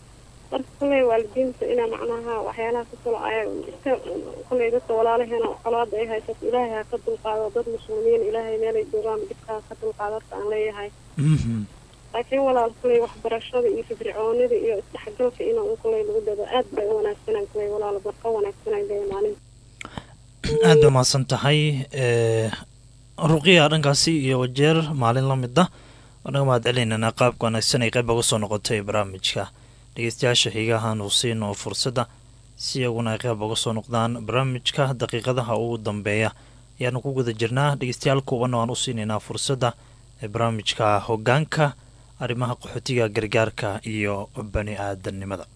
marka kolley waalidiinta inaa macnaha waxyaalaha ku kala ay iska kolley dadka walaalaheena colaada ay haysato ilaahay ha ka dulqaado dad muslimiin ilaahay meelay joogaan dhibkaa ka dulqaado horta aan leeyahay laakiin walaal kolley waxbarashada iyo firfircoonida iyo isdhexgalka in un kolley lagu dado aad bay u wanaagsanaan kolley walaal barqa wanaagsanaan bay maalin aad bay mahadsan tahay ruqiya dhankaasi iyo wajeer maalin la mid ah wanaga mahad celinaynaa qaabka wanaagsan ay qayb uga soo noqotay barnaamijka dhegeystayaasha xigahan uu siino fursadda si iyaguna ay qayb uga soo noqdaan barnaamijka daqiiqadaha ugu dambeeya ayaanu ku guda jirnaa dhegeystayaal kuubanna waan u siinaynaa fursadda ee barnaamijka hoggaanka arrimaha qaxootiga gargaarka iyo bani aadamnimada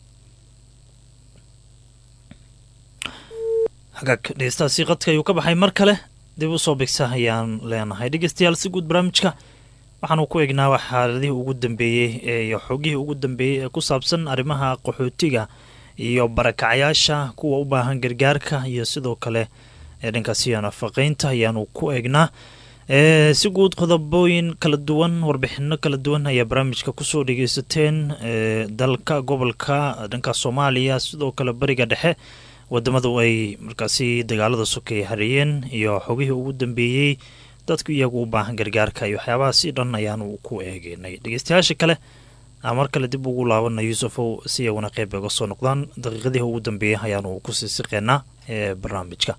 hagaag dhegeystahaasi qadka ayuu ka baxay mar kale dib u soo bigsa ayaan leenahay dhegeystayaal si guud barnaamijka waxaanu ku eegnaa wax xaaladihii ugu dambeeyey iyo xoogihii ugu dambeeyey ee ku saabsan arrimaha qaxootiga iyo barakacayaasha kuwa u baahan gargaarka iyo sidoo kale ee dhankaasi nafaqeynta ayaanu ku eegnaa si guud qodobooyin kala duwan warbixino kala duwan ayaa barnaamijka kusoo dhegeysateen dalka gobolka dhanka soomaaliya sidoo kale bariga dhexe wadamadu ay markaasi dagaalada sokay hareeyeen iyo xogihii ugu dambeeyey dadku iyagu u baahan gargaarka iyo waxyaabahaasi dhan ayaanu ku eegeynay dhegeystayaasha kale aan mar kale dib ugu laabana yuusufow si iyaguna qeyb uga soo noqdaan daqiiqadii ugu dambeeyey ayaanu kusii siqeynaa ee barnaamijka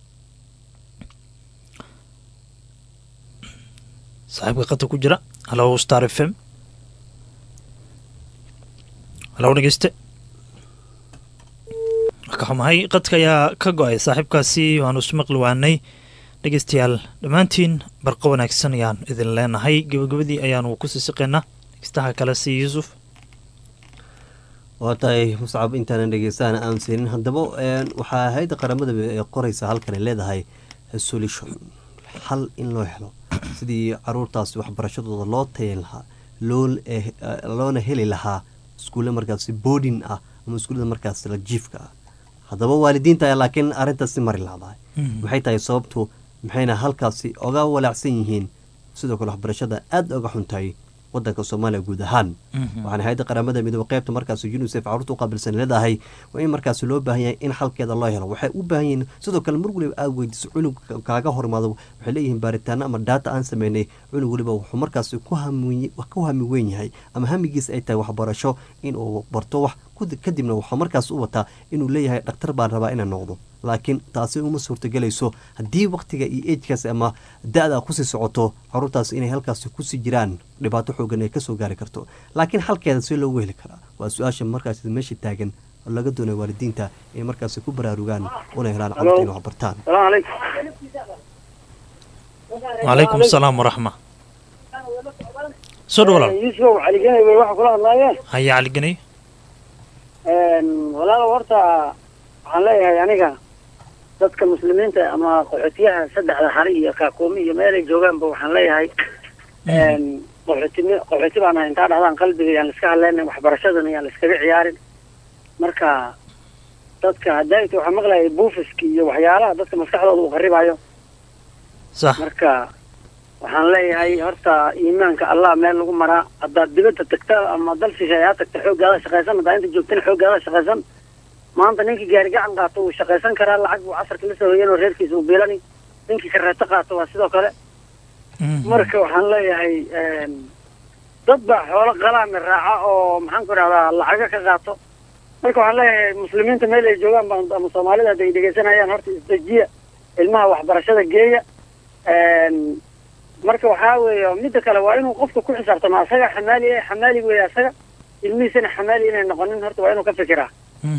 saaxiibka qadka ku jira halo star f m halo dhegeyste ka xumahay qadka ayaa ka go-ay saaxiibkaasi waanu ismaqli waanay dhegeystayaal dhammaantiin barqo wanaagsan ayaan idin leenahay gebagabadii ayaanu kusii siqeynaa dhegeystaha kale si yuusuf waa tahay muscab intaanan dhegeystaana aan siinin haddaba waxaa hay-adda qaramada ee qoraysa halkan ay leedahay solution xal in loo helo sidii caruurtaasi waxbarashadooda loo tayan lahaa loona heli lahaa iskuulle markaasi boodin ah ama iskuullada markaas la jiifka ah haddaba waalidiinta ayaa laakiin arrintaasi mari lahdahay maxay tahay sababtu maxayna halkaasi oga walaacsan yihiin sidoo kale waxbarashada aada oga xuntahay wadanka soomaaliya guud ahaan waxaana hay-adda qaramada midoobe qaybta markaas unisef caruurta u qaabilsan leedahay waa in markaas loo baahan yahay in xalkeeda loo helo waxay u baahan yihiin sidoo kale mar waliba aada weydiiso cunug kaaga horimaado waxay leeyihiin baaritaano ama daata aan sameynay cunug waliba wuxuu markaas ku hami weyn yahay ama hamigiis ay tahay waxbarasho inuu barto wax kadibna wuxuu markaas u wataa inuu leeyahay dhakhtar baan rabaa inaan noqdo laakiin taasi uma suurtagelayso haddii waktiga iyo ejkaas ama da-da kusii socoto caruurtaas inay halkaas kusii jiraan dhibaato xoogan ay kasoo gaari karto laakiin xalkeeda see loogu heli karaa waa su-aasha markaas meesha taagan oo laga doonay waalidiinta inay markaas ku baraarugaan una helaan caruurta inay waxbartaan wacalaykum asalaam waraxma soo dhawalaal yuusuf caliganay way waxa kula hadlaayeen haya caliganay walaalo horta waxaan leeyahay aniga dadka muslimiinta ama qaxootiyaha saddexda hari iyo kaakuumi iyo meelay joogaanba waxaan leeyahay qaxootimi qaxooti baan ahay intaa dhahdaan qalbiga yaan laiska hadleyna waxbarashadana yaan laiskaga ciyaarin marka dadka hadaayta waxaa maqlayay buufiski iyo waxyaalaha dadka maskaxdooda uu qaribaayo sax marka waxaan leeyahay horta iimaanka allah meel lagu maraa haddaad dibadda tagta ama dal shisheeyaa tagta xooggaada shaqaysan haddaa inta joogtana xooggaada shaqaysan maanta ninkii gaari gacan qaato wuu shaqaysan karaa lacag buu casarka la soo hoyan oo reerkiisa uu biilani ninkii kareeto qaato waa sidoo kale marka waxaan leeyahay dad baa xoolo qalaami raaca oo maxaan ku idhahdaa lacaga ka qaato marka waxaan leeyahay muslimiinta meel ay joogaan ba ama soomaalida hadda ay dhegeysanayaan horta isdejiya ilmaha waxbarashada geeya marka waxaa weeye midda kale waa inuu qofka ku xisaabtamo asaga xamaali eh xamaali weeye asaga ilmihiisana xamaali inay noqonin horta waa inuu ka fikiraa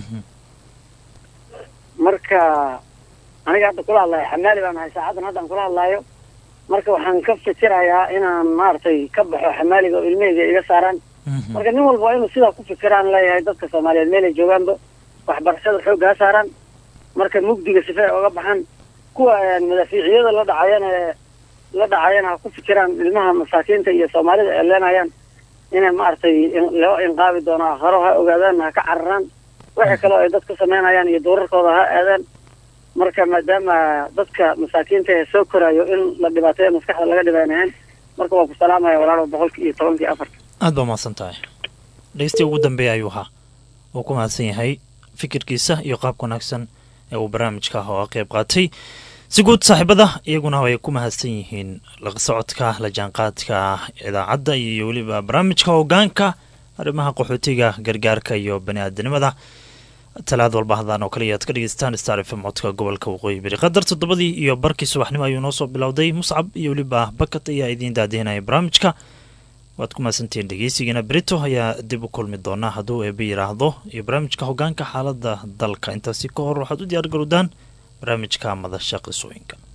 marka aniga hadda kula hadlayo xamaali baan ahay saacaddan haddaan kula hadlaayo marka waxaan ka fikirayaa inaan maaragtay ka baxo xamaaliga oo ilmahayga iga saaraan marka nin walba waa inuu sidaa ku fikiraan leeyahay dadka soomaaliyeed meelay joogaanba waxbarashada xoogga ha saaraan marka mugdiga sife ay oga baxaan kuwa madaafiiciyada la dhacayana la dhacayana ha ku fikiraan ilmaha masaakiinta iyo soomaalida ay leenayaan inay maaragtay loo inqaabi doono haro ha ogaadaan ha ka cararaan wixii kaleo ay dad ku samaynayaan iyo duurarkooda ha aadaan marka maadaama dadka masaakiinta ee soo koraayo in la dhibaateeyo maskaxda laga dhibaanayan marka waa ku salaamaya walaalo boqolki iyo tobankii afarta aad baa mahadsan tahay dhegeystiii ugu dambeeya ayuu ahaa uu ku mahadsan yahay fikirkiisa iyo qaabka wanaagsan ee uu barnaamijka oo qeyb qaatay si guud saaxiibada iyaguna way ku mahadsan yihiin la socodka la jaanqaadka idaacadda iyo weliba barnaamijka hogaanka arrimaha qaxootiga gargaarka iyo bani aadanimada talaad walba hadaan oo kale ayaad ka dhegeystaan star f m codka gobolka waqooyi bari qadar toddobadii iyo barkii subaxnimo ayuu noo soo bilowday muscab iyo weliba bakat ayaa idiin daadihinaya barnaamijka waad ku mahadsantihiin dhegeysigiina berito ayaa dib u kulmi doonaa hadduu eeba yidhaahdo iyo barnaamijka hogaanka xaalada dalka intaasi ka hor waxaad u diyaar garowdaan barnaamijka madasha qisooyinka